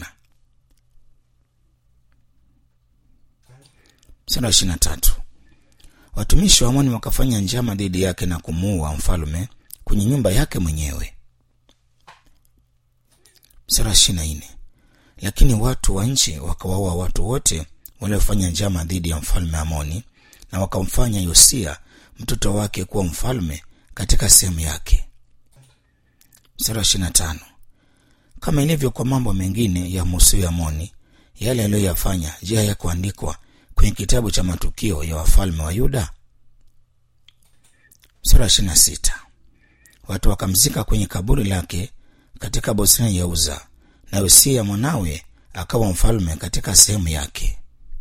sura ishirini na tatu watumishi wa amoni wakafanya njama dhidi yake na kumuua mfalume kwenye nyumba yake mwenyewe sura ishirini na nne lakini watu wa nchi wakawaua watu wote waliofanya njama dhidi ya mfalme amoni na wakamfanya yosia mtoto wake kuwa mfalme katika sehemu yake sura ishirini tano kama ilivyo kwa mambo mengine ya musio amoni yale aliyoyafanya je hayakuandikwa kwenye kitabu cha matukio ya wafalme wa yuda sura ishirini sita watu wakamzika kwenye kaburi lake katika bustani ya uza na yosia mwanawe akawa mfalme katika sehemu yake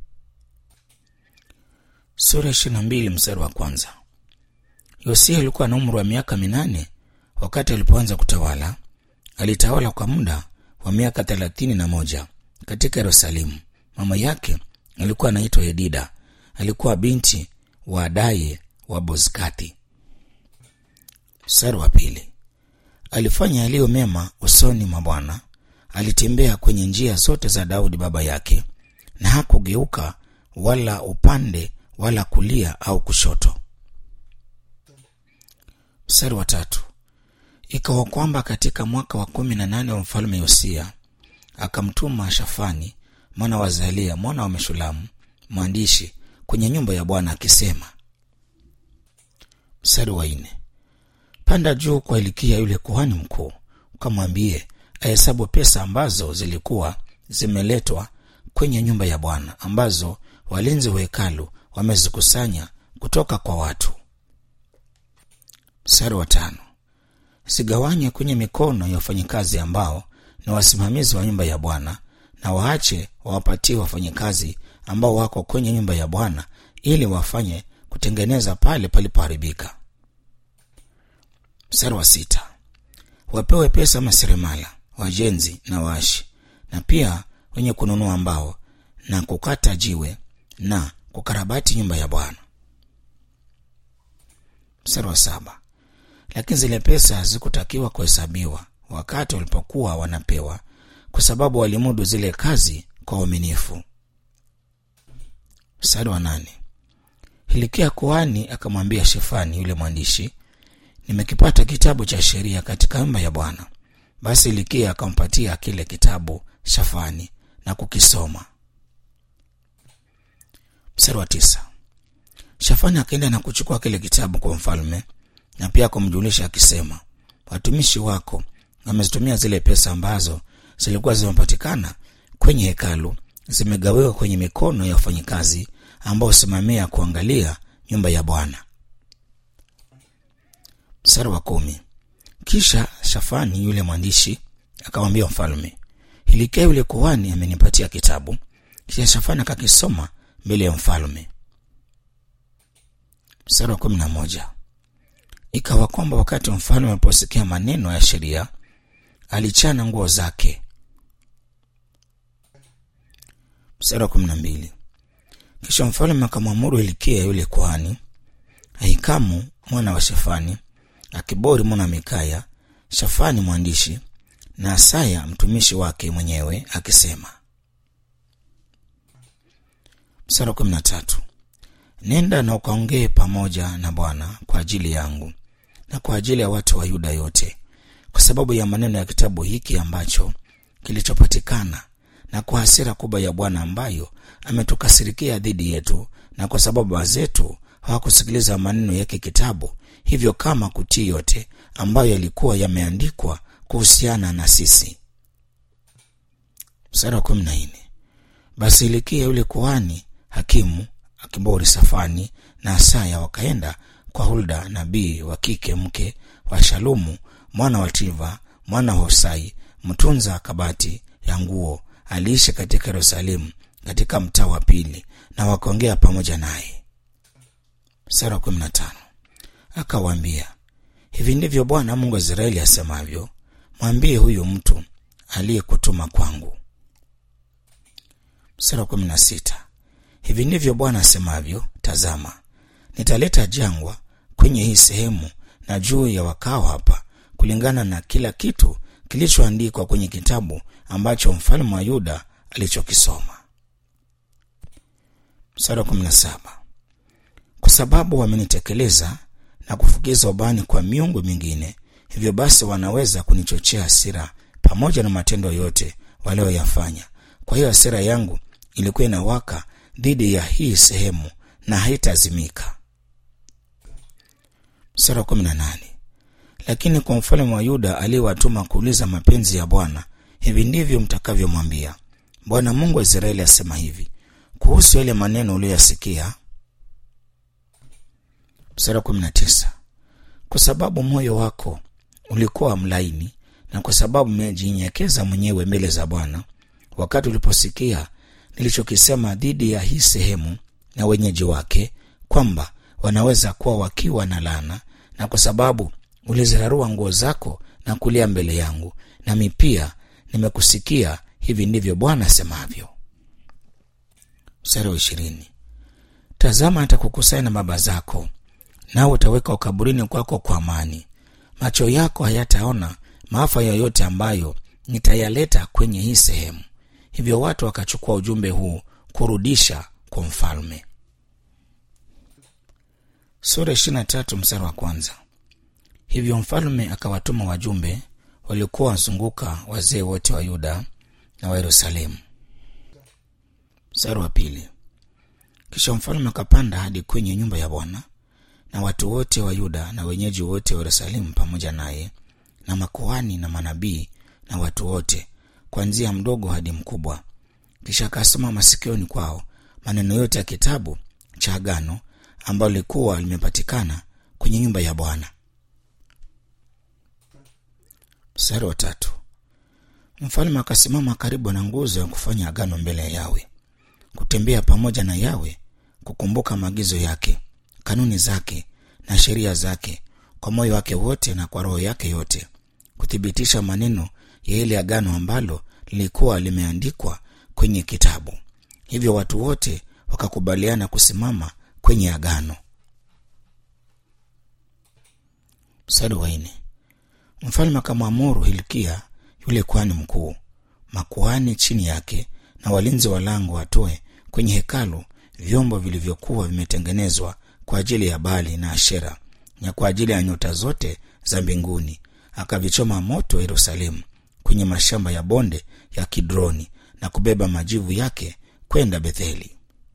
sura ishirini na mbili mstari wa kwanza yosia alikuwa na umri wa miaka minane wakati alipoanza kutawala alitawala kwa muda wa miaka thelathini na moja katika yerusalemu mama yake alikuwa anaitwa yedida alikuwa binti wa adaye wa bozkati mstari wa pili alifanya yaliyo mema usoni mwa bwana alitembea kwenye njia zote za daudi baba yake na hakugeuka wala upande wala kulia au kushoto mstari wa tatu ikawa kwamba katika mwaka wa kumi na nane wa mfalme yosia akamtuma shafani mwana wa zalia mwana wa meshulamu mwandishi kwenye nyumba ya bwana akisema mstari wa nne panda juu kwa ilikia yule kuhani mkuu ukamwambie ahesabu pesa ambazo zilikuwa zimeletwa kwenye nyumba ya bwana ambazo walinzi wa hekalu wamezikusanya kutoka kwa watu mstari wa tano zigawanye kwenye mikono ya wafanyikazi ambao ni wasimamizi wa nyumba ya bwana na waache wawapatie wafanyikazi ambao wako kwenye nyumba ya bwana ili wafanye kutengeneza pale palipoharibika mstari wa sita wapewe pesa maseremala wajenzi na waashi na pia wenye kununua mbao na kukata jiwe na kukarabati nyumba ya bwana mstari wa saba lakini zile pesa hazikutakiwa kuhesabiwa wakati walipokuwa wanapewa kwa sababu walimudu zile kazi kwa uaminifu mstari wa nane hilikia kuhani akamwambia shefani yule mwandishi nimekipata kitabu cha sheria katika nyumba ya bwana basi hilikia akampatia kile kitabu shafani na kukisoma mstari wa tisa shafani akaenda na kuchukua kile kitabu kwa mfalme na pia kumjulisha akisema watumishi wako wamezitumia zile pesa ambazo zilikuwa zimepatikana kwenye hekalu zimegawiwa kwenye mikono ya wafanyikazi ambao husimamia kuangalia nyumba ya bwana mstari wa kumi kisha shafani yule mwandishi akamwambia mfalme hilikia yule kuhani amenipatia kitabu kisha shafani akakisoma mbele ya mfalme mstari wa kumi na moja ikawa kwamba wakati mfalme aliposikia maneno ya sheria alichana nguo zake. Mstari wa kumi na mbili. Kisha mfalme akamwamuru Hilkia yule kuhani, Ahikamu mwana wa Shafani, Akibori mwana wa Mikaya, Shafani mwandishi na Asaya mtumishi wake mwenyewe akisema. Mstari wa kumi na tatu. Nenda na ukaongee pamoja na Bwana kwa ajili yangu na kwa ajili ya watu wa Yuda yote, kwa sababu ya maneno ya kitabu hiki ambacho kilichopatikana, na kwa hasira kubwa ya Bwana ambayo ametukasirikia dhidi yetu, na kwa sababu baba zetu hawakusikiliza maneno yake kitabu, hivyo kama kutii yote ambayo yalikuwa yameandikwa kuhusiana na sisi. Mstari wa kumi na nne. Basi Hilkia yule kuhani hakimu Akibori Safani na Asaya wakaenda kwa Hulda nabii wa kike mke wa Shalumu mwana wa Tiva mwana wa Hosai mtunza kabati ya nguo, aliishi katika Yerusalemu katika mtaa wa pili, na wakaongea pamoja naye. Mstari wa kumi na tano. Akawaambia, hivi ndivyo Bwana Mungu wa Israeli asemavyo, mwambie huyu mtu aliyekutuma kwangu. Mstari wa kumi na sita. Hivi ndivyo Bwana asemavyo, tazama, nitaleta jangwa kwenye hii sehemu na juu ya wakao hapa, kulingana na kila kitu kilichoandikwa kwenye kitabu ambacho mfalme wa Yuda alichokisoma. Mstari wa kumi na saba. Kwa sababu wamenitekeleza na kufukiza ubani kwa miungu mingine, hivyo basi wanaweza kunichochea hasira pamoja na matendo yote walioyafanya. Kwa hiyo hasira yangu ilikuwa inawaka dhidi ya hii sehemu na haitazimika. Mstari wa kumi na nane. Lakini kwa mfalme wa Yuda aliyewatuma kuuliza mapenzi ya Bwana, hivi ndivyo mtakavyomwambia, Bwana Mungu wa Israeli asema hivi kuhusu yale maneno uliyoyasikia. Mstari wa kumi na tisa. Kwa sababu moyo wako ulikuwa mlaini na kwa sababu umejinyenyekeza mwenyewe mbele za Bwana wakati uliposikia nilichokisema dhidi ya hii sehemu na wenyeji wake, kwamba wanaweza kuwa wakiwa na laana, na kwa sababu ulizirarua nguo zako na kulia mbele yangu, nami pia nimekusikia. Hivi ndivyo Bwana asemavyo. Mstari wa ishirini. Tazama, atakukusanya na baba zako, nawe utaweka ukaburini kwako kwa amani. Macho yako hayataona maafa yoyote ambayo nitayaleta kwenye hii sehemu. Hivyo watu wakachukua ujumbe huu kurudisha kwa mfalme. Sura ishirini na tatu mstari wa kwanza. Hivyo mfalme akawatuma wajumbe waliokuwa wazunguka wazee wote wa Yuda na wa Yerusalemu. Mstari wa pili. Kisha mfalme akapanda hadi kwenye nyumba ya Bwana na watu wote wa Yuda na wenyeji wote wa Yerusalemu pamoja naye na makuhani na manabii na watu wote kuanzia mdogo hadi mkubwa. Kisha akasoma masikioni kwao maneno yote ya kitabu cha agano ambalo lilikuwa limepatikana kwenye nyumba ya Bwana. Mstari wa tatu. Mfalme akasimama karibu na nguzo ya kufanya agano mbele ya Yawe, kutembea pamoja na Yawe, kukumbuka maagizo yake, kanuni zake na sheria zake kwa moyo wake wote na kwa roho yake yote, kuthibitisha maneno ya ile agano ambalo lilikuwa limeandikwa kwenye kitabu. Hivyo watu wote wakakubaliana kusimama kwenye agano. Mstari wa nne. Mfalme akamwamuru Hilkia yule kuhani mkuu, makuhani chini yake na walinzi wa lango watoe kwenye hekalu vyombo vilivyokuwa vimetengenezwa kwa ajili ya Baali na Ashera na kwa ajili ya nyota zote za mbinguni, akavichoma moto Yerusalemu kwenye mashamba ya bonde ya Kidroni na kubeba majivu yake kwenda Betheli.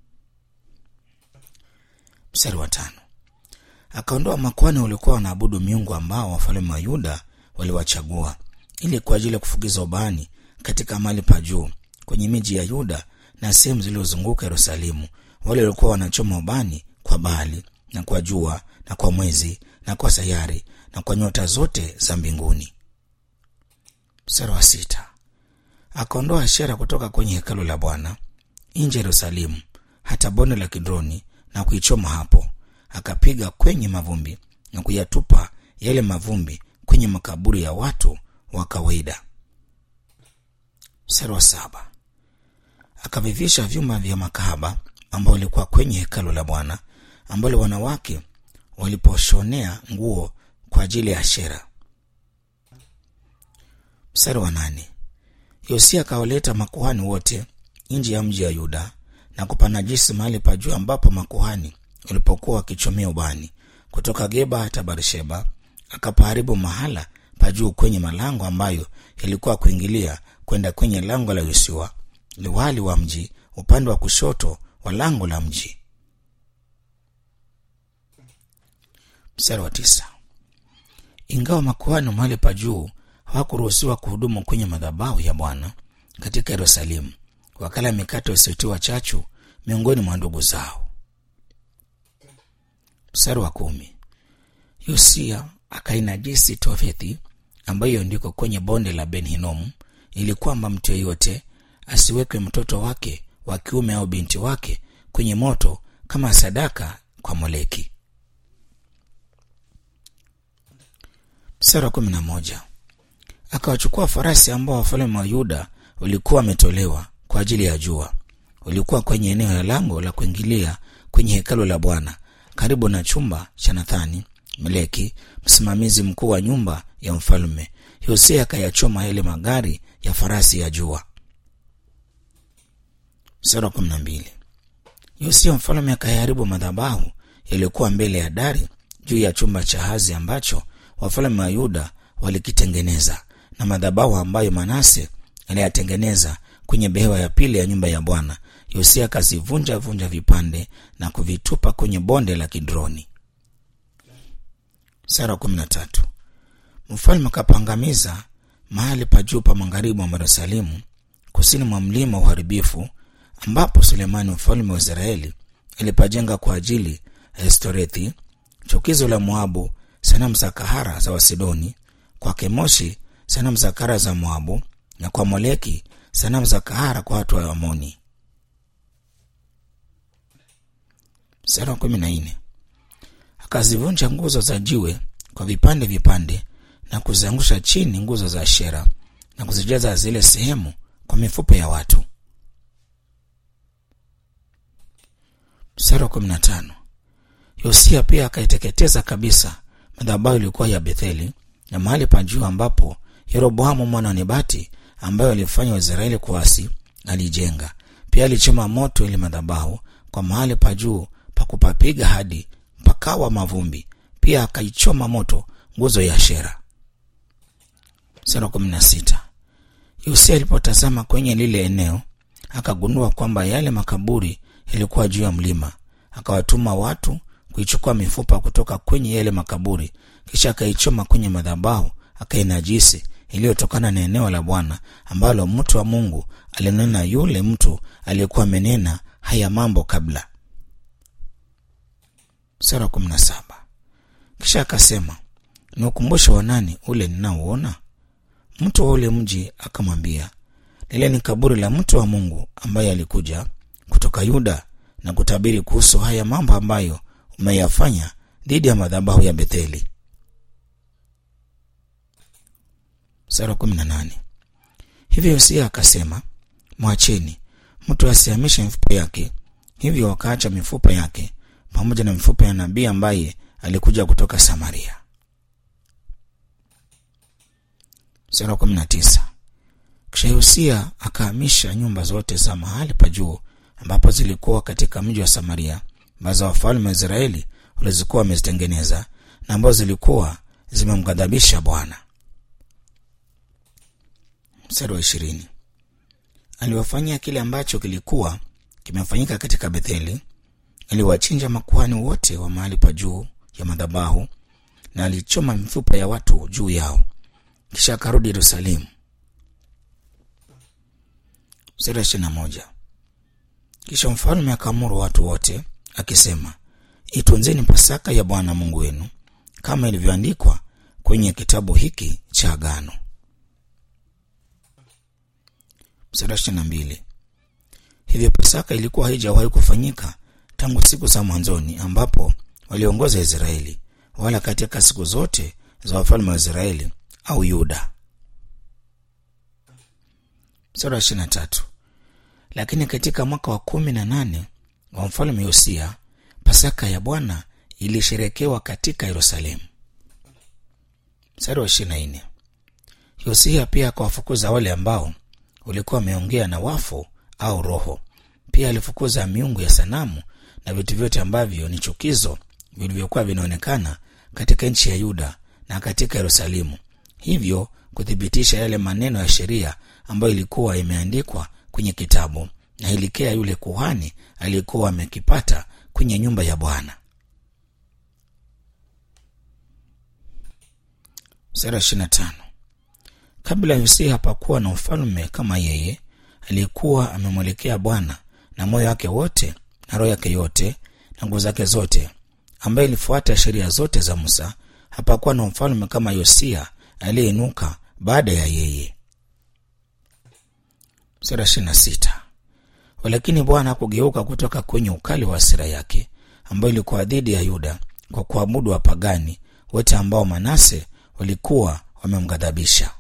Mstari wa tano. Akaondoa makuhani waliokuwa wanaabudu miungu ambao wafalme wa Yuda waliwachagua ili kwa ajili ya kufukiza ubani katika mahali pa juu kwenye miji ya Yuda na sehemu zilizozunguka Yerusalemu, wale waliokuwa wanachoma ubani kwa Baali na kwa jua na kwa mwezi na kwa sayari na kwa nyota zote za mbinguni. Mstari wa sita. Akaondoa Ashera kutoka kwenye hekalu la Bwana nje ya Yerusalemu hata bonde la Kidroni na kuichoma hapo, akapiga kwenye mavumbi na kuyatupa yale mavumbi kwenye makaburi ya watu wa kawaida. Mstari wa saba akavivisha vyuma vya makahaba ambao walikuwa kwenye hekalu la Bwana, ambalo wanawake waliposhonea nguo kwa ajili ya Ashera. Mstari wa nane Yosia akawaleta makuhani wote nje ya mji wa Yuda na kupanajisi mahali pa juu ambapo makuhani walipokuwa wakichomea ubani kutoka Geba hata Barsheba. Akapaharibu mahala pa juu kwenye malango ambayo yalikuwa kuingilia kwenda kwenye lango la Yoshua liwali wa mji upande wa kushoto wa lango la mji. Mstari wa tisa. Ingawa makuhani mahali pa juu hawakuruhusiwa kuhudumu kwenye madhabahu ya Bwana katika Yerusalemu, wakala mikate isiyotiwa chachu miongoni mwa ndugu zao. Mstari wa kumi. Yosia akainajisi Tofethi ambayo ndiko kwenye bonde la Ben Hinomu, ili kwamba mtu yeyote asiwekwe mtoto wake wa kiume au binti wake kwenye moto kama sadaka kwa Moleki. Mstari wa kumi na moja. Akawachukua farasi ambao wafalme wa Yuda walikuwa wametolewa kwa ajili ya jua, walikuwa kwenye eneo la lango la kuingilia kwenye hekalu la Bwana karibu na chumba cha Nathani Meleki, msimamizi mkuu wa nyumba ya mfalme. Yosia akayachoma yale magari ya farasi ya jua. Mstari wa kumi na mbili. Yosia mfalme akayaharibu madhabahu yaliyokuwa mbele ya dari juu ya chumba cha Hazi ambacho wafalme wa Yuda walikitengeneza na madhabahu ambayo Manase aliyatengeneza kwenye behewa ya pili ya nyumba ya Bwana. Yosia akazivunja vunja vipande na kuvitupa kwenye bonde la Kidroni. Sura kumi na tatu. Mfalme akapangamiza mahali pa juu pa magharibi mwa Yerusalemu, kusini mwa mlima wa uharibifu, ambapo Sulemani mfalme wa Israeli alipajenga kwa ajili ya Estorethi, chukizo la Moabu, sanamu za kahara za Wasidoni, kwa Kemoshi sanamu za kahara za Moabu, na kwa Moleki sanamu za kahara kwa watu wa Amoni. Sura kumi na nne. Akazivunja nguzo za jiwe kwa vipande vipande na kuziangusha chini nguzo za Ashera na kuzijaza zile sehemu kwa mifupa ya watu. Mstari wa kumi na tano. Yosia pia akaiteketeza kabisa madhabahu ilikuwa ya Betheli na mahali pa juu ambapo Yeroboamu mwana wa Nebati ambayo alifanya Waisraeli kuasi alijenga. Pia alichoma moto ile madhabahu kwa mahali pa juu pa kupapiga hadi pakawa mavumbi. Pia akaichoma moto nguzo ya Ashera. Sura kumi na sita. Yosia alipotazama kwenye lile eneo akagundua kwamba yale makaburi yalikuwa juu ya mlima. Akawatuma watu kuichukua mifupa kutoka kwenye yale makaburi, kisha akaichoma kwenye madhabahu, akainajisi iliyotokana na eneo la Bwana ambalo mtu wa Mungu alinena yule mtu aliyekuwa amenena haya mambo kabla. Sura kumi na saba. Kisha akasema, ni ukumbusho wa nani ule ninaouona? Mtu wa ule mji akamwambia, lile ni kaburi la mtu wa Mungu ambaye alikuja kutoka Yuda na kutabiri kuhusu haya mambo ambayo umeyafanya dhidi ya madhabahu ya Betheli. Sura kumi na nane. Hivyo Yosia akasema, mwacheni mtu asihamishe mifupa yake. Hivyo wakaacha mifupa yake pamoja na mifupa ya nabii ambaye alikuja kutoka Samaria. Sura kumi na tisa. Kisha Yosia akahamisha nyumba zote za mahali pa juu ambapo zilikuwa katika mji wa Samaria ambazo wafalme wa Israeli walizikuwa wamezitengeneza na ambazo zilikuwa zimemghadhabisha Bwana. Mstari wa ishirini. Aliwafanyia kile ambacho kilikuwa kimefanyika katika Betheli. Aliwachinja makuhani wote wa mahali pa juu ya madhabahu na alichoma mifupa ya watu juu yao, kisha akarudi Yerusalemu. Mstari wa ishirini na moja. Kisha mfalme akaamuru watu wote akisema, itunzeni Pasaka ya Bwana Mungu wenu kama ilivyoandikwa kwenye kitabu hiki cha Agano. Mstari wa ishirini na mbili. Hivyo Pasaka ilikuwa haijawahi kufanyika tangu siku za mwanzoni ambapo waliongoza Israeli, wala katika siku zote za wafalme wa Israeli au Yuda. sura ya ishirini na tatu lakini katika mwaka wa kumi na nane wa mfalme yosia pasaka ya bwana ilisherekewa katika yerusalemu mstari wa ishirini na nne yosia pia akawafukuza wale ambao walikuwa wameongea na wafu au roho pia alifukuza miungu ya sanamu na vitu vyote ambavyo ni chukizo vilivyokuwa vinaonekana katika nchi ya yuda na katika yerusalemu hivyo kuthibitisha yale maneno ya sheria ambayo ilikuwa imeandikwa kwenye kitabu na hilikea yule kuhani aliyekuwa amekipata kwenye nyumba ya bwana sura ishirina tano kabla yosia hapakuwa na ufalme kama yeye aliyekuwa amemwelekea bwana na moyo wake wote na roho yake yote na nguvu zake zote ambaye ilifuata sheria zote za musa hapakuwa na mfalme kama yosia aliyeinuka baada ya yeye sura ishirina sita walakini bwana hakugeuka kutoka kwenye ukali wa hasira yake ambayo ilikuwa dhidi ya yuda kwa kuabudu wapagani wote ambao manase walikuwa wamemghadhabisha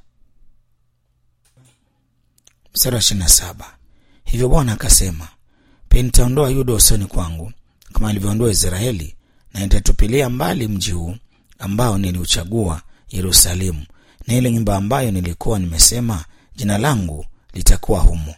mstari wa ishirina saba hivyo bwana akasema pia nitaondoa yuda usoni kwangu kama alivyoondoa israeli na nitatupilia mbali mji huu ambao niliuchagua yerusalemu na ile nyumba ambayo nilikuwa nimesema jina langu litakuwa humo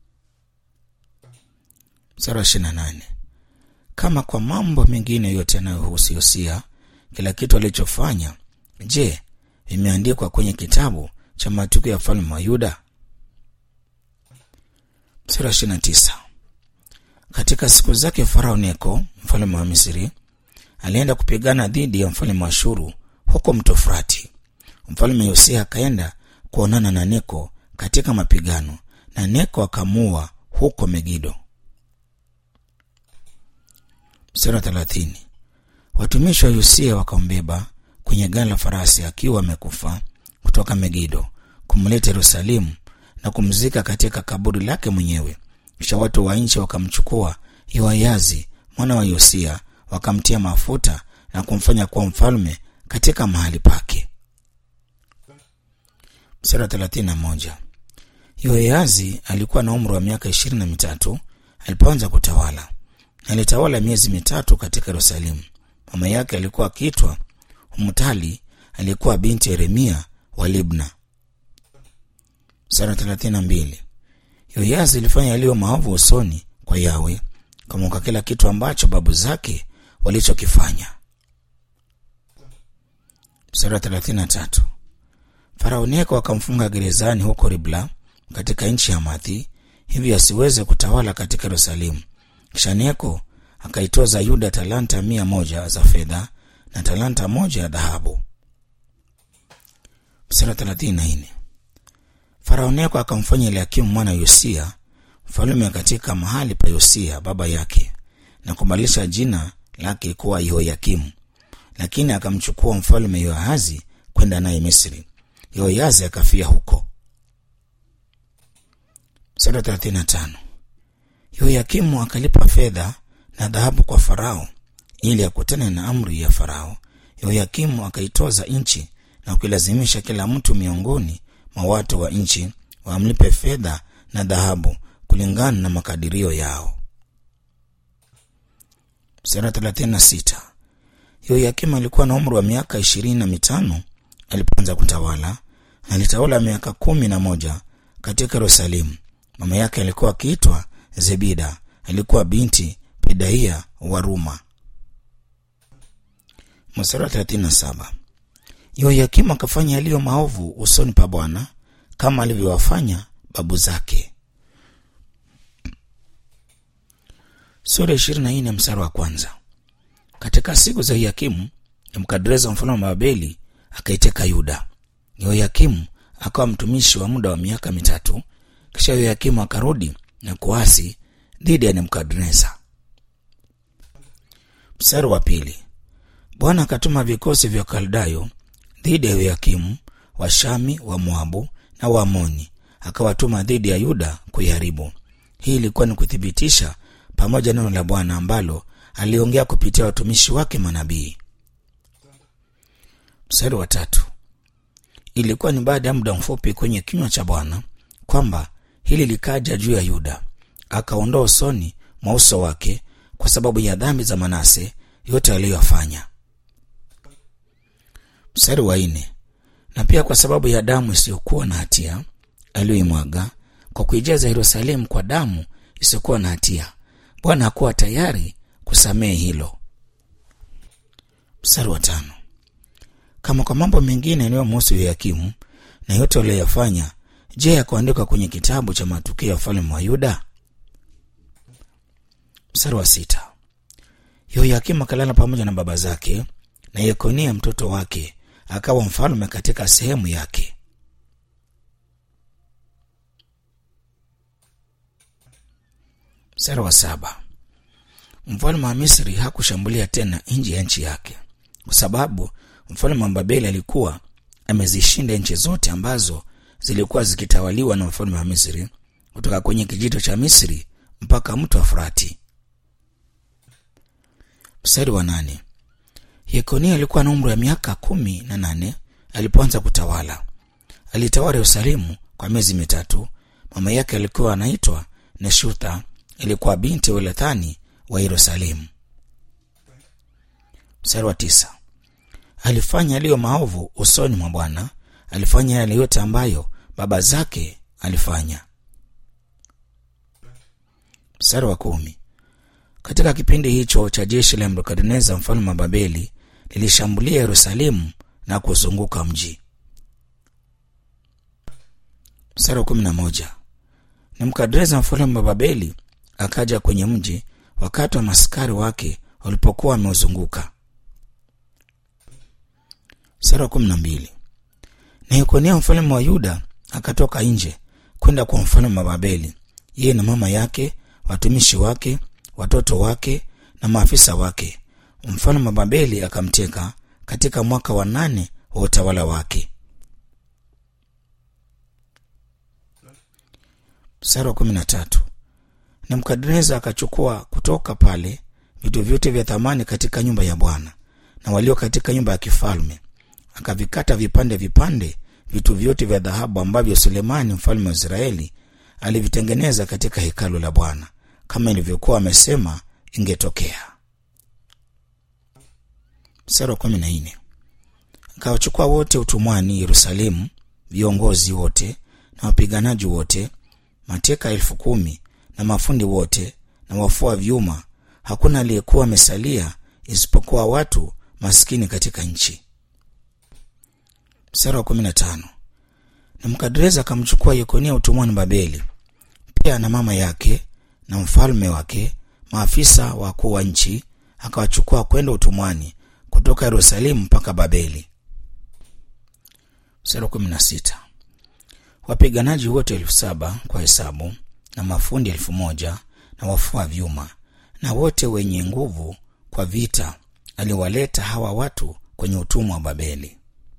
mstari wa ishirina nane kama kwa mambo mengine yote yanayohusu yosia kila kitu alichofanya je vimeandikwa kwenye kitabu cha matukio ya mfalme wa yuda mstari wa ishirina tisa katika siku zake farao neko mfalme wa misri alienda kupigana dhidi ya mfalme wa shuru huko mto frati mfalme yosia akaenda kuonana na neko katika mapigano na neko akamua huko megido mstari wa thelathini watumishi wa yosia wakambeba kwenye gari la farasi akiwa amekufa kutoka megido kumleta yerusalemu na kumzika katika kaburi lake mwenyewe kisha watu wa nchi wakamchukua yoayazi mwana wa yosia wakamtia mafuta na kumfanya kuwa mfalme katika mahali pake mstari wa thelathini na moja yoayazi alikuwa na umri wa miaka ishirini na mitatu alipoanza kutawala alitawala miezi mitatu katika yerusalemu mama yake alikuwa akiitwa humtali aliyekuwa binti yeremia wa libna sara thelathini na mbili yoyazi ilifanya yaliyo maovu usoni kwa yawe kamuka kila kitu ambacho babu zake walichokifanya sara thelathini na tatu farao neko akamfunga gerezani huko ribla katika nchi ya mathi hivyo asiweze kutawala katika yerusalemu kisha neko akaitoza yuda talanta mia moja za fedha na talanta moja ya dhahabu msara thelathini na nne farao neko akamfanya eliakimu mwana yosia mfalume katika mahali pa yosia baba yake na kubadilisha jina lake kuwa yehoyakimu lakini akamchukua mfalume yoahazi kwenda naye misri yehoyazi akafia huko msara thelathini na tano yehoyakimu akalipa fedha na dhahabu kwa farao ili akutane na amri ya farao yehoyakimu akaitoza nchi na kuilazimisha kila mtu miongoni mwa watu wa nchi wamlipe fedha na dhahabu kulingana na makadirio yao sera thelathini na sita yoyakimu alikuwa na umri wa miaka ishirini na mitano alipoanza kutawala alitawala miaka kumi na moja katika yerusalemu mama yake alikuwa akiitwa zebida alikuwa binti pedaia wa ruma mstari wa thelathini na saba yoyakimu akafanya yaliyo maovu usoni pa bwana kama alivyowafanya babu zake sura ishirini na nne mstari wa kwanza katika siku za yoyakimu nebukadreza mfalme wa babeli akaiteka yuda yoyakimu akawa mtumishi wa muda wa miaka mitatu kisha yoyakimu akarudi na kuasi dhidi ya nebukadreza mstari wa pili bwana akatuma vikosi vya kaldayo dhidi ya yoyakimu washami wa moabu na waamoni akawatuma dhidi ya yuda kuiharibu hii ilikuwa ni kuthibitisha pamoja neno la bwana ambalo aliongea kupitia watumishi wake manabii mstari wa tatu ilikuwa ni baada ya muda mfupi kwenye kinywa cha bwana kwamba hili likaja juu ya Yuda, akaondoa usoni mwa uso wake kwa sababu ya dhambi za Manase yote aliyoyafanya. Mstari wa nne, na pia kwa sababu ya damu isiyokuwa na hatia aliyoimwaga kwa kuijaza Yerusalemu kwa damu isiyokuwa na hatia, Bwana hakuwa tayari kusamehe hilo. Mstari wa tano, kama kwa mambo mengine yanayomhusu Yoyakimu na yote aliyoyafanya, je, yakuandikwa kwenye kitabu cha matukio ya ufalme wa Yuda? Mstari wa sita, Yoyakimu akalala pamoja na baba zake, na Yekonia mtoto wake akawa mfalme katika sehemu yake. Mstari wa saba, mfalme wa Misri hakushambulia tena nje ya nchi yake, kwa sababu mfalme wa Babeli alikuwa amezishinda nchi zote ambazo zilikuwa zikitawaliwa na mfalme wa Misri, kutoka kwenye kijito cha Misri mpaka mto wa Frati. Mstari wa nane, Yekonia alikuwa na umri wa miaka kumi na nane alipoanza kutawala. Alitawala Yerusalemu kwa miezi mitatu. Mama yake alikuwa anaitwa Neshutha, ilikuwa binti wa Elathani wa Yerusalemu. Mstari wa tisa, alifanya yaliyo maovu usoni mwa Bwana, alifanya yale yote ambayo baba zake alifanya. Mstari wa kumi, katika kipindi hicho cha jeshi la Nebukadneza mfalme wa Babeli lilishambulia Yerusalemu na kuzunguka mji. Mstari wa kumi na moja, Nebukadneza mfalme wa Babeli akaja kwenye mji wakati wa maskari wake walipokuwa wameuzunguka. Mstari wa kumi na mbili, na Yekonia mfalme wa Yuda akatoka nje kwenda kwa mfalme wa Babeli, yeye na mama yake, watumishi wake, watoto wake na maafisa wake. Mfalme wa Babeli akamteka katika mwaka wa nane wa utawala wake. Mstari wa kumi na tatu, Nebukadneza akachukua kutoka pale vitu vyote vya thamani katika nyumba ya Bwana na walio katika nyumba ya kifalme, akavikata vipande vipande vitu vyote vya dhahabu ambavyo Sulemani mfalme wa Israeli alivitengeneza katika hekalu la Bwana kama ilivyokuwa amesema ingetokea. Mstari wa kumi na nne akawachukua wote utumwani Yerusalemu, viongozi wote na wapiganaji wote, mateka elfu kumi na mafundi wote na wafua vyuma. Hakuna aliyekuwa amesalia isipokuwa watu maskini katika nchi. Mstari wa kumi na tano Nebukadreza akamchukua Yekonia utumwani Babeli, pia na mama yake na mfalme wake, maafisa wakuu wa nchi, akawachukua kwenda utumwani kutoka Yerusalemu mpaka Babeli. Mstari wa kumi na sita wapiganaji wote elfu saba kwa hesabu na mafundi elfu moja na wafua vyuma na wote wenye nguvu kwa vita aliwaleta hawa watu kwenye utumwa wa Babeli.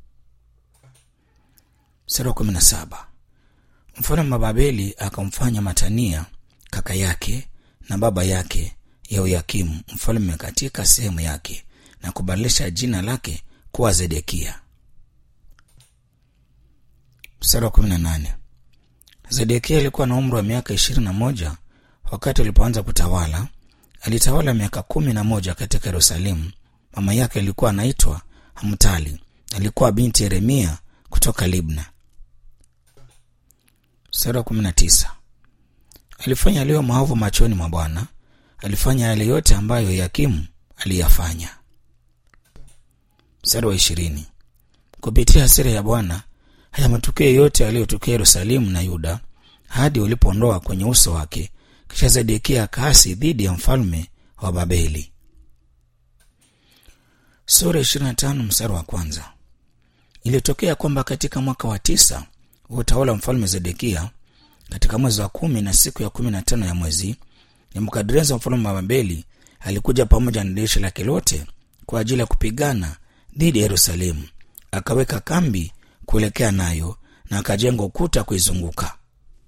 Mstari wa kumi na saba mfalme wa Babeli akamfanya Matania kaka yake na baba yake Yehoyakimu mfalme katika sehemu yake na kubadilisha jina lake kuwa Zedekia. Mstari wa kumi na nane Zedekia alikuwa na umri wa miaka ishirini na moja wakati alipoanza kutawala. Alitawala miaka kumi na moja katika Yerusalemu. Mama yake alikuwa anaitwa Hamtali, alikuwa binti Yeremia kutoka Libna. Mstari wa kumi na tisa alifanya yaliyo maovu machoni mwa Bwana, alifanya yale yote ambayo Yakimu aliyafanya. Mstari wa ishirini kupitia hasira ya Bwana haya matukio yote yaliyotokea Yerusalemu na Yuda hadi ulipoondoa kwenye uso wake. Kisha Zedekia akaasi dhidi ya mfalme wa Babeli. Sura 25 mstari wa kwanza. Ilitokea kwamba katika mwaka wa tisa wa utawala wa mfalme Zedekia, katika mwezi wa kumi na siku ya kumi na tano ya mwezi, Nebukadreza mfalme wa Babeli alikuja pamoja na jeshi lake lote kwa ajili ya kupigana dhidi ya Yerusalemu. Akaweka kambi kuelekea nayo na akajenga ukuta kuizunguka.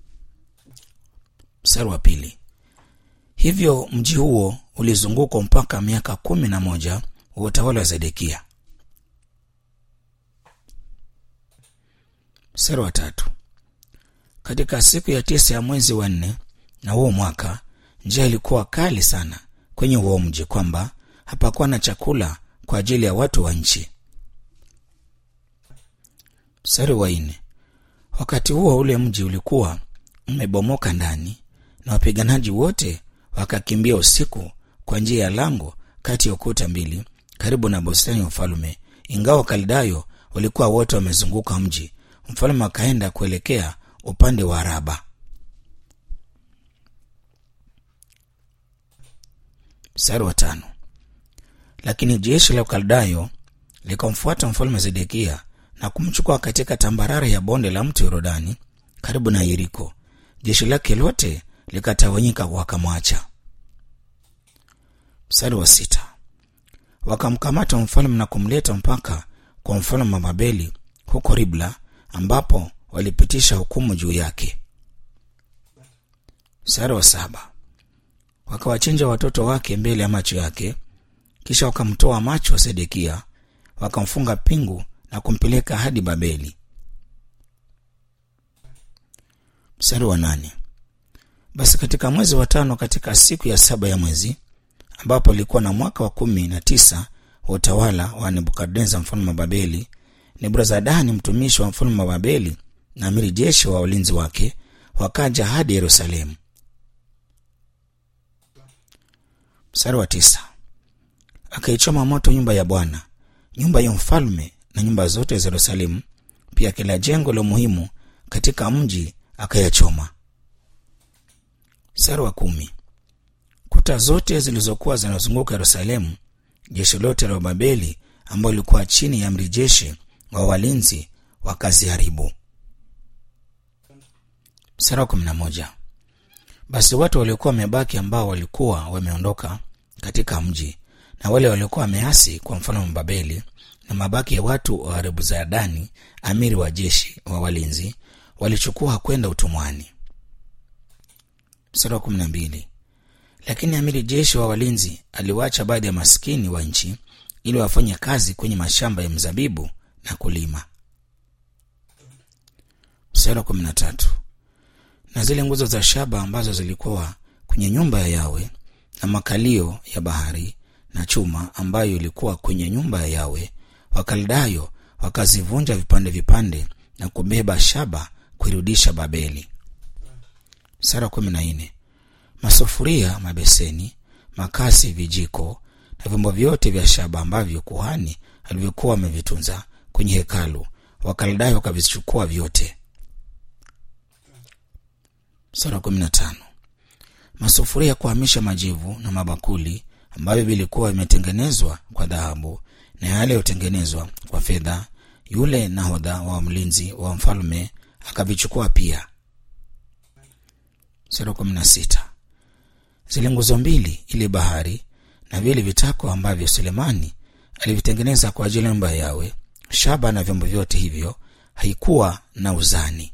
Mstari wa pili. Hivyo mji huo ulizungukwa mpaka miaka kumi na moja wa utawala wa Zedekia. Mstari wa tatu. katika siku ya tisa ya mwezi wa nne na huo mwaka njaa ilikuwa kali sana kwenye huo mji kwamba hapakuwa na chakula kwa ajili ya watu wa nchi mstari wa nne wakati huo ule mji ulikuwa umebomoka ndani na wapiganaji wote wakakimbia usiku kwa njia ya lango kati ya ukuta mbili karibu na bustani ya ufalume ingawa wakaldayo walikuwa wote wamezunguka mji mfalme akaenda kuelekea upande wa raba mstari wa tano lakini jeshi la ukaldayo likamfuata mfalme zedekia na kumchukua katika tambarare ya bonde la mto yorodani karibu na yeriko jeshi lake lote likatawanyika wakamwacha mstari wa sita wakamkamata mfalme na kumleta mpaka kwa mfalme wa babeli huko ribla ambapo walipitisha hukumu juu yake mstari wa saba wakawachinja watoto wake mbele ya macho yake kisha wakamtoa macho wa sedekia wakamfunga pingu na kumpeleka hadi babeli mstari wa nane basi katika mwezi wa tano katika siku ya saba ya mwezi ambapo alikuwa na mwaka wa kumi na tisa wa utawala wa nebukadneza mfalme wa babeli neburazadani mtumishi wa mfalme wa babeli na amiri jeshi wa walinzi wake wakaja hadi yerusalemu mstari wa tisa akaichoma moto nyumba ya bwana nyumba ya mfalme na nyumba zote za yerusalemu pia kila jengo la muhimu katika mji akayachoma mstari wa kumi kuta zote zilizokuwa zinazunguka yerusalemu jeshi lote la babeli ambayo ilikuwa chini ya amri jeshi wa walinzi wakaziharibu mstari wa kumi na moja basi watu waliokuwa wamebaki ambao walikuwa wameondoka katika mji na wale waliokuwa wameasi kwa mfalme wa babeli na mabaki ya watu wa rebuzadani amiri wa jeshi wa walinzi walichukua kwenda utumwani mstari wa kumi na mbili lakini amiri jeshi wa walinzi aliwacha baadhi ya maskini wa nchi ili wafanye kazi kwenye mashamba ya mzabibu na kulima mstari wa kumi na tatu na zile nguzo za shaba ambazo zilikuwa kwenye nyumba ya yawe na makalio ya bahari na chuma ambayo ilikuwa kwenye nyumba ya yawe wakaldayo wakazivunja vipande vipande na kubeba shaba kuirudisha babeli sara kumi na nne masufuria mabeseni makasi vijiko na vyombo vyote vya shaba ambavyo kuhani alivyokuwa amevitunza kwenye hekalu wakaldayo wakavichukua vyote sura kumi na tano masufuria ya kuhamisha majivu na mabakuli ambavyo vilikuwa vimetengenezwa kwa dhahabu na yale yotengenezwa kwa fedha yule nahodha wa mlinzi wa mfalme akavichukua pia sura kumi na sita zile nguzo mbili ile bahari na vile vitako ambavyo sulemani alivitengeneza kwa ajili ya nyumba yawe shaba na vyombo vyote hivyo haikuwa na uzani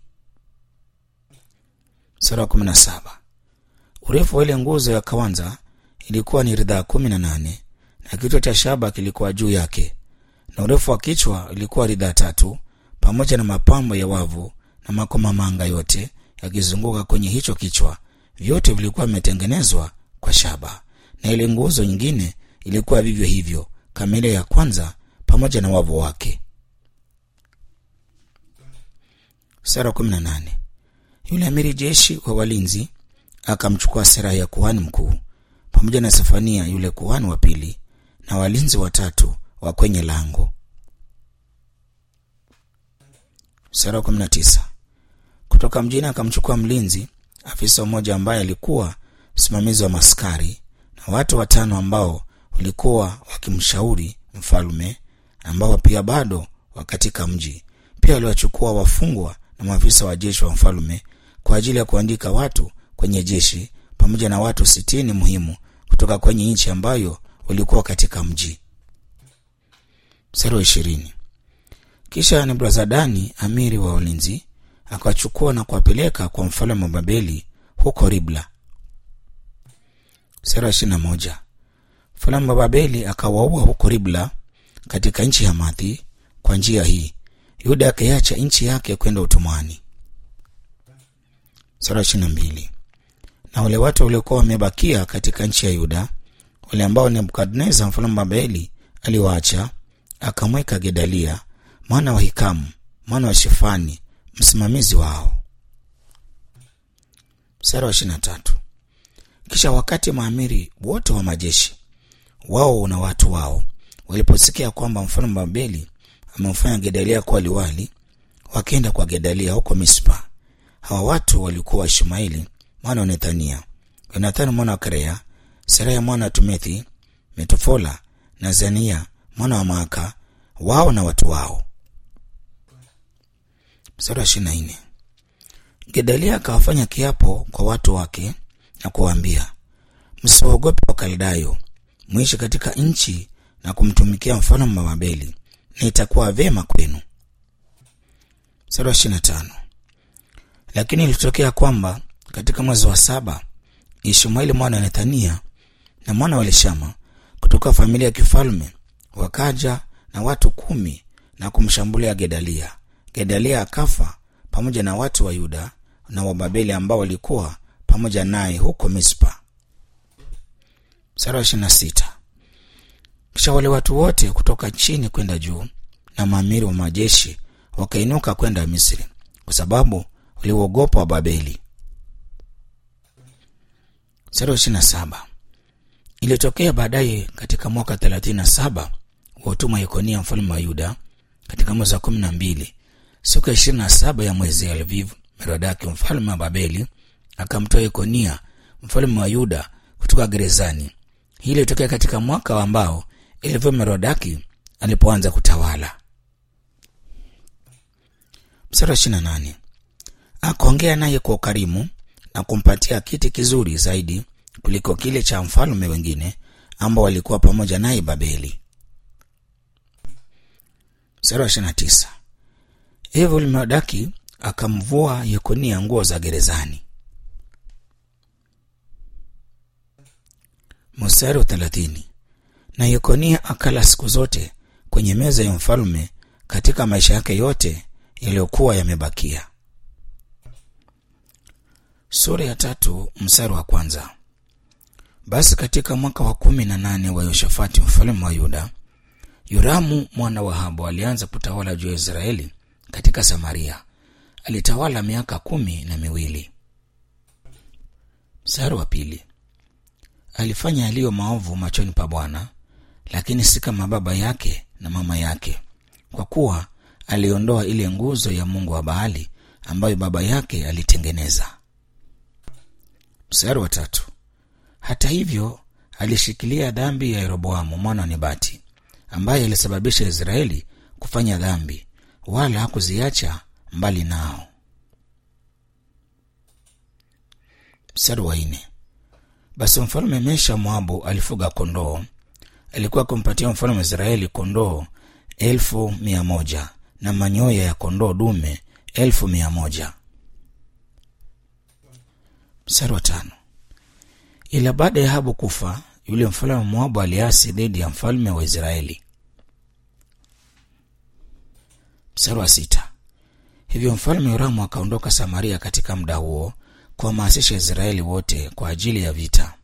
sura kumi na saba urefu wa ile nguzo ya kawanza ilikuwa ni ridhaa kumi na nane na kichwa cha shaba kilikuwa juu yake na urefu wa kichwa ilikuwa ridhaa tatu pamoja na mapambo ya wavu na makomamanga yote yakizunguka kwenye hicho kichwa vyote vilikuwa vimetengenezwa kwa shaba na ile nguzo nyingine ilikuwa vivyo hivyo kama ile ya kwanza pamoja na wavu wake sara kumi na nane yule amiri jeshi wa walinzi akamchukua sera ya kuhani mkuu pamoja na sefania yule kuhani wa pili na walinzi watatu wa kwenye lango sura kumi na tisa kutoka mjini akamchukua mlinzi afisa mmoja ambaye alikuwa msimamizi wa maskari na watu watano ambao walikuwa wakimshauri mfalme ambao pia bado wa katika mji pia waliwachukua wafungwa na maafisa wa jeshi wa mfalme kwa ajili ya kuandika watu kwenye jeshi pamoja na watu sitini muhimu kutoka kwenye nchi ambayo walikuwa katika mji mstari wa ishirini kisha nebuzadani amiri wa ulinzi akawachukua na kuwapeleka kwa mfalme wa babeli huko ribla mstari wa ishirina moja mfalme wa babeli akawaua huko ribla katika nchi ya mathi kwa njia hii yuda akaiacha nchi yake kwenda utumwani sura ishirini na mbili na wale watu waliokuwa wamebakia katika nchi ya yuda wale ambao nebukadneza mfalme wa babeli aliwaacha akamweka gedalia mwana wa hikamu mwana wa shefani msimamizi wao mstari wa ishirini na tatu kisha wakati maamiri wote wa majeshi wao na watu wao waliposikia kwamba mfalme wa babeli amemfanya gedalia kuwa liwali wakaenda kwa gedalia huko mispa hawa watu walikuwa ishmaeli mwana wa nethania yonathani mwana wa karea seraya mwana wa tumethi metofola na zania mwana wa maaka wao na watu wao mstari wa ishirini na nne gedalia akawafanya kiapo kwa watu wake na kuwaambia msiwaogope wakaldayo mwishi katika nchi na kumtumikia mfalme wa babeli na itakuwa vyema kwenu mstari wa ishirini na tano lakini ilitokea kwamba katika mwezi wa saba ishmaeli mwana wa nethania na mwana wa lishama kutoka familia ya kifalme wakaja na watu kumi na kumshambulia gedalia gedalia akafa pamoja na watu wa yuda na wababeli ambao walikuwa pamoja naye huko mispa mstari wa ishirini na sita kisha wale watu wote kutoka chini kwenda juu na maamiri wa majeshi wakainuka kwenda misri kwa sababu waliuogopa wa babeli mstari wa ishirini na saba ilitokea baadaye katika mwaka thelathini na saba wa utuma yekonia mfalme wa yuda katika mwezi wa kumi na mbili siku ya ishirini na saba ya mwezi elviv merodaki mfalme wa babeli akamtoa yekonia mfalme wa yuda kutoka gerezani hii ilitokea katika mwaka ambao elviv merodaki alipoanza kutawala mstari wa ishirini na nane akaongea naye kwa ukarimu na kumpatia kiti kizuri zaidi kuliko kile cha mfalme wengine ambao walikuwa pamoja naye babeli mstari wa ishirini na tisa hivyo merodaki akamvua yekonia nguo za gerezani mstari wa thelathini na yekonia akala siku zote kwenye meza ya mfalme katika maisha yake yote yaliyokuwa yamebakia sura ya tatu mstari wa kwanza basi katika mwaka wa kumi na nane wa yoshafati mfalme wa yuda yoramu mwana wa habu alianza kutawala juu ya israeli katika samaria alitawala miaka kumi na miwili mstari wa pili alifanya yaliyo maovu machoni pa bwana lakini si kama baba yake na mama yake kwa kuwa aliondoa ile nguzo ya mungu wa baali ambayo baba yake alitengeneza mstari wa tatu hata hivyo alishikilia dhambi ya yeroboamu mwana wa nebati ambaye alisababisha israeli kufanya dhambi wala hakuziacha mbali nao mstari wa nne basi mfalme mesha moabu alifuga kondoo alikuwa akimpatia mfalme wa israeli kondoo elfu mia moja na manyoya ya kondoo dume elfu mia moja mstari wa tano ila baada ya habu kufa yule mfalme wa moabu aliasi dhidi ya mfalme wa israeli mstari wa sita hivyo mfalme yoramu akaondoka samaria katika muda huo kuhamasisha israeli wote kwa ajili ya vita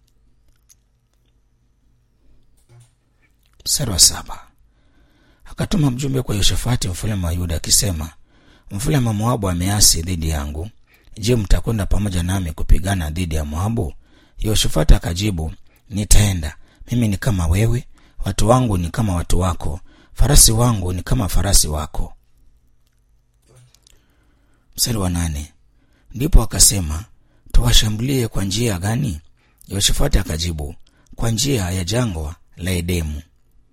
mstari wa saba akatuma mjumbe kwa yoshafati mfalme wa yuda akisema mfalme wa moabu ameasi dhidi yangu je mtakwenda pamoja nami kupigana dhidi ya moabu yoshafati akajibu nitaenda mimi ni kama wewe watu wangu ni kama watu wako farasi wangu ni kama farasi wako mstari wa nane ndipo akasema tuwashambulie kwa njia gani yoshafati akajibu kwa njia ya jangwa la edemu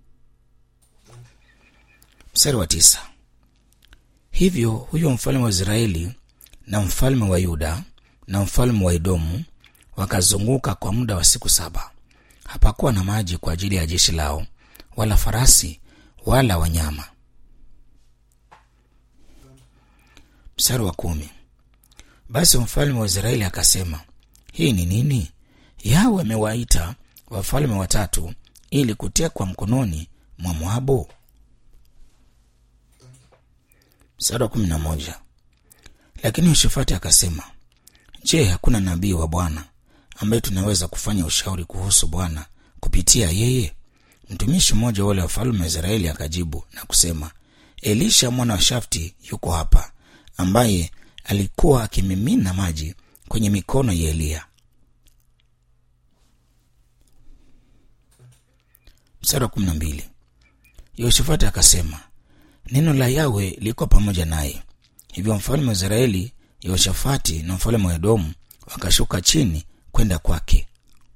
mstari wa tisa hivyo huyo mfalme wa israeli na mfalme wa yuda na mfalme wa edomu wakazunguka kwa muda wa siku saba hapakuwa na maji kwa ajili ya jeshi lao wala farasi wala wanyama mstari wa kumi basi mfalme wa israeli akasema hii ni nini yawe amewaita wafalme watatu ili kutekwa mkononi mwa moabu mstari wa kumi na moja lakini yoshafati akasema je hakuna nabii wa bwana ambaye tunaweza kufanya ushauri kuhusu bwana kupitia yeye mtumishi mmoja wale wafalme wa israeli akajibu na kusema elisha mwana wa shafti yuko hapa ambaye alikuwa akimimina maji kwenye mikono ya eliya mstari wa kumi na mbili yehoshafati akasema neno la yawe liko pamoja naye hivyo mfalme wa israeli yehoshafati na mfalme wa edomu wakashuka chini kwenda kwake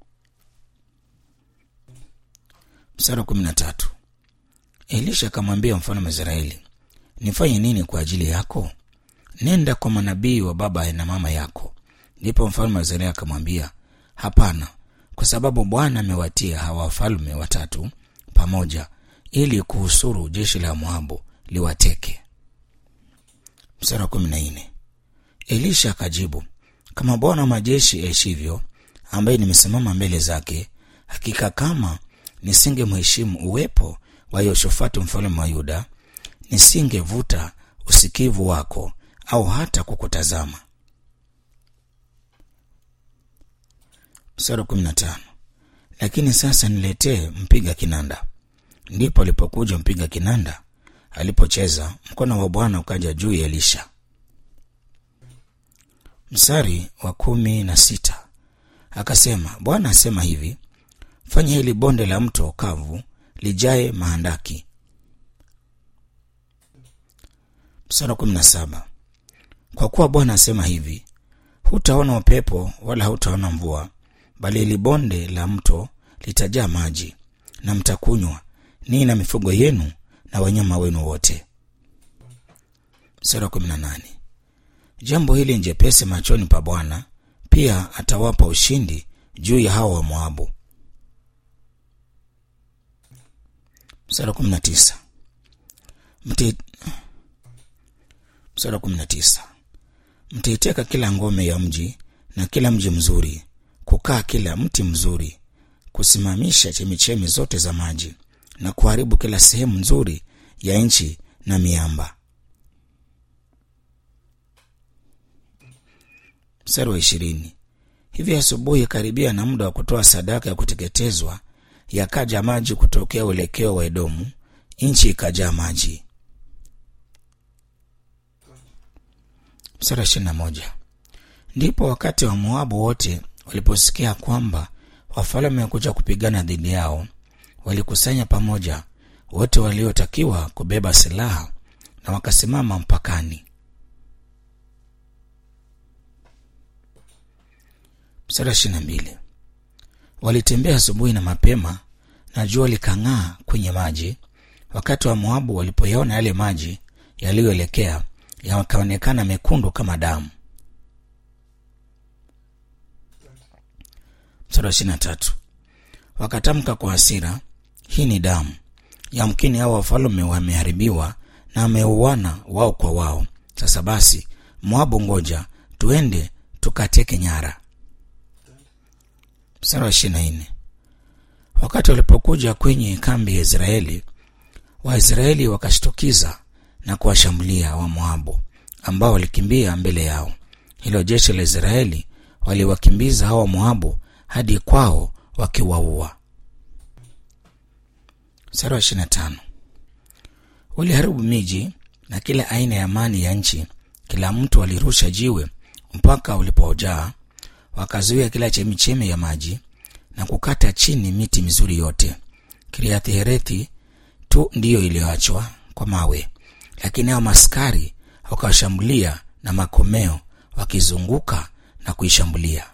mstari wa kumi na tatu elisha akamwambia mfalme wa israeli nifanye nini kwa ajili yako nenda kwa manabii wa baba na mama yako ndipo mfalme wa israeli akamwambia hapana kwa sababu bwana amewatia hawa wafalme watatu pamoja ili kuhusuru jeshi la moabu liwateke mstari wa kumi na nne elisha akajibu kama bwana wa majeshi aishivyo ambaye nimesimama mbele zake hakika kama nisingemheshimu uwepo wa yehoshafati mfalme wa yuda nisingevuta usikivu wako au hata kukutazama mstari kumi na tano lakini sasa niletee mpiga kinanda ndipo alipokuja mpiga kinanda alipocheza mkono wa bwana ukaja juu ya elisha mstari wa kumi na sita akasema bwana asema hivi fanya hili bonde la mto kavu lijae mahandaki mstari wa kumi na saba kwa kuwa bwana asema hivi hutaona upepo wala hutaona mvua bali hili bonde la mto litajaa maji na mtakunywa ninyi na mifugo yenu na wanyama wenu wote mstari wa kumi na nane jambo hili njepesi machoni pa bwana pia atawapa ushindi juu ya hawa wa moabu mstari wa kumi na tisa Mti... mstari wa kumi na tisa mtaiteka kila ngome ya mji na kila mji mzuri kukaa kila mti mzuri kusimamisha chemichemi zote za maji na kuharibu kila sehemu nzuri ya nchi na miamba mstari wa ishirini hivi asubuhi karibia na muda wa kutoa sadaka ya kuteketezwa yakaja maji kutokea uelekeo wa edomu nchi ikajaa maji mstari wa ishirini na moja ndipo wakati wa moabu wote waliposikia kwamba wafalme wakuja kupigana dhidi yao walikusanya pamoja wote waliotakiwa kubeba silaha na wakasimama mpakani mstari wa ishirini na mbili walitembea asubuhi na mapema na jua likang'aa kwenye maji wakati wa moabu walipoyaona yale maji yaliyoelekea yakaonekana mekundu kama damu mstari wa ishirini na tatu wakatamka kwa hasira hii ni damu yamkini hao wafalume wameharibiwa na wameuana wao kwa wao sasa basi moabu ngoja tuende tukateke nyara mstari wa ishirini na nne wakati walipokuja kwenye kambi ya israeli waisraeli wakashtukiza na kuwashambulia wamoabu ambao walikimbia mbele yao hilo jeshi la israeli waliwakimbiza hawa moabu hadi kwao wakiwaua mstari wa ishirini na tano waliharibu miji na kila aina ya mani ya nchi kila mtu alirusha jiwe mpaka ulipojaa wakazuia kila chemichemi ya maji na kukata chini miti mizuri yote kiriathi herethi tu ndiyo iliyoachwa kwa mawe lakini hao maskari wakawashambulia na makomeo wakizunguka na kuishambulia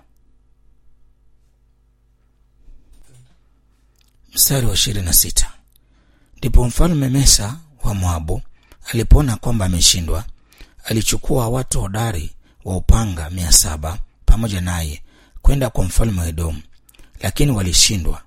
mstari wa ishirini na sita ndipo mfalme mesa wa moabu alipoona kwamba ameshindwa alichukua watu hodari wa upanga mia saba pamoja naye kwenda kwa mfalme wa edomu lakini walishindwa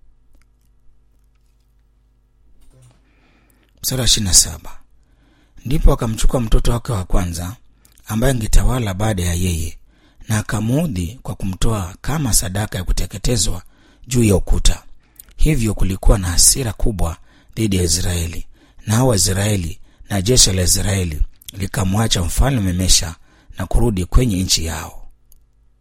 mstari wa ishirini na saba ndipo akamchukua mtoto wake wa kwanza ambaye angetawala baada ya yeye na akamuudhi kwa kumtoa kama sadaka ya kuteketezwa juu ya ukuta hivyo kulikuwa na hasira kubwa dhidi ya israeli na hao waisraeli na jeshi la israeli likamwacha mfalme mesha na kurudi kwenye nchi yao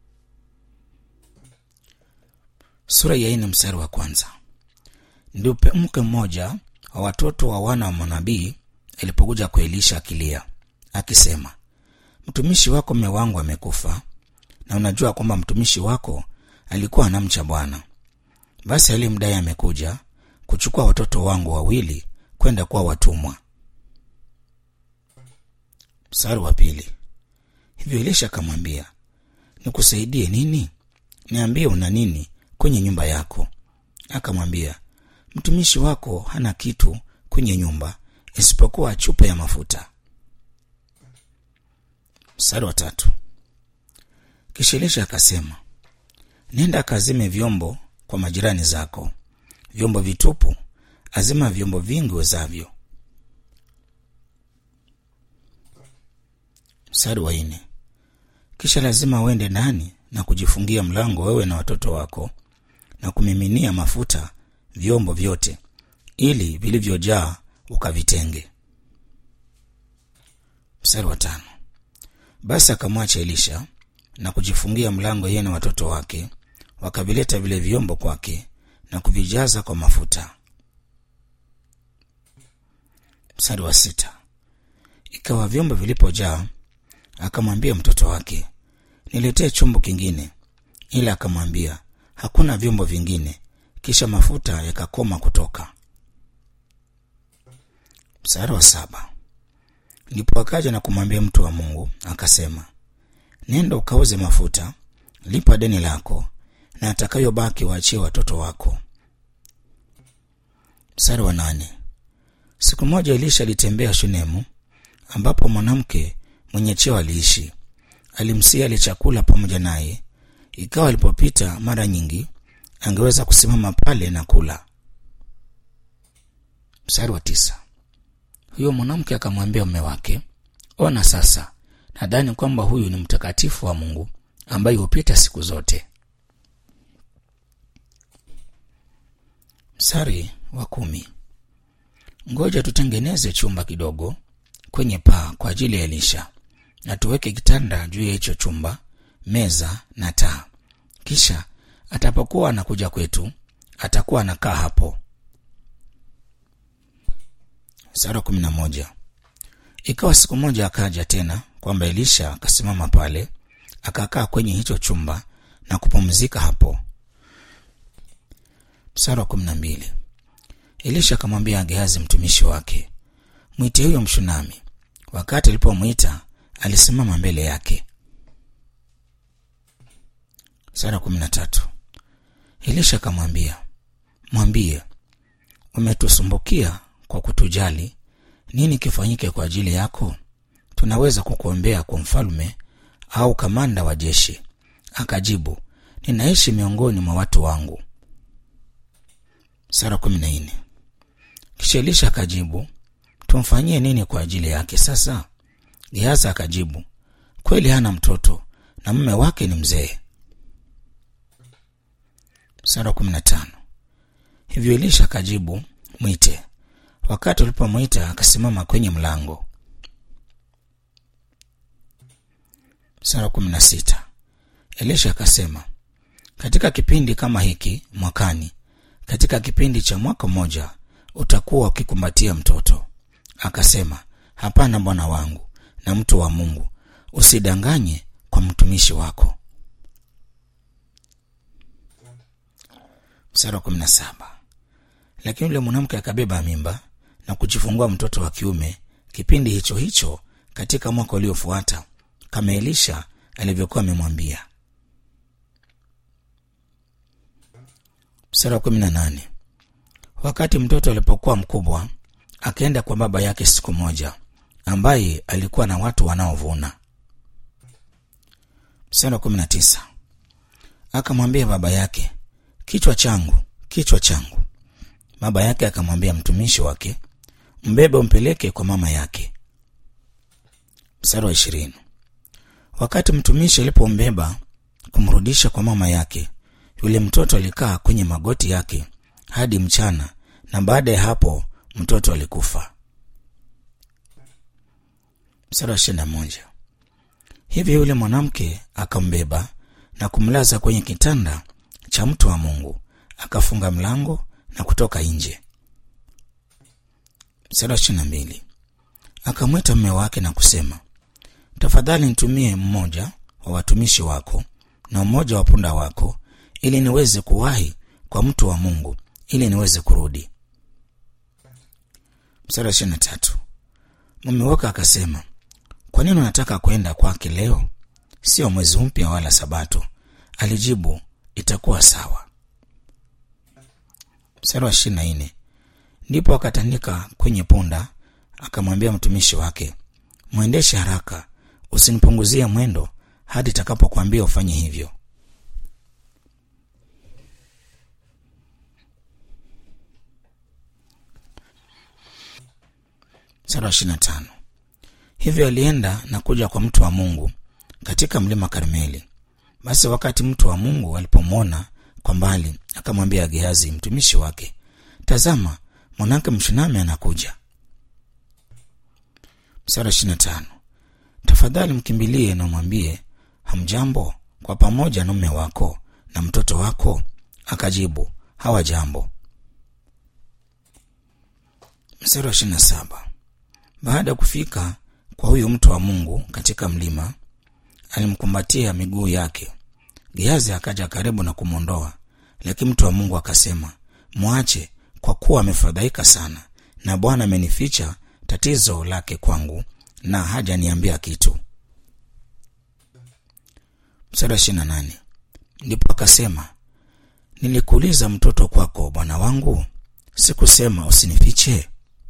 sura ya nne mstari wa kwanza ndio mke mmoja wa watoto wa wana wa manabii alipokuja kwa elisha akilia akisema mtumishi wako mme wangu amekufa na unajua kwamba mtumishi wako alikuwa anamcha bwana basi aliyemdai amekuja kuchukua watoto wangu wawili kwenda kuwa watumwa mstari wa pili hivyo elisha akamwambia nikusaidie nini niambie una nini kwenye nyumba yako akamwambia mtumishi wako hana kitu kwenye nyumba isipokuwa chupa ya mafuta mstari wa tatu kisha elisha akasema nenda akazime vyombo kwa majirani zako vyombo vitupu azima vyombo vingi wezavyo mstari wa nne kisha lazima uende ndani na kujifungia mlango wewe na watoto wako na kumiminia mafuta vyombo vyote ili vilivyojaa ukavitenge mstari wa tano basi akamwacha elisha na kujifungia mlango yeye na watoto wake wakavileta vile vyombo kwake na kuvijaza kwa mafuta mstari wa sita ikawa vyombo vilipojaa akamwambia mtoto wake niletee chombo kingine ila akamwambia hakuna vyombo vingine kisha mafuta yakakoma kutoka mstari wa saba ndipo akaja na kumwambia mtu wa mungu akasema nenda ukauze mafuta lipa deni lako na atakayobaki waachie watoto wako mstari wa nane siku moja elisha alitembea shunemu ambapo mwanamke mwenye cheo aliishi alimsia ali chakula pamoja naye ikawa alipopita mara nyingi angeweza kusimama pale na kula mstari wa tisa huyo mwanamke akamwambia mume wake ona sasa nadhani kwamba huyu ni mtakatifu wa mungu ambaye hupita siku zote mstari wa kumi ngoja tutengeneze chumba kidogo kwenye paa kwa ajili ya elisha na tuweke kitanda juu ya hicho chumba meza na taa kisha atapokuwa anakuja kwetu atakuwa anakaa hapo sara kumi na moja ikawa siku moja akaja tena kwamba elisha akasimama pale akakaa kwenye hicho chumba na kupumzika hapo msara wa kumi na mbili elisha akamwambia gehazi mtumishi wake mwite huyo mshunami wakati alipomwita alisimama mbele yake sara kumi na tatu elisha akamwambia mwambie umetusumbukia kwa kutujali nini kifanyike kwa ajili yako tunaweza kukuombea kwa mfalme au kamanda wa jeshi akajibu ninaishi miongoni mwa watu wangu sara kumi na nne kisha elisha akajibu tumfanyie nini kwa ajili yake sasa gehazi akajibu kweli hana mtoto na mume wake ni mzee sara kumi na tano hivyo elisha akajibu mwite wakati ulipomwita akasimama kwenye mlango sara kumi na sita elisha akasema katika kipindi kama hiki mwakani katika kipindi cha mwaka mmoja utakuwa ukikumbatia mtoto akasema hapana bwana wangu na mtu wa mungu usidanganye kwa mtumishi wako msara wa kumi na saba lakini yule mwanamke akabeba mimba na kujifungua mtoto wa kiume kipindi hicho hicho katika mwaka uliofuata kama elisha alivyokuwa amemwambia msara wa kumi na nane wakati mtoto alipokuwa mkubwa akaenda kwa baba yake siku moja ambaye alikuwa na watu wanaovuna msara wa kumi na tisa akamwambia baba yake kichwa changu kichwa changu baba yake akamwambia mtumishi wake mbebe umpeleke kwa mama yake mstari wa ishirini wakati mtumishi alipombeba kumrudisha kwa mama yake yule mtoto alikaa kwenye magoti yake hadi mchana na baada ya hapo mtoto alikufa mstari wa ishirini na moja hivyo yule mwanamke akambeba na kumlaza kwenye kitanda cha mtu wa Mungu, akafunga mlango na kutoka nje. Mstari wa ishirini na mbili akamwita mume wake na kusema, tafadhali nitumie mmoja wa watumishi wako na mmoja wa punda wako, ili niweze kuwahi kwa mtu wa Mungu, ili niweze kurudi. Mstari wa ishirini na tatu mume wake akasema, kwa nini unataka kwenda kwake leo? Sio mwezi mpya wala Sabato. Alijibu, itakuwa sawa. Mstari wa ishirini na nne ndipo akatandika kwenye punda, akamwambia mtumishi wake, mwendeshe haraka, usinipunguzie mwendo hadi takapokwambia ufanye hivyo. Mstari wa ishirini na tano hivyo alienda na kuja kwa mtu wa Mungu katika mlima Karmeli. Basi wakati mtu wa Mungu alipomwona kwa mbali, akamwambia Gehazi mtumishi wake, tazama, mwanamke Mshunami anakuja. Mstari wa ishirini na tano tafadhali mkimbilie na umwambie hamjambo, kwa pamoja na mume wako na mtoto wako. Akajibu, hawajambo. Mstari wa ishirini na saba baada ya kufika kwa huyo mtu wa Mungu katika mlima, alimkumbatia miguu yake. Gehazi akaja karibu na kumwondoa, lakini mtu wa Mungu akasema, mwache, kwa kuwa amefadhaika sana, na Bwana amenificha tatizo lake kwangu, na hajaniambia kitu. Mstari wa ishirini na nane ndipo akasema, nilikuuliza mtoto kwako, bwana wangu, sikusema usinifiche?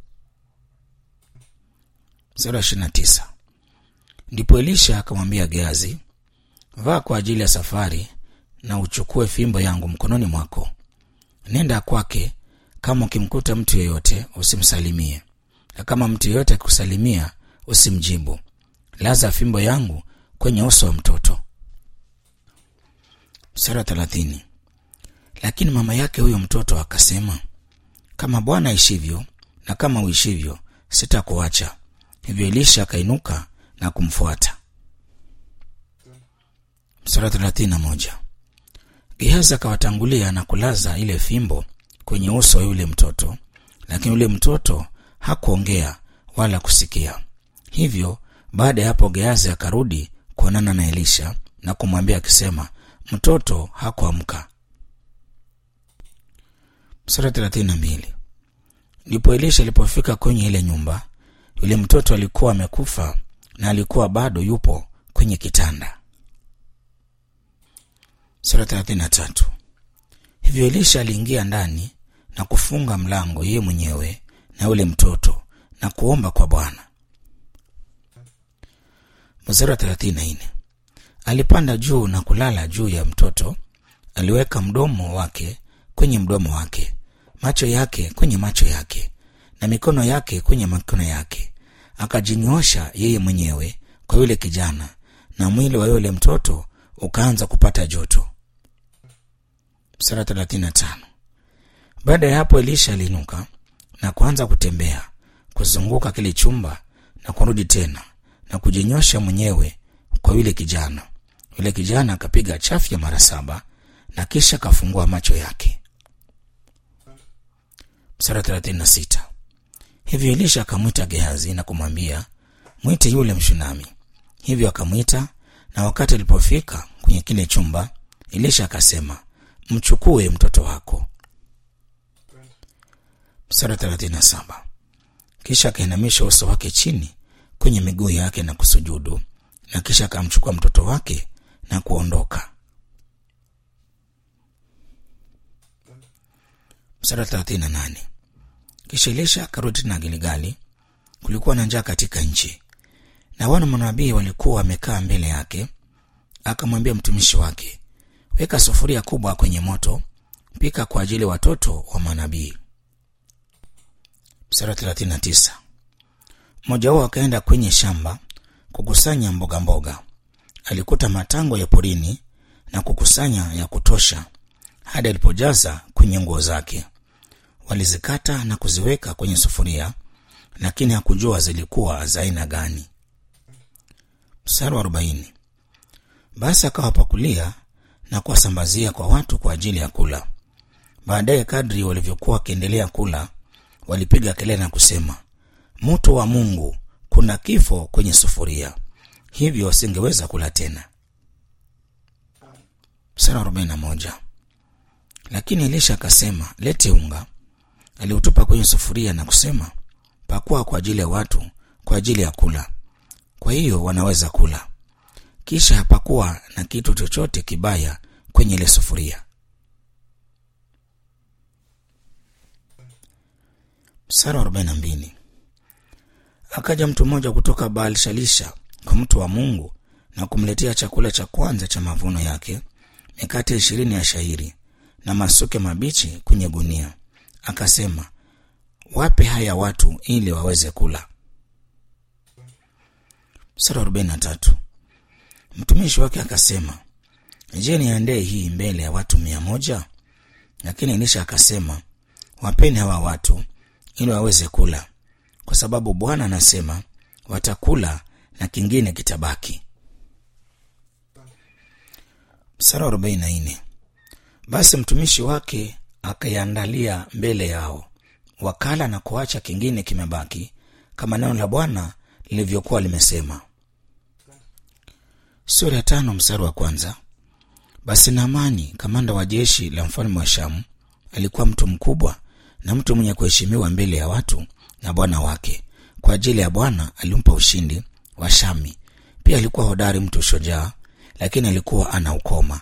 Mstari wa ishirini na tisa ndipo Elisha akamwambia Gehazi, vaa kwa ajili ya safari na uchukue fimbo yangu mkononi mwako, nenda kwake. Kama ukimkuta mtu yeyote usimsalimie, na kama mtu yeyote akikusalimia usimjibu. Laza fimbo yangu kwenye uso wa mtoto. Mstari wa thelathini lakini mama yake huyo mtoto akasema, kama Bwana aishivyo na kama uishivyo, sitakuacha. Hivyo Elisha akainuka na kumfuata. Mstari wa thelathini na moja Gehazi akawatangulia na kulaza ile fimbo kwenye uso wa yule mtoto, lakini yule mtoto hakuongea wala kusikia. Hivyo baada ya hapo Gehazi akarudi kuonana na Elisha na kumwambia akisema, mtoto hakuamka. Mstari wa thelathini na mbili ndipo Elisha alipofika kwenye ile nyumba, yule mtoto alikuwa amekufa na alikuwa bado yupo kwenye kitanda. Sura thelathini na tatu. Hivyo Elisha aliingia ndani na kufunga mlango yeye mwenyewe na yule mtoto na kuomba kwa Bwana. Mstari wa thelathini na nne. Alipanda juu na kulala juu ya mtoto, aliweka mdomo wake kwenye mdomo wake, macho yake kwenye macho yake, na mikono yake kwenye mikono yake akajinyoosha yeye mwenyewe kwa yule kijana, na mwili wa yule mtoto ukaanza kupata joto. Mstari thelathini na tano. Baada ya hapo Elisha aliinuka na kuanza kutembea kuzunguka kile chumba na kurudi tena na kujinyosha mwenyewe kwa yule kijana. Yule kijana akapiga chafya mara saba na kisha akafungua macho yake. Mstari thelathini na sita. Hivyo Elisha akamwita Gehazi na kumwambia, mwite yule Mshunami. Hivyo akamwita, na wakati alipofika kwenye kile chumba, Elisha akasema, mchukue mtoto wako. Mstari thelathini na saba. Kisha akainamisha uso wake chini kwenye miguu yake na kusujudu, na kisha akamchukua mtoto wake na kuondoka. Mstari thelathini na nane. Kisha Elisha akarudi tena Gilgali. Kulikuwa na njaa katika nchi, na wana manabii walikuwa wamekaa mbele yake. Akamwambia mtumishi wake, weka sufuria kubwa kwenye moto, pika kwa ajili ya watoto wa manabii. Mstari wa thelathini na tisa. Mmoja wao akaenda kwenye shamba kukusanya mboga mboga. Alikuta matango ya porini na kukusanya ya kutosha hadi alipojaza kwenye nguo zake. Walizikata na kuziweka kwenye sufuria, lakini hakujua zilikuwa za aina gani. Mstari wa arobaini. Basi akawapakulia na kuwasambazia kwa watu kwa ajili ya kula. Baadaye, kadri walivyokuwa wakiendelea kula, walipiga kelele na kusema, moto wa Mungu, kuna kifo kwenye sufuria. Hivyo wasingeweza kula tena. Mstari wa arobaini na moja. Lakini Elisha akasema, lete unga. Aliutupa kwenye sufuria na kusema, pakua kwa ajili ya watu, kwa ajili ya kula. Kwa hiyo wanaweza kula. Kisha hapakuwa na kitu chochote kibaya kwenye ile sufuria. Mstari wa arobaini na mbili. Akaja mtu mmoja kutoka Baal Shalisha kwa mtu wa Mungu na kumletea chakula cha kwanza cha mavuno yake, mikate ishirini ya shairi na masuke mabichi kwenye gunia. Akasema, wape haya watu ili waweze kula. Mstari wa arobaini na tatu. Mtumishi wake akasema, je, niendee hii mbele ya watu mia moja? Lakini Elisha akasema, wapeni hawa watu ili waweze kula, kwa sababu Bwana anasema watakula na kingine kitabaki. Mstari wa arobaini na nne. Basi mtumishi wake akaiandalia mbele yao, wakala na kuacha kingine kimebaki, kama neno la Bwana lilivyokuwa limesema. Sura ya tano mstari wa kwanza. Basi Naamani kamanda wa jeshi la mfalme wa Shamu alikuwa mtu mkubwa na mtu mwenye kuheshimiwa mbele ya watu na bwana wake. Kwa ajili ya Bwana alimpa ushindi wa Shami. Pia alikuwa hodari, mtu shujaa, lakini alikuwa ana ukoma.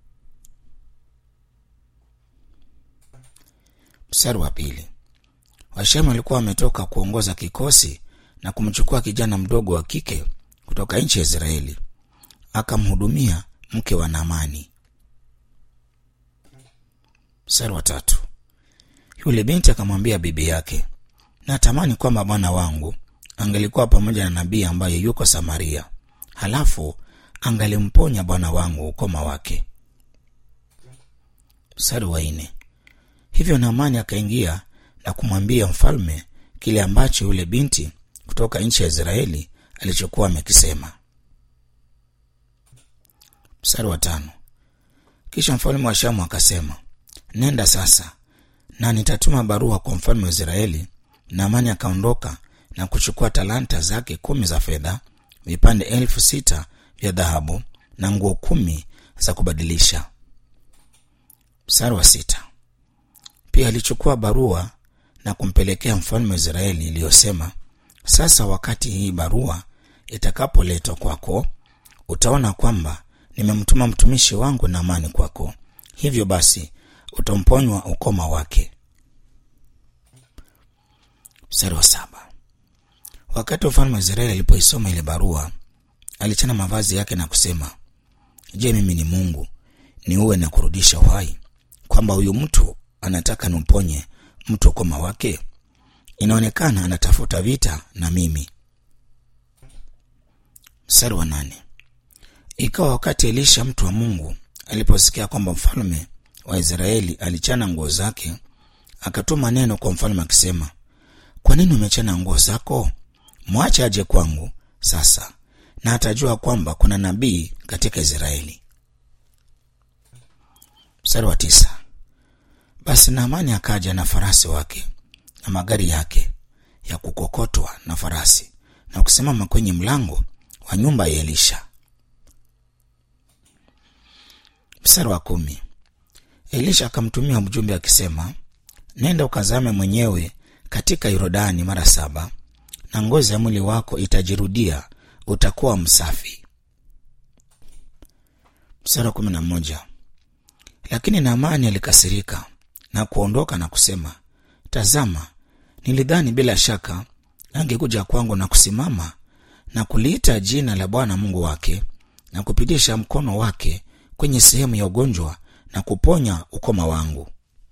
Mstari wa pili. Washamu walikuwa wametoka kuongoza kikosi na kumchukua kijana mdogo wa kike kutoka nchi ya Israeli, akamhudumia mke wa Naamani. Mstari wa tatu. Yule binti akamwambia bibi yake, natamani kwamba bwana wangu angelikuwa pamoja na nabii ambaye yuko Samaria, halafu angalimponya bwana wangu ukoma wake. Mstari wa nne. Hivyo Naamani akaingia na kumwambia mfalme kile ambacho yule binti kutoka nchi ya Israeli alichokuwa amekisema. Mstari wa tano. Kisha mfalme wa Shamu akasema, nenda sasa na nitatuma barua kwa mfalme wa Israeli. Naamani akaondoka na kuchukua talanta zake kumi za fedha, vipande elfu sita vya dhahabu na nguo kumi za kubadilisha. Mstari wa sita. Pia alichukua barua na kumpelekea mfalme wa Israeli iliyosema, sasa wakati hii barua itakapoletwa kwako, utaona kwamba nimemtuma mtumishi wangu Naamani kwako, hivyo basi utamponywa ukoma wake. Mstari wa saba. Wakati mfalme wa Israeli alipoisoma ile barua, alichana mavazi yake na kusema, je, mimi ni Mungu niuwe na kurudisha uhai, kwamba huyu mtu anataka nimponye mtu ukoma wake? Inaonekana anatafuta vita na mimi. Mstari wa nane. Ikawa wakati Elisha mtu wa Mungu aliposikia kwamba mfalme wa Israeli alichana nguo zake, akatuma neno kwa mfalme akisema, kwa nini umechana nguo zako? Mwache aje kwangu sasa, na atajua kwamba kuna nabii katika Israeli. Mstari wa tisa. Basi Naamani akaja na farasi wake na magari yake ya kukokotwa na farasi na kusimama kwenye mlango wa nyumba ya Elisha. Mstari wa kumi. Elisha akamtumia mjumbe akisema, nenda ukazame mwenyewe katika Yordani mara saba, na ngozi ya mwili wako itajirudia, utakuwa msafi. Mstari wa kumi na moja. Lakini Naamani alikasirika na kuondoka na kusema, tazama, nilidhani bila shaka angekuja kwangu na kusimama na kuliita jina la Bwana Mungu wake na kupitisha mkono wake kwenye sehemu ya ugonjwa na kuponya ukoma wangu.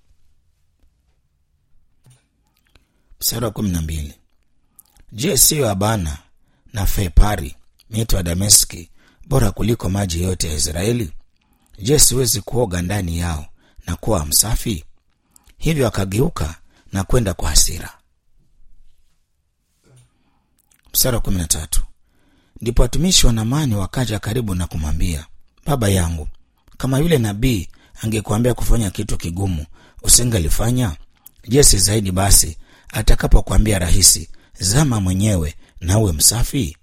Mstari wa kumi na mbili. Je, siyo Abana na Fepari mito ya Dameski bora kuliko maji yote ya Israeli? Je, siwezi kuoga ndani yao na kuwa msafi? Hivyo akageuka na kwenda kwa hasira. Mstari wa kumi na tatu. Ndipo watumishi wa Naamani wakaja karibu na kumwambia, baba yangu, kama yule nabii angekuambia kufanya kitu kigumu usingelifanya je si zaidi basi atakapokuambia rahisi zama mwenyewe na uwe msafi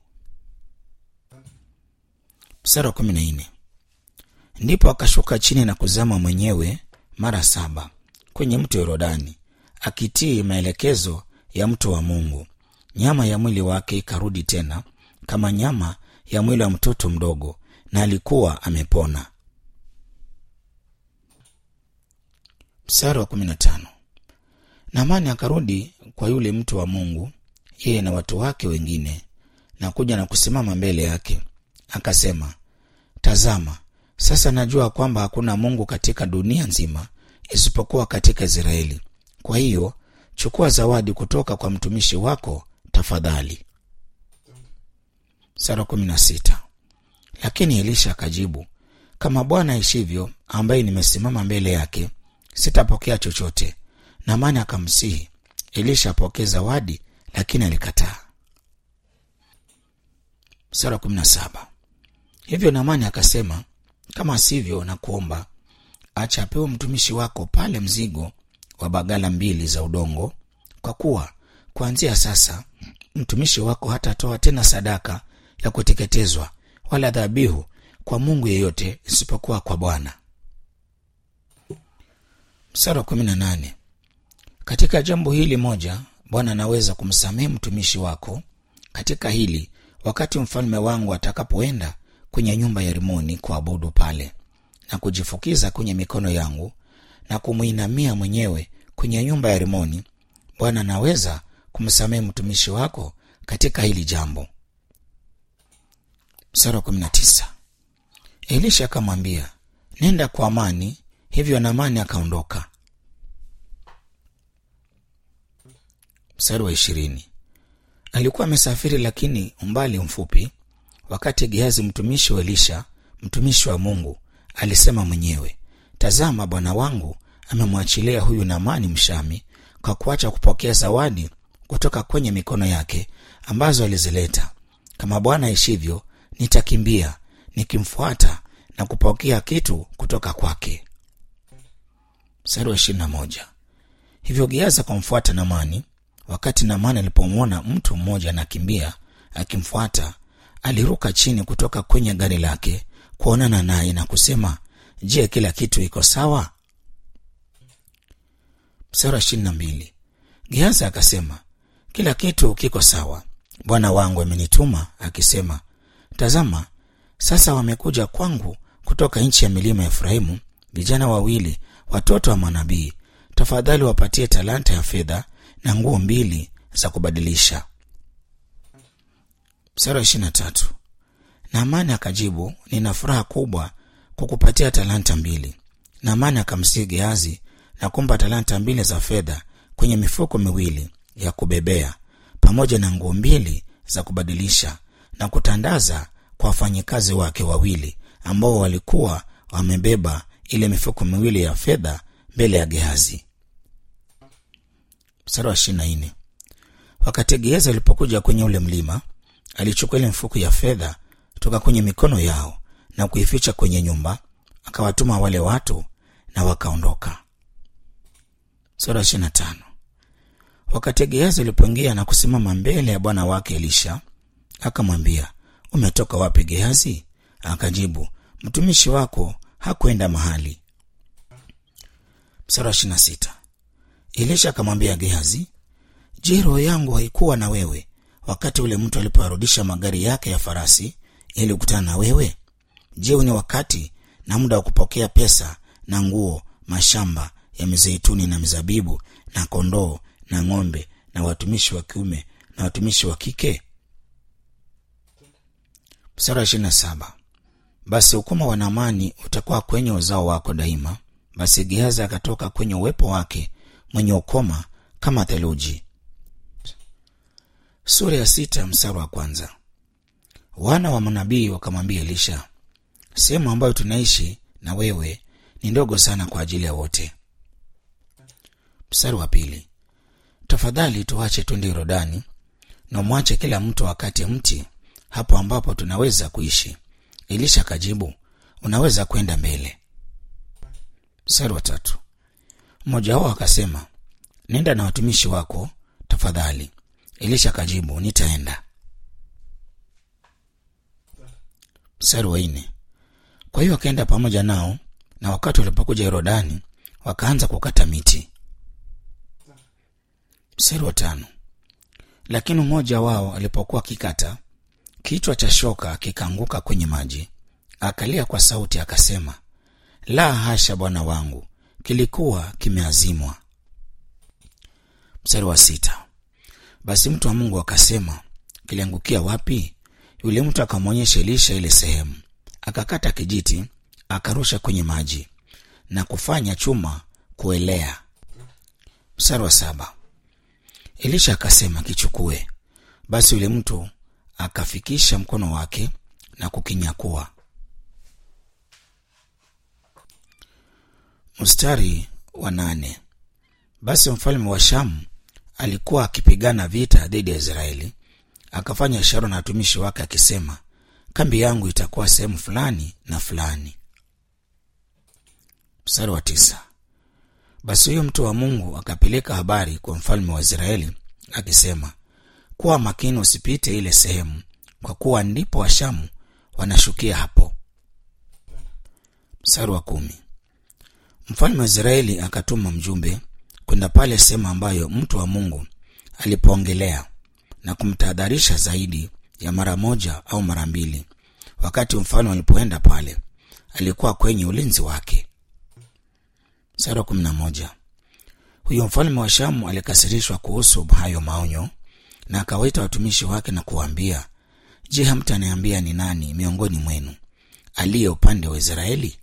mstari wa kumi na nne ndipo akashuka chini na kuzama mwenyewe mara saba kwenye mto yorodani akitii maelekezo ya mtu wa mungu nyama ya mwili wake ikarudi tena kama nyama ya mwili wa mtoto mdogo na alikuwa amepona mstari wa kumi na tano namani akarudi kwa yule mtu wa mungu yeye na watu wake wengine na kuja na kusimama mbele yake akasema tazama sasa najua kwamba hakuna mungu katika dunia nzima isipokuwa katika israeli kwa hiyo chukua zawadi kutoka kwa mtumishi wako tafadhali sara kumi na sita lakini elisha akajibu kama bwana aishivyo ambaye nimesimama mbele yake sitapokea chochote namani akamsihi elisha apokee zawadi lakini alikataa sara kumi na saba hivyo namani akasema kama sivyo na kuomba acha apewe mtumishi wako pale mzigo wa bagala mbili za udongo kwa kuwa kuanzia sasa mtumishi wako hatatoa tena sadaka ya kuteketezwa wala dhabihu kwa mungu yeyote isipokuwa kwa bwana msara wa kumi na nane katika jambo hili moja bwana anaweza kumsamehe mtumishi wako katika hili wakati mfalme wangu atakapoenda kwenye nyumba ya rimoni kuabudu pale na kujifukiza kwenye mikono yangu na kumwinamia mwenyewe kwenye nyumba ya rimoni bwana anaweza kumsamehe mtumishi wako katika hili jambo msara kumi na tisa elisha akamwambia nenda kwa amani hivyo namani akaondoka mstari wa ishirini alikuwa amesafiri lakini umbali mfupi wakati gehazi mtumishi wa elisha mtumishi wa mungu alisema mwenyewe tazama bwana wangu amemwachilia huyu namani mshami kwa kuacha kupokea zawadi kutoka kwenye mikono yake ambazo alizileta kama bwana aishivyo nitakimbia nikimfuata na kupokea kitu kutoka kwake mstari wa ishirini na moja hivyo geazi akamfuata namani wakati namani alipomwona mtu mmoja anakimbia akimfuata aliruka chini kutoka kwenye gari lake kuonana naye na kusema je kila kitu iko sawa mstari wa ishirini na mbili geazi akasema kila kitu kiko sawa bwana wangu amenituma akisema tazama sasa wamekuja kwangu kutoka nchi ya milima ya efraimu vijana wawili watoto wa manabii tafadhali wapatie talanta ya fedha na nguo mbili za kubadilisha mstari wa ishiri na tatu naamani akajibu nina furaha kubwa kukupatia talanta mbili naamani akamsihi geazi na kumpa talanta mbili za fedha kwenye mifuko miwili ya kubebea pamoja na nguo mbili za kubadilisha na kutandaza kwa wafanyikazi wake wawili ambao walikuwa wamebeba ile mifuko miwili ya fedha mbele ya gehazi mstari wa ishirina nne wakati gehazi alipokuja kwenye ule mlima alichukua ile mfuko ya fedha toka kwenye mikono yao na kuificha kwenye nyumba akawatuma wale watu na wakaondoka mstari wa ishirina tano wakati gehazi alipoingia na kusimama mbele ya bwana wake elisha akamwambia umetoka wapi gehazi akajibu mtumishi wako hakwenda mahali mstari wa ishirina sita elisha akamwambia gehazi je roho yangu haikuwa na wewe wakati ule mtu alipoarudisha magari yake ya farasi ili kukutana na wewe je ni wakati na muda wa kupokea pesa na nguo mashamba ya mizeituni na mizabibu na kondoo na ng'ombe na watumishi wa kiume na watumishi wa kike mstari wa ishirini na saba basi ukuma wa namani utakuwa kwenye uzao wako daima basi gehazi akatoka kwenye uwepo wake mwenye ukoma kama theluji sura ya sita mstari wa kwanza wana wa manabii wakamwambia elisha sehemu ambayo tunaishi na wewe ni ndogo sana kwa ajili ya wote mstari wa pili tafadhali tuache twende yorodani na mwache kila mtu wakati mti hapo ambapo tunaweza kuishi elisha akajibu unaweza kwenda mbele mstari wa tatu mmoja wao akasema nenda na watumishi wako tafadhali elisha akajibu nitaenda mstari wa nne kwa hiyo akaenda pamoja nao na wakati walipokuja yorodani wakaanza kukata miti mstari wa tano lakini mmoja wao alipokuwa akikata kichwa cha shoka kikaanguka kwenye maji akalia kwa sauti akasema la hasha bwana wangu kilikuwa kimeazimwa mstari wa sita basi mtu wa mungu akasema kiliangukia wapi yule mtu akamwonyesha elisha ile sehemu akakata kijiti akarusha kwenye maji na kufanya chuma kuelea mstari wa saba elisha akasema kichukue basi yule mtu akafikisha mkono wake na kukinyakua mstari wa nane basi mfalme wa shamu alikuwa akipigana vita dhidi ya israeli akafanya ishara na watumishi wake akisema kambi yangu itakuwa sehemu fulani na fulani mstari wa tisa basi huyo mtu wa mungu akapeleka habari kwa mfalme wa israeli akisema kuwa makini usipite ile sehemu kwa kuwa ndipo washamu wanashukia hapo mstari wa kumi mfalme wa israeli akatuma mjumbe kwenda pale sehemu ambayo mtu wa mungu alipoongelea na kumtahadharisha zaidi ya mara moja au mara mbili wakati mfalme alipoenda pale alikuwa kwenye ulinzi wake sara kumi na moja huyo mfalme wa shamu alikasirishwa kuhusu hayo maonyo na akawaita watumishi wake na kuwaambia je hamtaniambia ni nani miongoni mwenu aliye upande wa israeli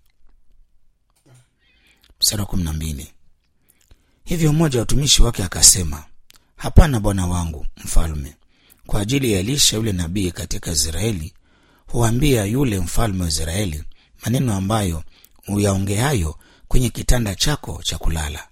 msara kumi na mbili hivyo mmoja wa watumishi wake akasema hapana bwana wangu mfalme kwa ajili ya elisha yule nabii katika israeli huambia yule mfalme wa israeli maneno ambayo uyaongeayo kwenye kitanda chako cha kulala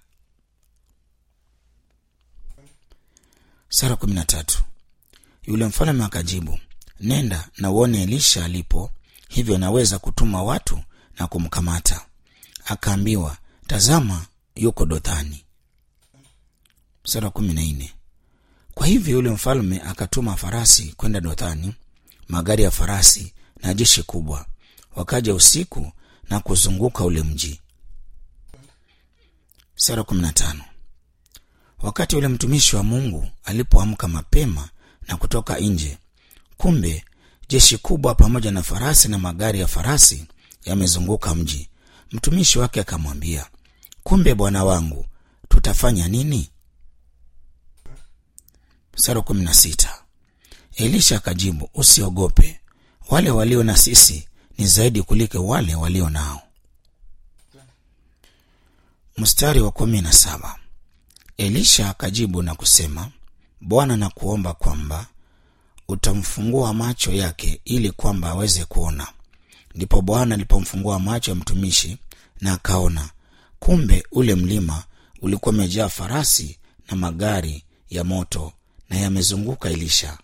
sara kumi na tatu yule mfalme akajibu nenda na uone elisha alipo hivyo naweza kutuma watu na kumkamata akaambiwa tazama yuko dothani sura kumi na nne kwa hivyo yule mfalme akatuma farasi kwenda dothani magari ya farasi na jeshi kubwa wakaja usiku na kuzunguka ule mji sura kumi na tano wakati yule mtumishi wa mungu alipoamka mapema na kutoka nje kumbe jeshi kubwa pamoja na farasi na magari ya farasi yamezunguka mji mtumishi wake akamwambia kumbe bwana wangu tutafanya nini sara kumi na sita elisha akajibu usiogope wale walio na sisi ni zaidi kuliko wale walio nao mstari wa kumi na saba elisha akajibu na kusema bwana na kuomba kwamba utamfungua macho yake ili kwamba aweze kuona ndipo bwana alipomfungua macho ya mtumishi na akaona kumbe ule mlima ulikuwa umejaa farasi na magari ya moto na yamezunguka elisha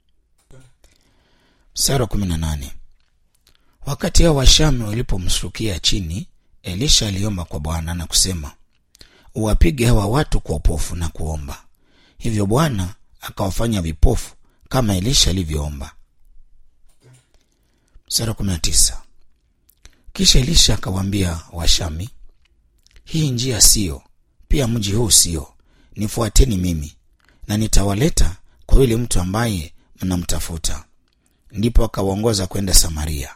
sara kumi na nane wakati hao washami walipomshukia chini elisha aliomba kwa bwana na kusema uwapige hawa watu kwa upofu na kuomba hivyo bwana akawafanya vipofu kama elisha alivyoomba sara kumi na tisa kisha elisha akawaambia washami hii njia siyo pia mji huu siyo nifuateni mimi na nitawaleta kwa yule mtu ambaye mnamtafuta ndipo akawaongoza kwenda samaria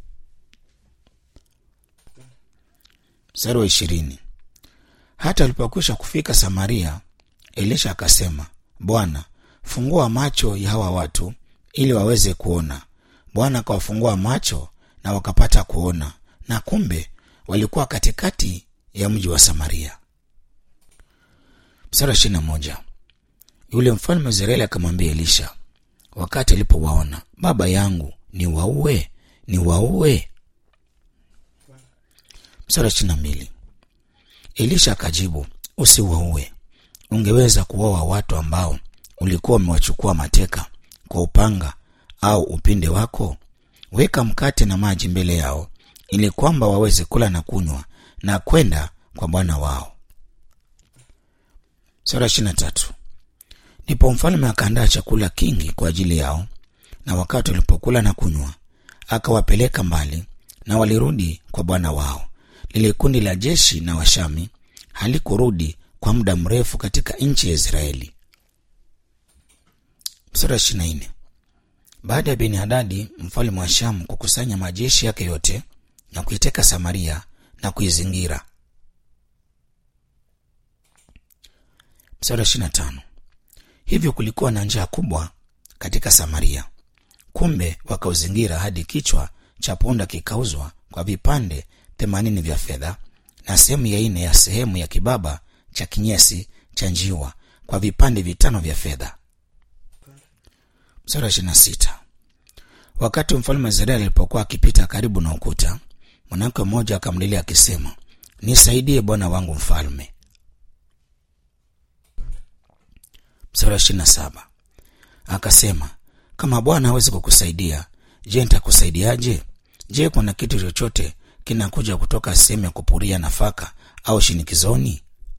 mstari wa ishirini hata alipokwisha kufika samaria elisha akasema bwana fungua macho ya hawa watu ili waweze kuona bwana akawafungua macho na wakapata kuona na kumbe walikuwa katikati ya mji wa samaria mstari wa ishirini na moja yule mfalme wa israeli akamwambia elisha wakati alipowaona baba yangu ni waue ni waue mstari wa ishirini na mbili elisha akajibu usiwaue ungeweza kuwaua watu ambao ulikuwa umewachukua mateka kwa upanga au upinde wako weka mkate na maji mbele yao ili kwamba waweze kula na kunywa na kwenda kwa bwana wao. Sura ishirini na tatu. Ndipo mfalme akaandaa chakula kingi kwa ajili yao, na wakati walipokula na kunywa, akawapeleka mbali, na walirudi kwa bwana wao. Lile kundi la jeshi na Washami halikurudi kwa muda mrefu katika nchi ya Israeli. Sura ishirini na nne. Baada ya Beni Hadadi mfalme wa Shamu kukusanya majeshi yake yote na kuiteka Samaria na kuizingira. Mstari wa ishirini na tano. Hivyo kulikuwa na njaa kubwa katika Samaria, kumbe wakauzingira hadi kichwa cha punda kikauzwa kwa vipande themanini vya fedha na sehemu ya nne ya sehemu ya kibaba cha kinyesi cha njiwa kwa vipande vitano vya fedha. Mstari wa ishirini na sita. Wakati mfalme wa Israeli alipokuwa akipita karibu na ukuta, mwanamke mmoja akamlilia akisema, nisaidie bwana wangu mfalme. Mstari wa ishirini na saba. Akasema, kama Bwana hawezi kukusaidia, je, nitakusaidiaje? Je, kuna kitu chochote kinakuja kutoka sehemu ya kupuria nafaka au shinikizoni?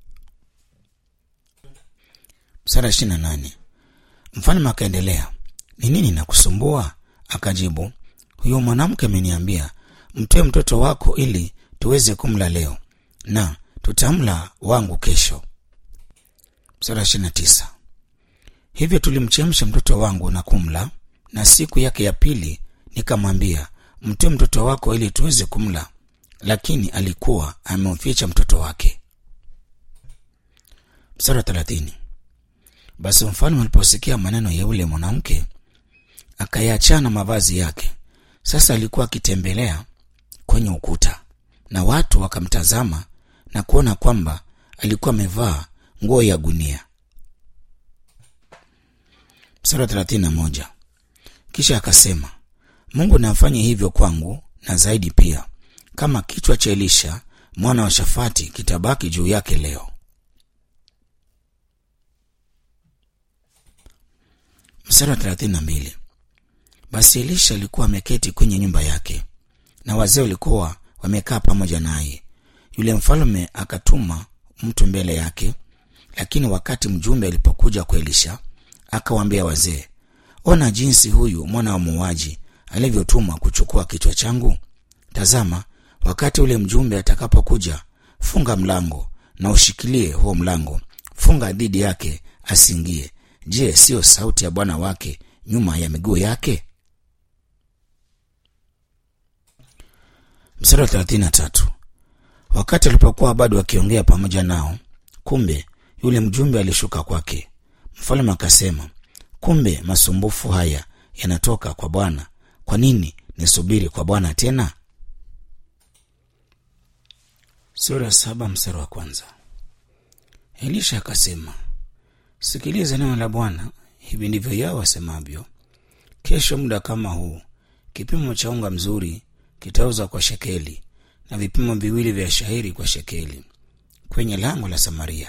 Mstari wa ishirini na nane. Mfalme akaendelea, ni nini nakusumbua? Akajibu, huyo mwanamke ameniambia mtoe mtoto wako ili tuweze kumla leo na tutamla wangu kesho. Mstari wa ishirini na tisa. Hivyo tulimchemsha mtoto wangu na kumla, na siku yake ya pili nikamwambia mtoe mtoto wako ili tuweze kumla, lakini alikuwa amemficha mtoto wake. Mstari wa thelathini. Basi mfalme aliposikia maneno ya yule mwanamke akayaachana mavazi yake. Sasa alikuwa akitembelea kwenye ukuta, na watu wakamtazama na kuona kwamba alikuwa amevaa nguo ya gunia. Mstari wa thelathini na moja. Kisha akasema, Mungu namfanye hivyo kwangu na zaidi pia, kama kichwa cha Elisha mwana wa Shafati kitabaki juu yake leo. Mstari wa thelathini na mbili. Basi Elisha alikuwa ameketi kwenye nyumba yake na wazee walikuwa wamekaa pamoja naye. Yule mfalme akatuma mtu mbele yake, lakini wakati mjumbe alipokuja kwa Elisha akawaambia wazee, ona jinsi huyu mwana wa muuaji alivyotumwa kuchukua kichwa changu. Tazama, wakati ule mjumbe atakapokuja, funga mlango na ushikilie huo mlango, funga dhidi yake asiingie. Je, siyo sauti ya bwana wake nyuma ya miguu yake? Mstari wa thelathini na tatu. Wakati alipokuwa bado wakiongea pamoja nao, kumbe yule mjumbe alishuka kwake. Mfalme akasema, kumbe masumbufu haya yanatoka kwa Bwana. Kwa nini nisubiri kwa Bwana tena? Sura saba mstari wa kwanza. Elisha akasema, sikiliza neno la Bwana. Hivi ndivyo yao wasemavyo, kesho muda kama huu kipimo cha unga mzuri kitauzwa kwa shekeli na vipimo viwili vya shahiri kwa shekeli kwenye lango la Samaria.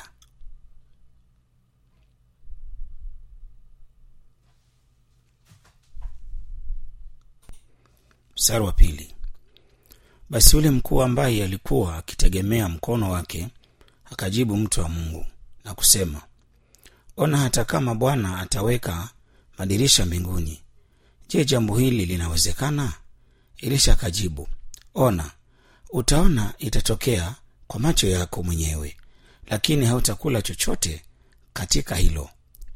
Mstari wa pili. Basi yule mkuu ambaye alikuwa akitegemea mkono wake akajibu mtu wa Mungu na kusema, ona, hata kama Bwana ataweka madirisha mbinguni, je, jambo hili linawezekana? Elisha akajibu, ona, utaona itatokea kwa macho yako mwenyewe, lakini hautakula chochote katika hilo.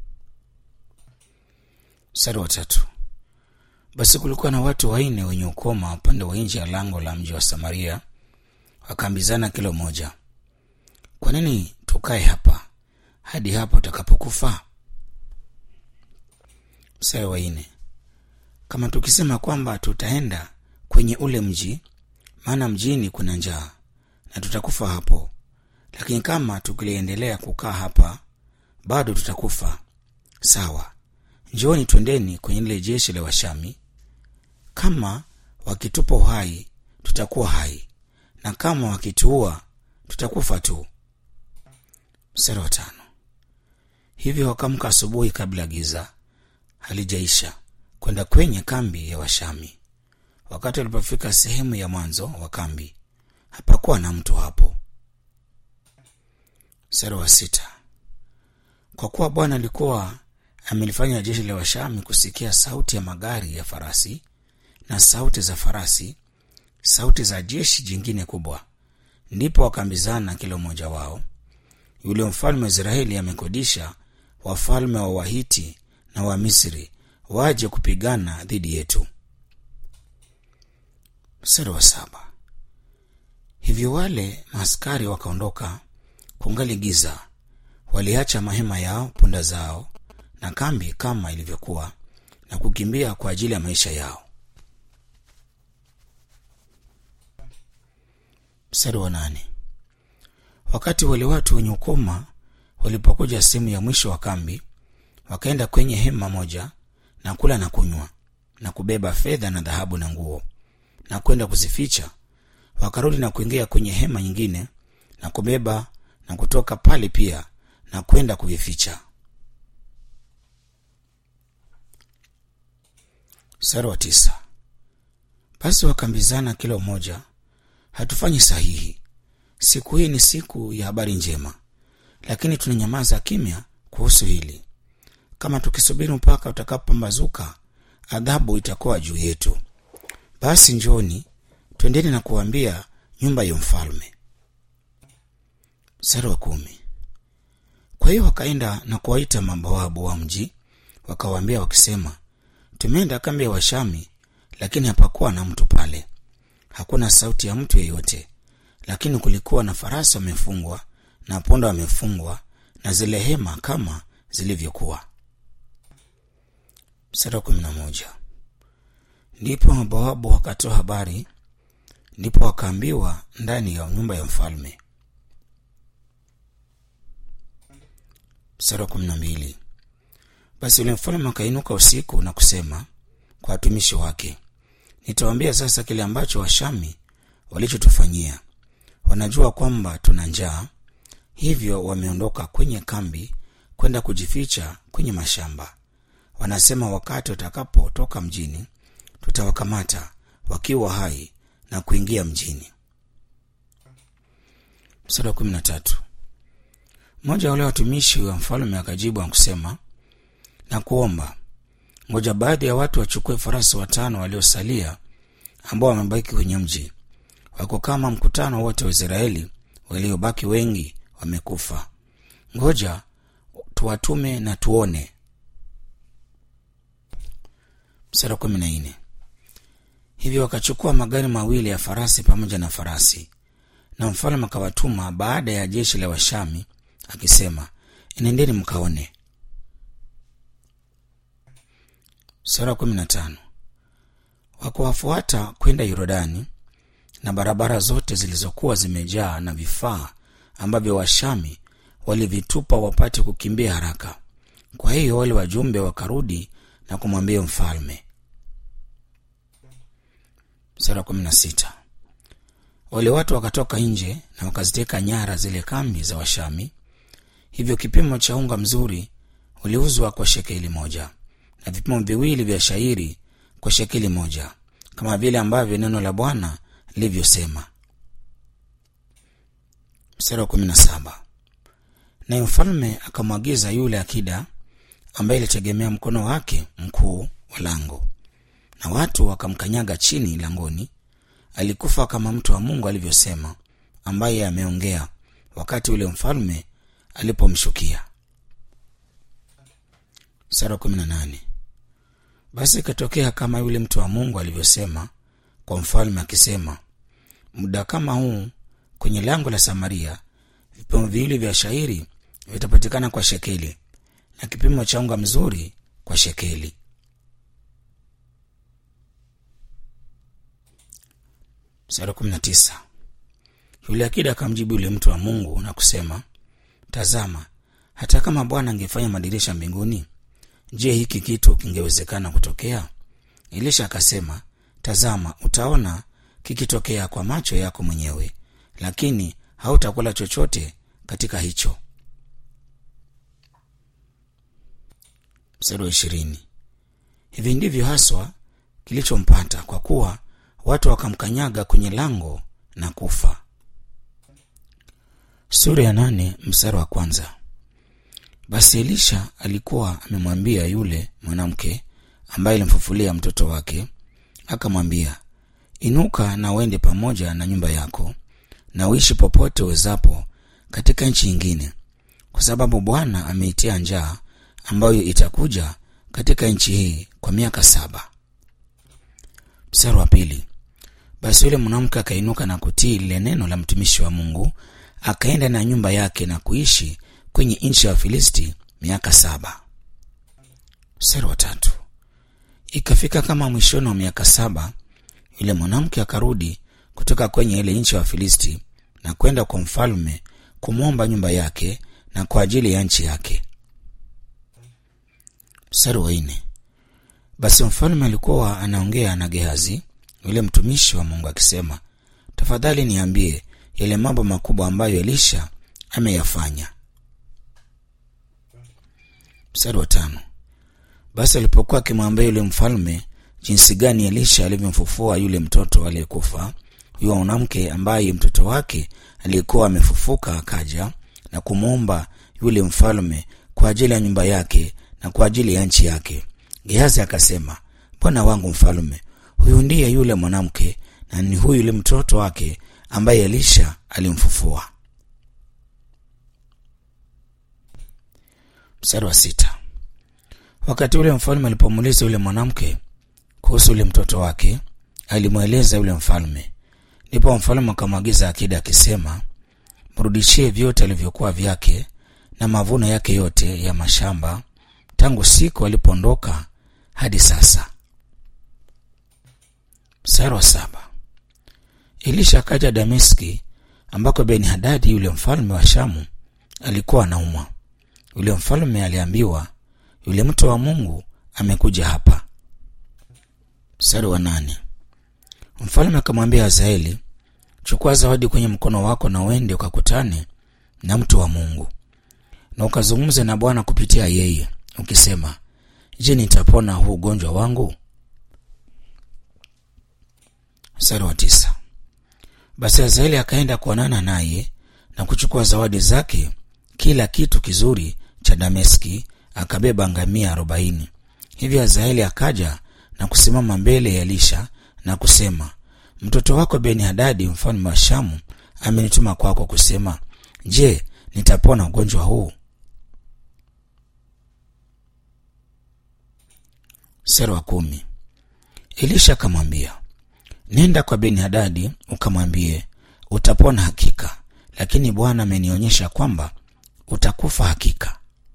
Mstari wa tatu. Basi kulikuwa na watu wanne wenye ukoma upande wa nje ya lango la mji wa Samaria, wakaambizana kilo moja, kwa nini tukae hapa hadi hapo utakapokufa? Mstari wa nne. Kama tukisema kwamba tutaenda kwenye ule mji, maana mjini kuna njaa na tutakufa hapo, lakini kama tukiliendelea kukaa hapa, bado tutakufa. Sawa, njooni twendeni kwenye lile jeshi la Washami. Kama wakitupa uhai, tutakuwa hai, na kama wakituua, tutakufa tu. Mstari wa tano. Hivyo wakamka asubuhi kabla giza halijaisha kwenda kwenye kambi ya Washami. Wakati walipofika sehemu ya mwanzo wa kambi, hapakuwa na mtu hapo. mstari wa sita kwa kuwa bwana alikuwa amelifanya jeshi la washami kusikia sauti ya magari ya farasi na sauti za farasi sauti za jeshi jingine kubwa ndipo wakaambizana kila mmoja wao yule mfalme wa israeli amekodisha wafalme wa wahiti na wa misri waje kupigana dhidi yetu mstari wa saba hivyo wale maaskari wakaondoka kungali giza waliacha mahema yao punda zao na kambi kama ilivyokuwa na kukimbia kwa ajili ya maisha yao mstari wa nane wakati wale watu wenye ukoma walipokuja sehemu ya mwisho wa kambi wakaenda kwenye hema moja na kula na kunywa na kubeba fedha na dhahabu na nguo na kwenda kuzificha wakarudi na kuingia kwenye hema nyingine na kubeba na kutoka pale pia na kwenda kuvificha mstari wa tisa basi wakaambizana kila mmoja hatufanyi sahihi siku hii ni siku ya habari njema lakini tunanyamaza kimya kuhusu hili kama tukisubiri mpaka utakapopambazuka adhabu itakuwa juu yetu basi njoni twendeni na kuambia nyumba ya mfalme mstari wa kumi kwa hiyo wakaenda na kuwaita mabawabu wa mji wakawaambia wakisema tumeenda kambi ya washami lakini hapakuwa na mtu pale hakuna sauti ya mtu yeyote lakini kulikuwa na farasi wamefungwa na punda wamefungwa na zile hema kama zilivyokuwa mstari wa kumi na moja ndipo mabawabu wakatoa habari ndipo wakaambiwa ndani ya nyumba ya mfalme mstari wa kumi na mbili basi yule mfalme akainuka usiku na kusema kwa watumishi wake nitawaambia sasa kile ambacho washami walichotufanyia wanajua kwamba tuna njaa hivyo wameondoka kwenye kambi kwenda kujificha kwenye mashamba wanasema wakati watakapotoka mjini tutawakamata wakiwa hai na kuingia mjini mstari wa kumi na tatu mmoja wa wale watumishi wa mfalme akajibu akusema na kuomba ngoja baadhi ya watu wachukue farasi watano waliosalia ambao wamebaki kwenye mji wako kama mkutano wote wa israeli waliobaki wengi wamekufa ngoja tuwatume na tuone msara kumi na nne hivyo wakachukua magari mawili ya farasi pamoja na farasi na mfalme akawatuma baada ya jeshi la washami akisema enendeni mkaone sura kumi na tano wakuwafuata kwenda yorodani na barabara zote zilizokuwa zimejaa na vifaa ambavyo washami walivitupa wapate kukimbia haraka kwa hiyo wale wajumbe wakarudi na kumwambia mfalme sura kumi na sita wale watu wakatoka nje na wakaziteka nyara zile kambi za washami hivyo kipimo cha unga mzuri uliuzwa kwa shekeli moja na vipimo viwili vya shairi kwa shekeli moja kama vile ambavyo neno la bwana lilivyosema mstari wa kumi na saba naye mfalme akamwagiza yule akida ambaye ilitegemea mkono wake mkuu wa lango na watu wakamkanyaga chini langoni alikufa kama mtu wa mungu alivyosema ambaye ameongea wakati ule mfalme alipomshukia mstari wa kumi na nane basi ikatokea kama yule mtu wa mungu alivyosema kwa mfalme akisema muda kama huu kwenye lango la samaria vipimo viwili vya shairi vitapatikana kwa shekeli na kipimo cha unga mzuri kwa shekeli mstari kumi na tisa yule akida akamjibu yule mtu wa mungu na kusema tazama hata kama bwana angefanya madirisha mbinguni je hiki kitu kingewezekana kutokea elisha akasema tazama utaona kikitokea kwa macho yako mwenyewe lakini hautakula chochote katika hicho mstari wa ishirini hivi ndivyo haswa kilichompata kwa kuwa watu wakamkanyaga kwenye lango na kufa sura ya nane mstari wa kwanza. Basi Elisha alikuwa amemwambia yule mwanamke ambaye alimfufulia mtoto wake, akamwambia, inuka na uende pamoja na nyumba yako na uishi popote uwezapo katika nchi nyingine, kwa sababu Bwana ameitia njaa ambayo itakuja katika nchi hii kwa miaka saba. Mstari wa pili. Basi yule mwanamke akainuka na kutii lile neno la mtumishi wa Mungu, akaenda na nyumba yake na kuishi kwenye nchi ya Wafilisti miaka saba. Mstari wa tatu. Ikafika kama mwishoni wa miaka saba, yule mwanamke akarudi kutoka kwenye ile nchi ya Wafilisti na kwenda kwa mfalme kumwomba nyumba yake na kwa ajili ya nchi yake. Mstari wa nne. Basi mfalme alikuwa anaongea na Gehazi yule mtumishi wa Mungu akisema, tafadhali niambie yale mambo makubwa ambayo Elisha ameyafanya. Mstari wa tano. Basi alipokuwa akimwambia yule mfalme jinsi gani Elisha alivyomfufua yule mtoto aliyekufa, huyo mwanamke ambaye mtoto wake aliyekuwa amefufuka akaja na kumwomba yule mfalme kwa ajili ya nyumba yake na kwa ajili ya nchi yake. Gehazi akasema, bwana wangu mfalme, huyu ndiye yule mwanamke na ni huyu yule mtoto wake ambaye Elisha alimfufua. Mstari wa sita. Wakati ule mfalme alipomuuliza yule mwanamke kuhusu yule mtoto wake, alimweleza yule mfalme. Ndipo mfalme akamwagiza akida akisema, mrudishie vyote alivyokuwa vyake na mavuno yake yote ya mashamba tangu siku alipoondoka hadi sasa. Mstari wa saba. Elisha akaja Dameski ambako Beni Hadadi yule mfalme wa Shamu alikuwa anaumwa. Yule mfalme aliambiwa, yule mtu wa Mungu amekuja hapa. Mstari wa nane. Mfalme akamwambia Hazaeli, chukua zawadi kwenye mkono wako na uende ukakutane na mtu wa Mungu na ukazungumze na Bwana kupitia yeye ukisema, je, nitapona huu ugonjwa wangu? Mstari wa tisa. Basi Hazaeli akaenda kuonana naye na kuchukua zawadi zake, kila kitu kizuri cha Dameski, akabeba ngamia arobaini. Hivyo Hazaeli akaja na kusimama mbele ya Elisha na kusema, mtoto wako Beni Hadadi mfalme wa Shamu amenituma kwako kusema, je, nitapona ugonjwa huu? Mstari wa kumi. Elisha akamwambia, nenda kwa Beni Hadadi ukamwambie, utapona hakika, lakini Bwana amenionyesha kwamba utakufa hakika.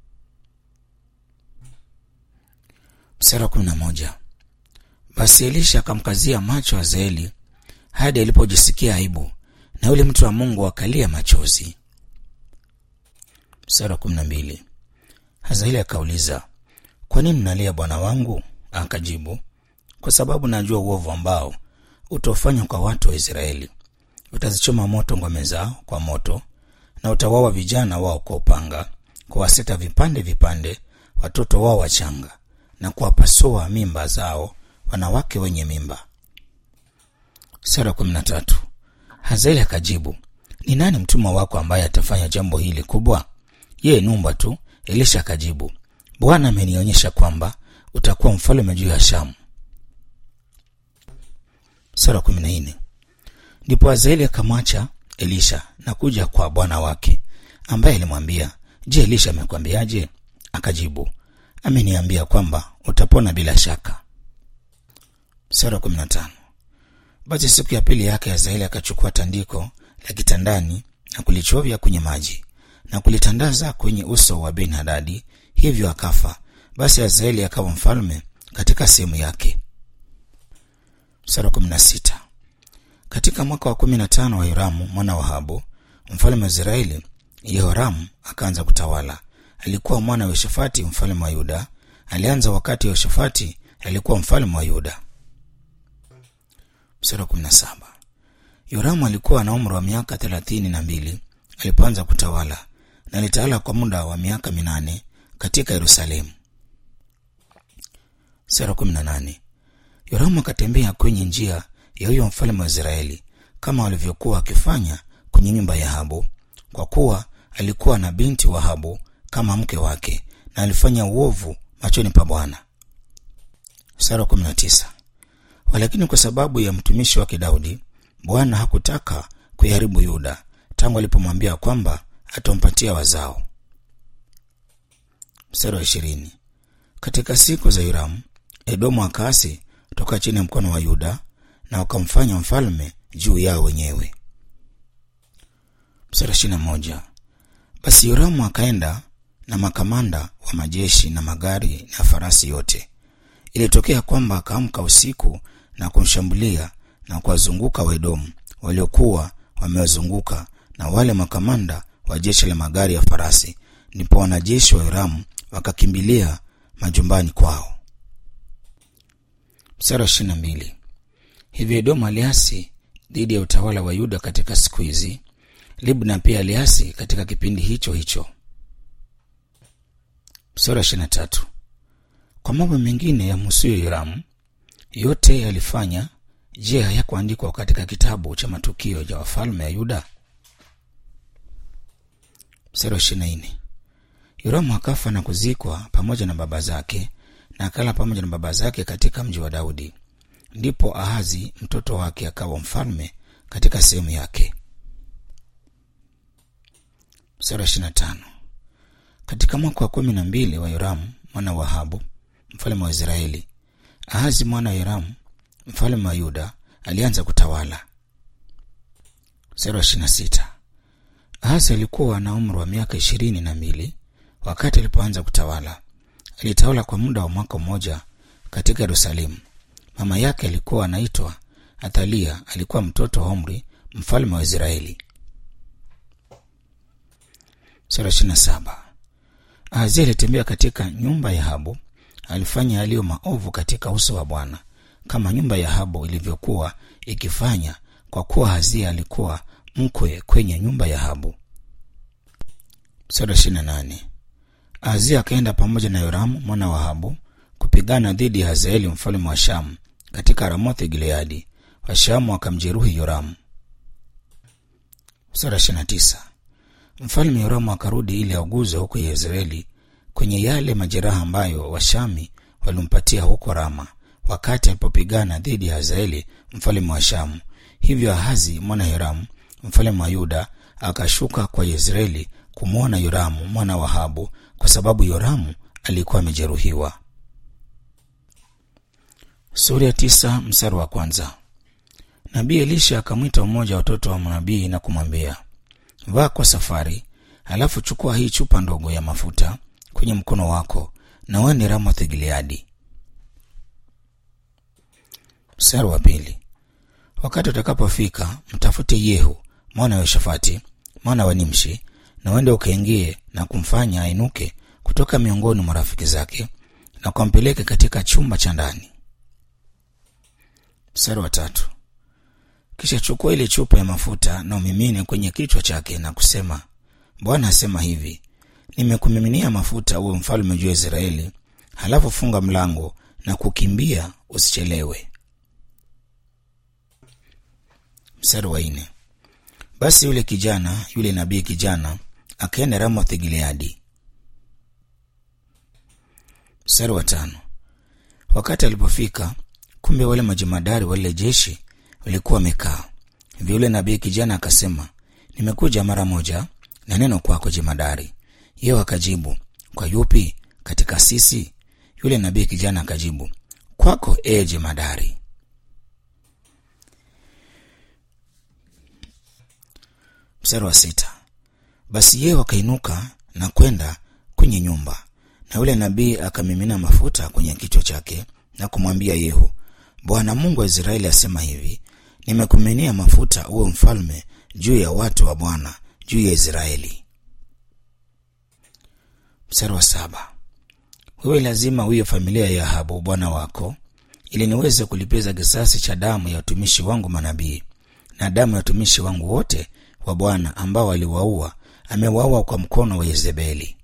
Mstari wa kumi na moja. Basi Elisha akamkazia macho Hazaeli hadi alipojisikia aibu, na yule mtu wa Mungu akalia machozi. Mstari wa kumi na mbili. Hazaeli akauliza, kwa nini mnalia bwana wangu? Akajibu, kwa sababu najua uovu ambao utaufanya kwa watu wa Israeli. Utazichoma moto ngome zao kwa moto, na utawaua vijana wao kwa upanga, kuwaseta vipande vipande watoto wao wachanga, na kuwapasua mimba zao wanawake wenye mimba. Sura kumi na tatu. Hazaeli akajibu, ni nani mtumwa wako ambaye atafanya jambo hili kubwa? Yeye numba tu. Elisha akajibu, Bwana amenionyesha kwamba utakuwa mfalme juu ya Shamu. Sura kumi na nne. Ndipo Hazaeli akamwacha Elisha na kuja kwa bwana wake ambaye alimwambia, Je, Elisha amekwambiaje? Akajibu, ameniambia kwamba utapona bila shaka. Sura kumi na tano. Basi siku ya pili yake Hazaeli akachukua tandiko la kitandani na kulichovya kwenye maji na kulitandaza kwenye uso wa Ben Hadadi, hivyo akafa. Basi Hazaeli akawa mfalme katika sehemu yake. Mstari wa kumi na sita. Katika mwaka wa kumi na tano wa Yoramu mwana wa Ahabu mfalme wa Israeli, Yehoramu akaanza kutawala. Alikuwa mwana wa Yoshafati mfalme wa Yuda. Alianza wakati Yoshafati alikuwa mfalme wa Yuda. Mstari wa kumi na saba. Yoramu alikuwa na umri wa miaka thelathini na mbili alipoanza kutawala na alitawala kwa muda wa miaka minane katika Yerusalemu. Sura kumi na nane. Yoramu akatembea kwenye njia ya huyo mfalme wa Israeli kama walivyokuwa wakifanya kwenye nyumba ya Ahabu, kwa kuwa alikuwa na binti Wahabu kama mke wake na alifanya uovu machoni pa Bwana. Mstari wa 19. Walakini kwa sababu ya mtumishi wake Daudi, Bwana hakutaka kuiharibu Yuda tangu alipomwambia kwamba atampatia wazao. Mstari wa ishirini. Katika siku za Hiramu, Edomu akaasi toka chini ya mkono wa Yuda na wakamfanya mfalme juu yao wenyewe. Mstari wa ishirini na moja. Basi Hiramu akaenda na makamanda wa majeshi na magari na farasi yote. Ilitokea kwamba akaamka usiku na kumshambulia na kuwazunguka Waedomu waliokuwa wamewazunguka na wale makamanda wa jeshi la magari ya farasi. Ndipo wanajeshi wa Hiramu wakakimbilia majumbani kwao. Mstari wa ishirini na mbili. Hivyo Edomu aliasi dhidi ya utawala wa Yuda katika siku hizi. Libna pia aliasi katika kipindi hicho hicho. Mstari wa ishirini na tatu. Kwa mambo mengine ya musuyo Hiramu yote yalifanya, je, hayakuandikwa katika kitabu cha matukio ya wafalme ya Yuda? Mstari wa ishirini na nne. Yoramu akafa na kuzikwa pamoja na baba zake, na akala pamoja na baba zake katika mji wa Daudi. Ndipo Ahazi mtoto wake akawa mfalme katika sehemu yake. Mstari wa ishirini na tano. Katika mwaka wa kumi na mbili wa Yoramu mwana wa Ahabu mfalme wa Israeli, Ahazi mwana wa Yoramu mfalme wa Yuda alianza kutawala. Mstari wa ishirini na sita. Ahazi alikuwa na umri wa miaka ishirini na mbili wakati alipoanza kutawala. Alitawala kwa muda wa mwaka mmoja katika Yerusalemu. Mama yake alikuwa anaitwa Athalia, alikuwa mtoto wa Omri mfalme wa Israeli. Sura ishirini na saba. Ahazia alitembea katika nyumba ya Ahabu, alifanya yaliyo maovu katika uso wa Bwana kama nyumba ya Ahabu ilivyokuwa ikifanya, kwa kuwa Ahazia alikuwa mkwe kwenye nyumba ya Ahabu. Sura ishirini na nane. Ahazia akaenda pamoja na Yoramu mwana wa Ahabu kupigana dhidi ya Hazaeli mfalme wa Shamu katika Ramothi Gileadi. Washamu wakamjeruhi Yoramu. Sura ishirini na tisa. Mfalme Yoramu akarudi ili auguze huko Yezreeli kwenye yale majeraha ambayo Washami walimpatia huko Rama wakati alipopigana dhidi ya Hazaeli mfalme wa Shamu. Hivyo Ahazi mwana Yoramu mfalme wa Yuda akashuka kwa Yezreeli kumwona Yoramu mwana wa Ahabu kwa sababu Yoramu alikuwa amejeruhiwa. Sura ya tisa mstari wa kwanza. Nabii Elisha akamwita mmoja wa watoto wa manabii na kumwambia, vaa kwa safari, halafu chukua hii chupa ndogo ya mafuta kwenye mkono wako na uende Ramoth Gileadi. Mstari wa pili. Wakati utakapofika mtafute Yehu mwana wa Yoshafati mwana wa Nimshi, na uende ukaingie na kumfanya ainuke kutoka miongoni mwa rafiki zake na ukampeleke katika chumba cha ndani. Mstari wa tatu. Kisha chukua ile chupa ya mafuta na umimine kwenye kichwa chake na kusema, Bwana asema hivi, nimekumiminia mafuta uwe mfalme juu ya Israeli. Halafu funga mlango na kukimbia, usichelewe. Mstari wa nne. Basi yule kijana, yule nabii kijana akaenda Ramoth Gileadi. Mstari wa tano. Wakati alipofika, kumbe wale majemadari wale jeshi walikuwa wamekaa. Hivyo yule nabii kijana akasema, nimekuja mara moja na neno kwako jemadari. Yeye akajibu, kwa yupi katika sisi? Yule nabii kijana akajibu, kwako ee jemadari. Mstari wa sita. Basi yeye wakainuka na kwenda kwenye nyumba, na yule nabii akamimina mafuta kwenye kichwa chake na kumwambia Yehu, Bwana Mungu wa Israeli asema hivi, nimekumiminia mafuta uwe mfalme juu ya watu wa Bwana, juu ya Israeli. Mstari wa saba. Wewe lazima uiye familia ya Ahabu bwana wako, ili niweze kulipiza kisasi cha damu ya watumishi wangu manabii na damu ya watumishi wangu wote wa Bwana ambao aliwaua, amewaua kwa mkono wa Yezebeli.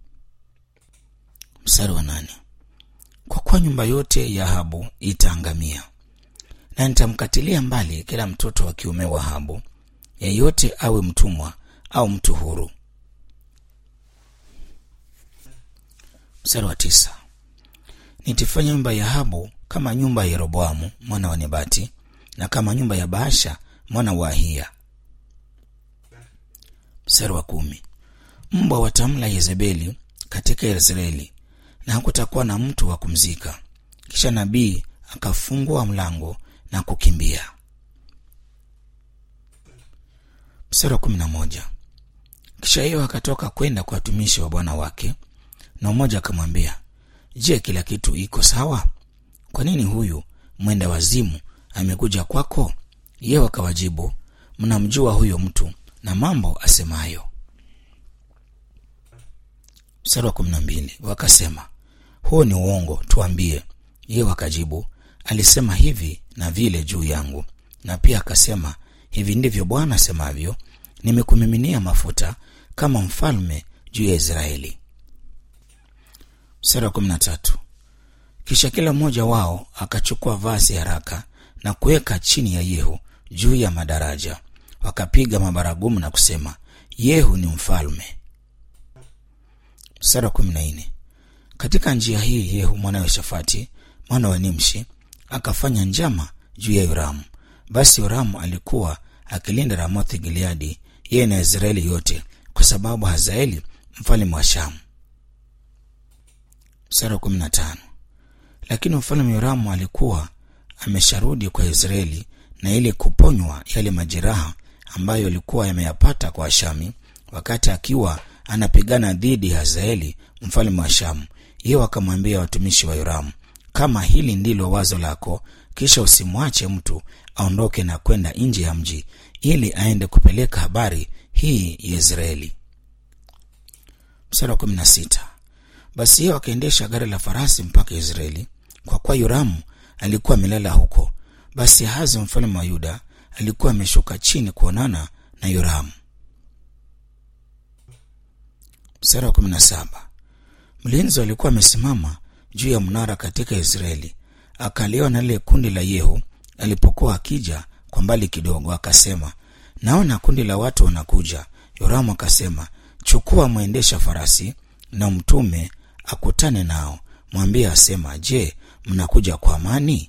Mstari wa nane. Kwa kuwa nyumba yote ya Ahabu itaangamia, na nitamkatilia mbali kila mtoto wa kiume wa Ahabu, yeyote awe mtumwa au mtu huru. Mstari wa tisa, nitafanya nyumba ya Ahabu kama nyumba ya Yeroboamu mwana wa Nebati na kama nyumba ya Baasha mwana wa Ahiya. Mstari wa kumi, mbwa watamla Yezebeli katika Israeli na hakutakuwa na mtu wa kumzika. Kisha nabii akafungua mlango na kukimbia. Mstari wa kumi na moja, kisha hiyo akatoka kwenda kwa watumishi wa bwana wake, na mmoja akamwambia, Je, kila kitu iko sawa? Kwa nini huyu mwenda wazimu amekuja kwako? Yeye wakawajibu, mnamjua huyo mtu na mambo asemayo. Mstari wa kumi na mbili wakasema, huo ni uongo, tuambie. Yeye wakajibu, alisema hivi na vile juu yangu, na pia akasema, hivi ndivyo Bwana asemavyo, nimekumiminia mafuta kama mfalme juu ya Israeli. Mstari wa kumi na tatu kisha kila mmoja wao akachukua vazi haraka na kuweka chini ya Yehu juu ya madaraja, wakapiga mabaragumu na kusema, Yehu ni mfalme. Mstari wa kumi na nne katika njia hii Yehu mwana wa Shafati mwana wa Nimshi akafanya njama juu ya Yoramu. Basi Yoramu alikuwa akilinda Ramothi Gileadi, yeye na Israeli yote, kwa sababu Hazaeli mfalme wa Shamu. Mstari wa kumi na tano lakini mfalme Yoramu alikuwa amesharudi kwa Israeli na ili kuponywa yale majeraha ambayo alikuwa yameyapata kwa Ashami wakati akiwa anapigana dhidi ya Hazaeli mfalme wa Shamu. Yeye wakamwambia watumishi wa Yoramu, kama hili ndilo wazo lako, kisha usimwache mtu aondoke na kwenda nje ya mji ili aende kupeleka habari hii Yezreeli. Mstari wa kumi na sita basi yeye wakaendesha gari la farasi mpaka Israeli, kwa kuwa Yoramu alikuwa amelala huko. Basi Ahazi mfalme wa Yuda alikuwa ameshuka chini kuonana na Yoramu. Mstari wa kumi na saba mlinzi alikuwa amesimama juu ya mnara katika Israeli, akaliona lile kundi la Yehu alipokuwa akija kwa mbali kidogo, akasema, naona kundi la watu wanakuja. Yoramu akasema, chukua mwendesha farasi na mtume akutane nao, mwambie asema, je, mnakuja kwa amani?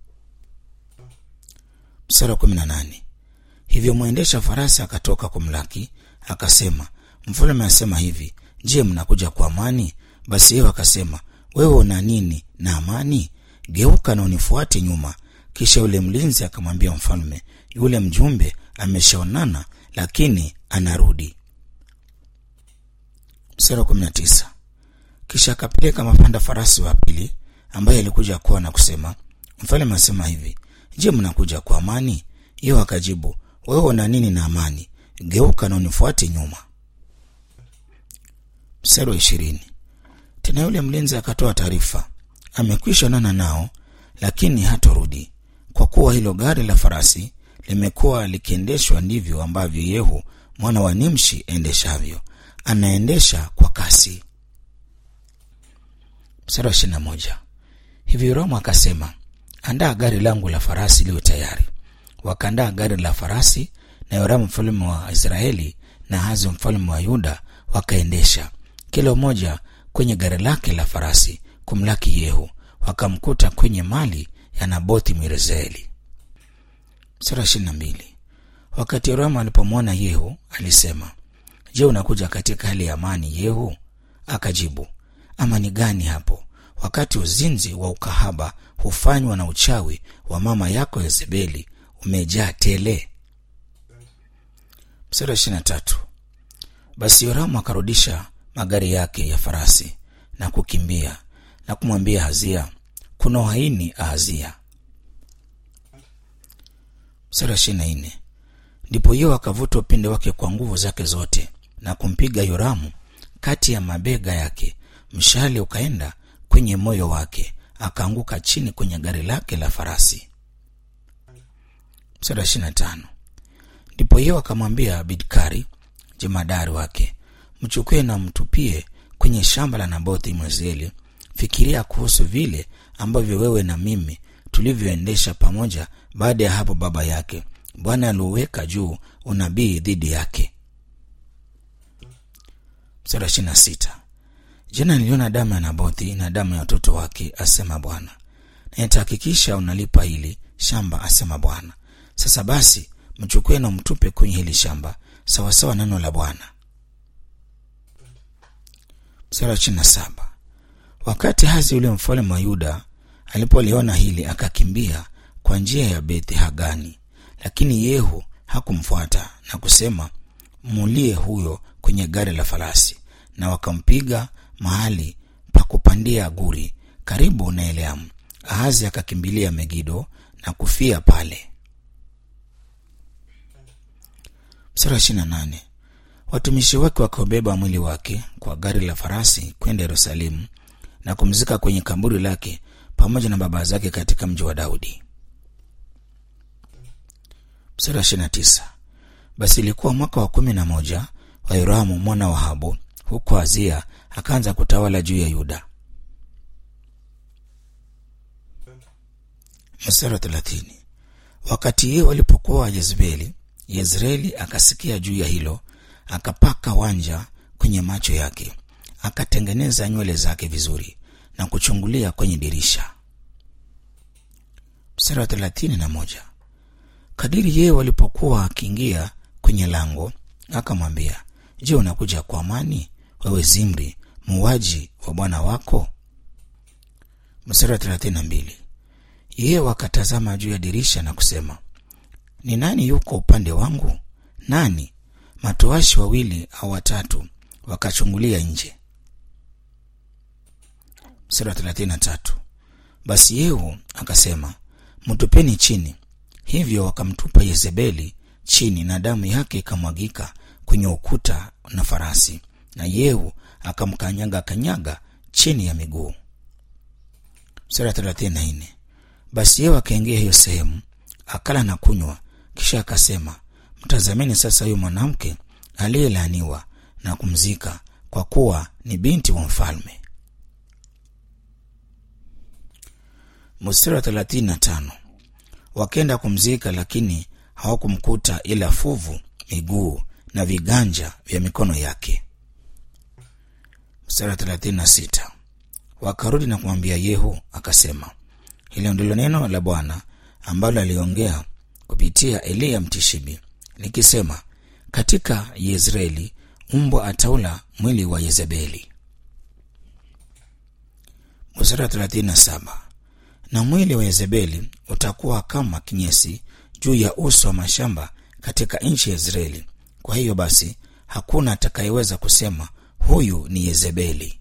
Mstari wa kumi na nane hivyo mwendesha farasi akatoka kumlaki akasema, mfalme asema hivi, je, mnakuja kwa amani? Basi yeye akasema, wewe una nini na amani? Geuka na unifuate nyuma. Kisha yule mlinzi akamwambia mfalme, yule mjumbe ameshaonana, lakini anarudi. Mstari wa kumi na tisa kisha akapeleka mapanda farasi wa pili ambaye alikuja kuwa na kusema, mfalme asema hivi, je, mnakuja kwa amani? Yeye akajibu, wewe una nini na amani? Geuka na unifuate nyuma. Mstari wa ishirini tena yule mlinzi akatoa taarifa, amekwisha onana nao, lakini hatorudi, kwa kuwa hilo gari la farasi limekuwa likiendeshwa ndivyo ambavyo Yehu mwana wa Nimshi endeshavyo, anaendesha kwa kasi. Mstari wa ishirini na moja hivi Yoramu akasema, andaa gari langu la farasi liwe tayari. Wakaandaa gari la farasi, na Yoramu mfalme wa Israeli na Ahazi mfalme wa Yuda wakaendesha kila mmoja kwenye gari lake la farasi kumlaki Yehu, wakamkuta kwenye mali ya Nabothi Mwirezeeli. Mstari wa ishirini na mbili wakati Yoramu alipomwona Yehu alisema, je, unakuja katika hali ya amani? Yehu akajibu, amani gani hapo, wakati uzinzi wa ukahaba hufanywa na uchawi wa mama yako Yezebeli umejaa tele. Mstari wa ishirini na tatu basi Yoramu akarudisha magari yake ya farasi na kukimbia na kumwambia Hazia, kuna uhaini Ahazia. Mstari wa ishirini na nne ndipo Yehu akavuta upinde wake kwa nguvu zake zote na kumpiga Yoramu kati ya mabega yake, mshale ukaenda kwenye moyo wake, akaanguka chini kwenye gari lake la farasi. Mstari wa ishirini na tano ndipo Yehu akamwambia Bidkari jemadari wake, mchukue na mtupie kwenye shamba la Nabothi Mwezieli. Fikiria kuhusu vile ambavyo wewe na mimi tulivyoendesha pamoja baada ya hapo baba yake Bwana aliuweka juu unabii dhidi yake. mstari wa ishirini na sita jana niliona damu ya nabothi na damu ya watoto wake asema bwana na nitahakikisha unalipa hili shamba asema bwana sasa basi mchukue na mtupe kwenye hili shamba sawasawa neno la bwana mstari wa ishirini na saba wakati hazi yule mfalme wa yuda alipoliona hili akakimbia kwa njia ya bethi hagani lakini yehu hakumfuata na kusema mulie huyo kwenye gari la farasi na wakampiga mahali pa kupandia guri karibu na eleamu ahazi akakimbilia megido na kufia pale mstari wa ishirina nane watumishi wake wakaubeba mwili wake kwa gari la farasi kwenda yerusalemu na kumzika kwenye kaburi lake pamoja na baba zake katika mji wa daudi mstari wa ishirina tisa basi ilikuwa mwaka wa kumi na moja wa yoramu mwana wa habu huko azia akaanza kutawala juu ya yuda mstari wa thelathini wakati hiyo walipokuwa yezebeli yezreeli akasikia juu ya hilo akapaka wanja kwenye macho yake akatengeneza nywele zake vizuri na kuchungulia kwenye dirisha mstari wa thelathini na moja kadiri yeye walipokuwa akiingia kwenye lango akamwambia je unakuja kwa amani wewe zimri muuaji wa bwana wako mstari wa thelathini na mbili yeye wakatazama juu ya dirisha na kusema ni nani yuko upande wangu nani matoashi wawili au watatu wakachungulia nje mstari wa thelathini na tatu basi yehu akasema mtupeni chini hivyo wakamtupa yezebeli chini na damu yake ikamwagika kwenye ukuta na farasi na yehu akamkanyaga kanyaga chini ya miguu mstari wa thelathini na nne basi yehu akaingia hiyo sehemu akala na kunywa kisha akasema mtazameni sasa huyu mwanamke aliyelaaniwa na kumzika kwa kuwa ni binti wa mfalme mstari wa thelathini na tano wakenda kumzika lakini hawakumkuta ila fuvu miguu na viganja vya mikono yake mstari wa thelathini na sita wakarudi na kumwambia yehu akasema hilo ndilo neno la bwana ambalo aliongea kupitia eliya mtishibi likisema katika yezreeli mbwa ataula mwili wa yezebeli mstari wa thelathini na saba na mwili wa yezebeli utakuwa kama kinyesi juu ya uso wa mashamba katika nchi ya israeli kwa hiyo basi hakuna atakayeweza kusema huyu ni yezebeli